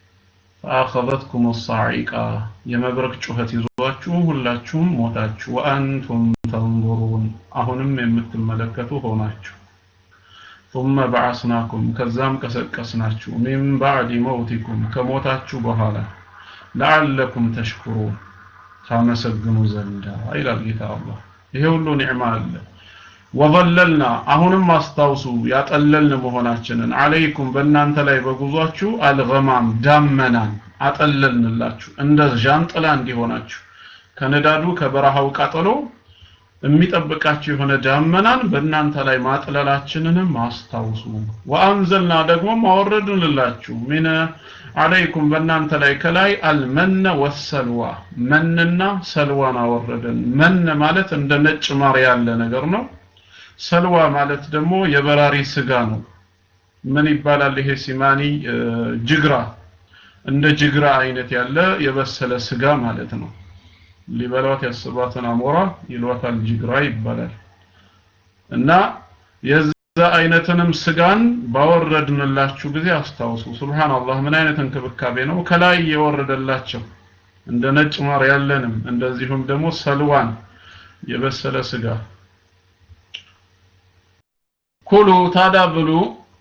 ፈአኸዘትኩም ሳዒቃ የመብረቅ ጩኸት ይዟችሁ ሁላችሁም ሞታችሁ ወአንቱም ተንظሩን አሁንም የምትመለከቱ ሆናችሁ ثم بعثناكم ከዛም ቀሰቀስናችሁ ሚን ባዕድ መውቲኩም ከሞታችሁ በኋላ ለዓለኩም ተሽኩሩን ታመሰግኑ ዘንዳ ይላል ጌታ አላህ ይሄ ሁሉ ኒዕማ አለ ወዘለልና አሁንም አስታውሱ ያጠለልን መሆናችንን አለይኩም በእናንተ ላይ በጉዟችሁ አልገማም ዳመናን አጠለልንላችሁ እንደ ዣንጥላ እንዲሆናችሁ ከንዳዱ ከበረሃው ቃጠሎ የሚጠብቃችሁ የሆነ ዳመናን በእናንተ ላይ ማጥለላችንንም አስታውሱ። ወአንዘልና ደግሞ ማወረድንላችሁ ሚነ አለይኩም በእናንተ ላይ ከላይ አልመነ ወሰልዋ መንና ሰልዋን አወረድን። መን ማለት እንደ ነጭ ማር ያለ ነገር ነው። ሰልዋ ማለት ደግሞ የበራሪ ስጋ ነው። ምን ይባላል ይሄ ሲማኒ? ጅግራ እንደ ጅግራ አይነት ያለ የበሰለ ስጋ ማለት ነው። ሊበሏት ያስባትን አሞራ ይሏታል ጅግራ ይባላል። እና የዛ አይነትንም ስጋን ባወረድንላችሁ ጊዜ አስታውሱ። ሱብሃንአላህ ምን አይነት እንክብካቤ ነው ከላይ የወረደላቸው እንደ ነጭ ማር ያለንም እንደዚሁም ደግሞ ሰልዋን የበሰለ ስጋ ኩሉ ታዳ ብሉ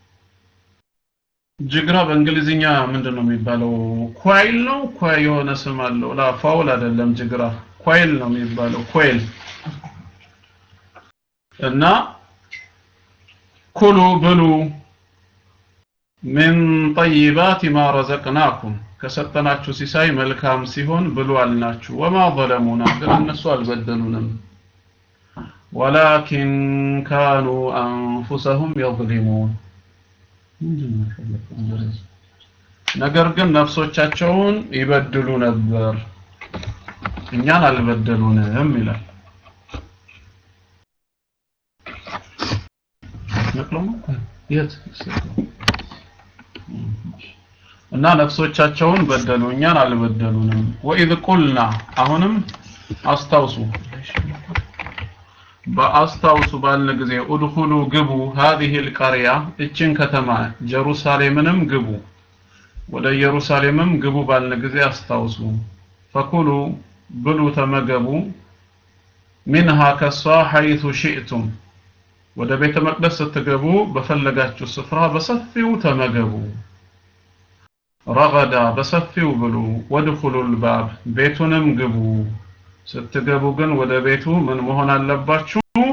ጅግራ በእንግሊዝኛ ምንድን ነው የሚባለው? ኳይል ነው። ኳይ የሆነ ስም አለው። ላ ፋውል አይደለም። ጅግራ ኳይል ነው የሚባለው። ኮይል እና ኩሉ ብሉ ምን ጠይባት ማ ረዘቅናኩም ከሰጠናችሁ ሲሳይ መልካም ሲሆን ብሉ አልናችሁ። ወማ ዘለሙና ግን እነሱ አልበደሉንም። ወላኪን ካኑ አንፉሰሁም የظሊሙን ነገር ግን ነፍሶቻቸውን ይበድሉ ነበር እኛን አልበደሉንም ይላል የት እና ነፍሶቻቸውን በደሉ እኛን አልበደሉንም ወኢዝ ቁልና አሁንም አስታውሱ በአስታውሱ ባልን ጊዜ ኡድኹሉ ግቡ هذه القرية እችን ከተማ ጀሩሳሌምንም ግቡ ወደ ኢየሩሳሌምም ግቡ ባልን ጊዜ አስታውሱ ፈኩሉ ብሉ ተመገቡ ሚንሃ ከሷ ሐይቱ ሽእቱም ወደ ቤተ መቅደስ ስትገቡ በፈለጋችሁ ስፍራ በሰፊው ተመገቡ ረገዳ በሰፊው ብሉ ወድኹሉል ባብ ቤቱንም ግቡ ስትገቡ ግን ወደ ቤቱ ምን መሆን አለባችሁ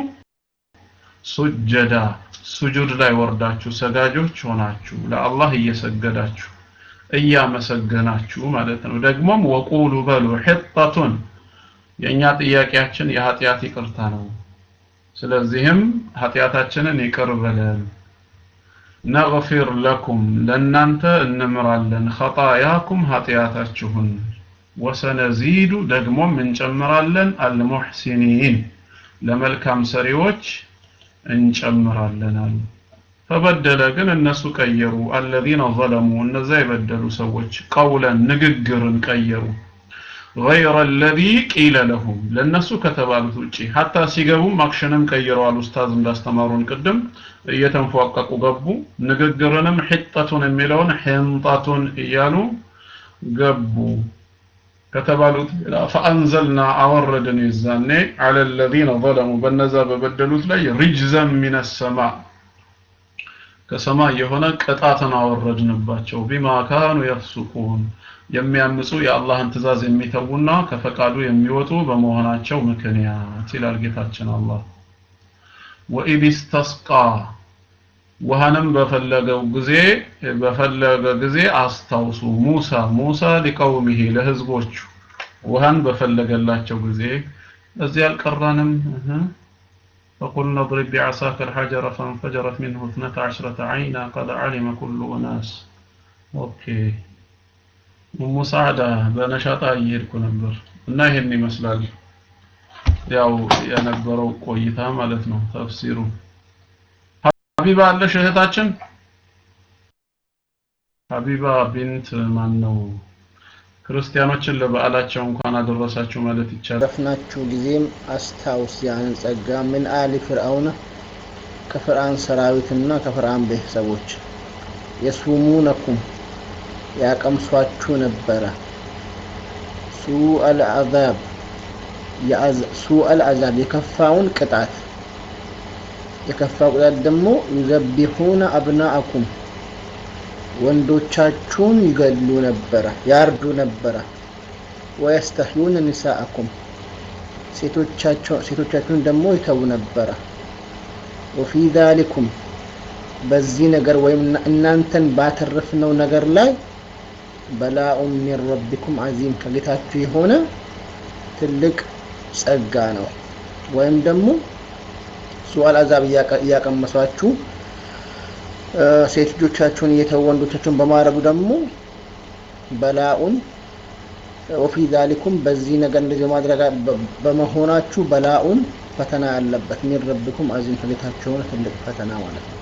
ሱጀዳ ሱጁድ ላይ ወርዳችሁ ሰጋጆች ሆናችሁ ለአላህ እየሰገዳችሁ እያመሰገናችሁ ማለት ነው ደግሞም ወቁሉ በሉ ሒጠቱን የእኛ ጥያቄያችን የኃጢአት ይቅርታ ነው ስለዚህም ኃጢአታችንን ይቅር በለን ነግፊር ለኩም ለእናንተ እንምራለን ኸጣያኩም ኃጢአታችሁን ወሰነዚዱ ደግሞም እንጨምራለን አልሙሕሲኒን ለመልካም ሰሪዎች እንጨምራለን አሉ ፈበደለ ግን እነሱ ቀየሩ አለዚነ ዘለሙ እነዛ የበደሉ ሰዎች ቀውለን ንግግርን ቀየሩ غير الذي قيل لهم ለነሱ ከተባሉት ውጪ ሀታ ሲገቡም አክሽንም ቀይረዋል ኡስታዝ እንዳስተማሩን ቅድም እየተንፏቀቁ ገቡ ንግግርንም ሒጠቱን የሚለውን ሕንጣቱን እያሉ ገቡ ከተባሉት ፈአንዘልና አወረድን ይዛኔ አለ الذين ظلموا በነዛ በበደሉት ላይ ሪጅዘን ሚነ ሰማ ከሰማይ የሆነ ቅጣትን አወረድንባቸው ቢማ ካኑ የፍሱቁን የሚያምፁ የአላህን ትእዛዝ የሚተዉና ከፈቃዱ የሚወጡ በመሆናቸው ምክንያት ይላል ጌታችን አላህ ወኢድ ስተስቃ ውሃንም በፈለገው ጊዜ በፈለገ ጊዜ አስታውሱ ሙሳ ሙሳ ሊቀውሚሂ ለህዝቦቹ ውሃን በፈለገላቸው ጊዜ እዚህ አልቀራንም فقلنا اضرب بعصاك الحجر فانفجرت منه اثنتا عشرة عينا قد علم كل أناس أوكي ሙሳዕዳ በነሻጣ እየሄድኩ ነበር እና ይሄን ይመስላል ያው የነበረው ቆይታ ማለት ነው ተፍሲሩ ሀቢባ አለሽ እህታችን ሀቢባ ቢንት ማን ነው ክርስቲያኖችን ለበዓላቸው እንኳን አደረሳችሁ ማለት ይቻላል ረፍናችሁ ጊዜም አስታውስ ያንን ጸጋ ምን አሊ ፍርአውነ ከፍርአን ሰራዊትና ከፍርአን ቤተሰቦች የሱሙነኩም ያቀምሷችሁ ነበረ ሱአል አዛብ ሱአል አዛብ የከፋውን ቅጣት የከፋው ቅጣት ደግሞ ዩዘቢሑነ አብናአኩም ወንዶቻችሁን ይገሉ ነበረ ያርዱ ነበረ ወየስተሕዩነ ኒሳአኩም ሴቶቻችሁን ደግሞ ይተዉ ነበረ ወፊ ዛሊኩም በዚህ ነገር ወይም እናንተን ባተረፍነው ነገር ላይ በላኡን ሚን ረቢኩም አዚም ከጌታችሁ የሆነ ትልቅ ጸጋ ነው ወይም ደግሞ ሱዋል አዛብ እያቀመሷችሁ ሴት ልጆቻችሁን እየተው ወንዶቻችሁን በማድረጉ ደግሞ በላኡን ወፊ ዛሊኩም በዚህ ነገር እንደዚህ ማድረግ በመሆናችሁ በላኡን ፈተና ያለበት ሚን ረቢኩም አዚም ከጌታችሁ የሆነ ትልቅ ፈተና ማለት ነው።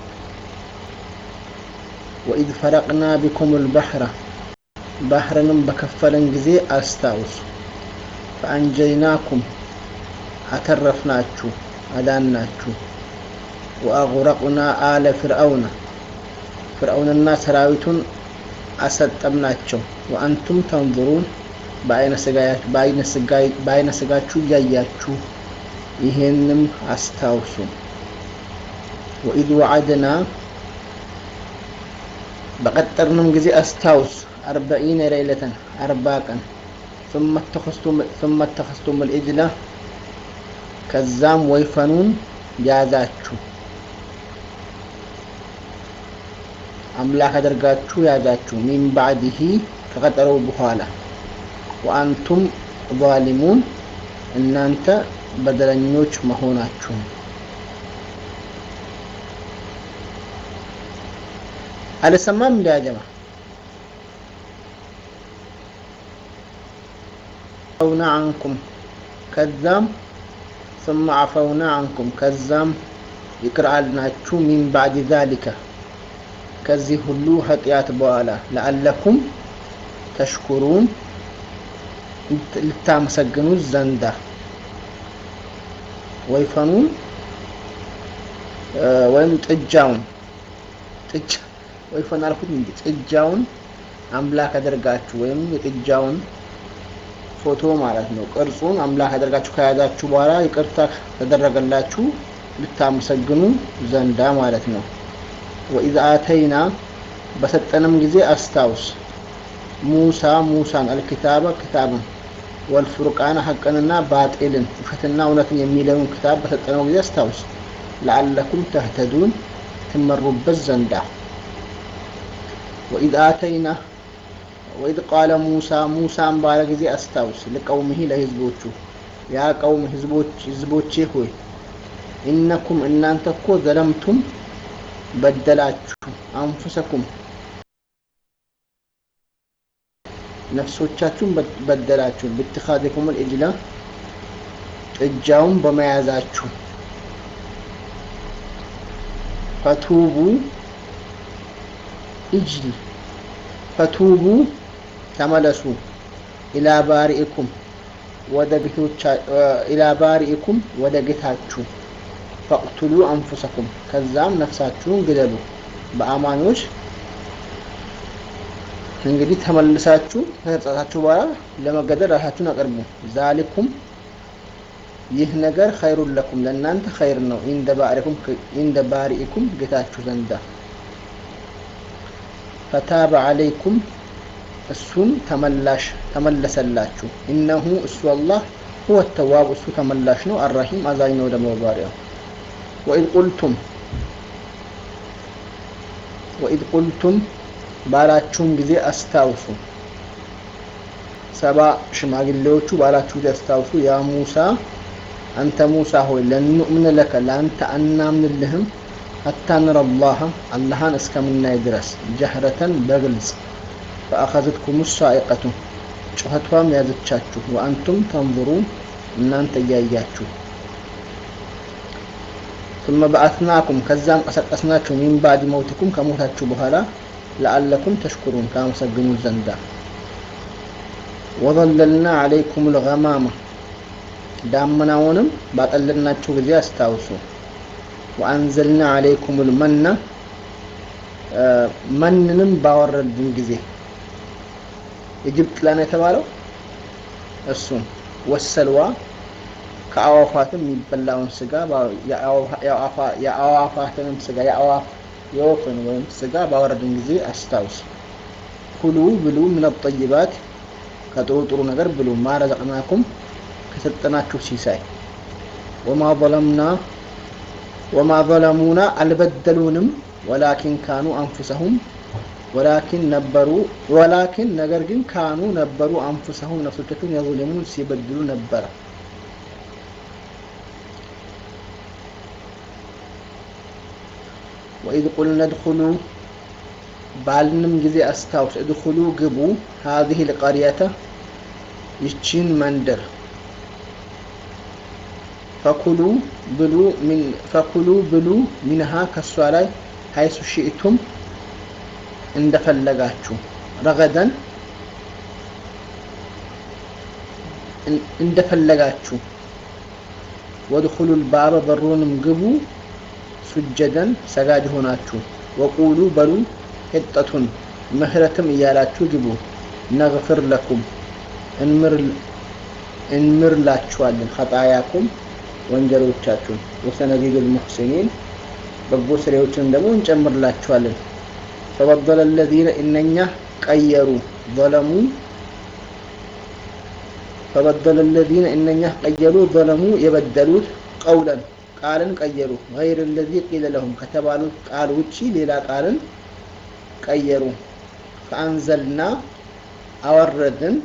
ወኢዝ ፈረቅና ቢኩም ልባሕረ ባህርንም በከፈለን ጊዜ አስታውሱ። ፈአንጀይናኩም አተረፍናችሁ፣ አዳናችሁ። ወአጉረቅና አለ ፍርአውነ ፍርአውንና ሰራዊቱን አሰጠምናቸው። ወአንቱም ተንظሩን በአይነ ስጋችሁ እያያችሁ ይሄንም አስታውሱ። ወኢዝ ወዓድና በቀጠርንም ጊዜ አስታውስ አርበዒነ ሌይለተን አርባ ቀን ثم اتخذتم الإجل ከዛም ወይፈኑን ያዛችሁ አምላክ አድርጋችሁ ያዛችሁ ሚን ባዕድህ ከቀጠረው በኋላ ወአንቱም ዛሊሙን እናንተ በደለኞች መሆናችሁ አልሰማም እንዲ አጀማ አውና አንኩም ከዛም ثم عفونا عنكم ከዛም ይቅር አልናችሁ ሚን ባዕድ ዛሊከ ከዚህ ሁሉ ኃጢአት በኋላ ለአለኩም ተሽኩሩን ልታመሰግኑ ዘንዳ ወይፈኑን ወይም ጥጃውን ጥጃ ወይፈን አልኩት እንጂ ጥጃውን አምላክ አደርጋችሁ ወይም የጥጃውን ፎቶ ማለት ነው። ቅርጹን አምላክ አደርጋችሁ ከያዛችሁ በኋላ ይቅርታ ተደረገላችሁ ልታመሰግኑ ዘንዳ ማለት ነው። ወኢዝ አተይና በሰጠንም ጊዜ አስታውስ ሙሳ ሙሳን አልኪታበ ክታብን ወልፉርቃን ሐቅንና ባጤልን ውሸትና እውነትን የሚለውን ክታብ በሰጠነው ጊዜ አስታውስ ለአለኩም ተህተዱን ትመሩበት ዘንዳ ወኢዝ አተይና ወኢዝ ቃለ ሙሳ ሙሳን ባለ ጊዜ አስታውስ ለቀውምህ ለህዝቦቹ ያ ቀውም ህዝቦች ህዝቦቼ ሆይ ኢነኩም እናንተ እኮ ዘለምቱም በደላችሁ አንፉሰኩም ነፍሶቻችሁን በደላችሁ ብትኻዚኩም ልእጅላ ጥጃውን በመያዛችሁ ፈቱቡ እጅል ፈቱቡ ተመለሱ ኢላ ባሪኢኩም ወደ ጌቶቻ ኢላ ባሪኢኩም ወደ ጌታችሁ ፈቅቱሉ አንፉሰኩም ከዛም ነፍሳችሁን ግደሉ በአማኞች እንግዲህ ተመልሳችሁ ከተጸጸታችሁ በኋላ ለመገደል ራሳችሁን አቅርቡ ዛሊኩም ይህ ነገር ኸይሩን ለኩም ለእናንተ ኸይር ነው ኢንደ ባሪኢኩም ጌታችሁ ዘንዳ ፈታበ አለይኩም እሱን ተመላሽ ተመለሰላችሁ ኢነሁ እሱ አላህ ሁወ ተዋብ እሱ ተመላሽ ነው አራሂም አዛኝ ነው ደግሞ ባሪያው ወኢዝ ቁልቱም ወኢዝ ቁልቱም ባላችሁም ጊዜ አስታውሱ ሰባ ሽማግሌዎቹ ባላችሁ ጊዜ አስታውሱ ያ ሙሳ አንተ ሙሳ ሆይ ለንኡምን ለከ ለአንተ አናምንልህም ሀታ ንረ አላህ አላህን እስከምናይ ድረስ ጀህረተን በግልጽ ፈአኸዘትኩም ሳኢቀቱ ጩኸቷም ያዘቻችሁ ወአንቱም ተንظሩን እናንተ እያያችሁ ثم بعثناكم ከዛም ቀሰቀስናችሁ ሚን ባዕድ መውትኩም ከሞታችሁ በኋላ ለአለኩም ተሽኩሩን ካመሰግኑ ዘንዳ ወዘለልና አለይኩም ልገማማ ዳመናውንም ባጠለልናችሁ ጊዜ አስታውሱ ወአንዘልና አለይኩም ልመና መንንም ባወረድን ጊዜ የጅብጥ ላን የተባለው እሱም ወሰልዋ ከአዋፋትም የሚበላውን ስጋ የአዋፋትንም ስጋ የወፍን ወይም ስጋ ባወረድን ጊዜ አስታውስ ኩሉ ብሉ ምን ጠይባት ከጥሩ ጥሩ ነገር ብሉ ማረዘቅናኩም ከሰጠናችሁ ሲሳይ ወማ ظለምና ወማ ظለሙና አልበደሉንም ወላኪን ካኑ አንፉሰሁም ወላኪን ነበሩ ወላኪን ነገር ግን ካኑ ነበሩ አንፉሰሁም ነፍሶቻቸውን የظልሙን ሲበድሉ ነበረ ወኢዝ ቁልነ ድኹሉ ባልንም ጊዜ አስታውስ እድኹሉ ግቡ ሀዚህ ልቀርየተ ይቺን መንደር ፈኩሉ ብሉ ሚን ፈኩሉ ብሉ ሚንሃ ከሷ ላይ ሀይሱ ሺእቱም እንደፈለጋችሁ ረገደን እንደፈለጋችሁ ወድኹሉ ልባበ በሩንም ግቡ ሱጀደን ሰጋጅ ሆናችሁ ወቁሉ በሉ ሒጠቱን ምህረትም እያላችሁ ግቡ ነግፍር ለኩም እንምርላችኋለን ኸጣያኩም ወንጀሎቻችሁን ወሰነዚዱል ሙሕሲኒን በጎ ስሬዎችንም ደግሞ እንጨምርላችኋለን ፈበደለ ለዚነ እነኛ ቀየሩ ዘለሙ ፈበደለ ለዚነ እነኛ ቀየሩ ዘለሙ የበደሉት ቀውለን ቃልን ቀየሩ ገይር ለዚ ቂለ ለሁም ከተባሉት ቃል ውጪ ሌላ ቃልን ቀየሩ ፈአንዘልና አወረድን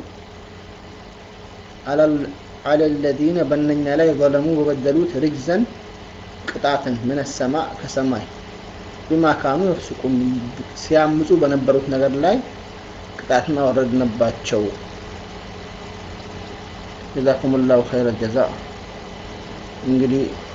አለ ለዚነ በእነኛ ላይ ዘለሙ በበደሉት ርጅዘን ቅጣትን ምን ሰማ ከሰማይ ቢማ ካኑ የፍስቁም ሲያምፁ በነበሩት ነገር ላይ ቅጣትን አወረድንባቸው ጀዛኩም ላሁ ኸይረ ጀዛ እንግዲህ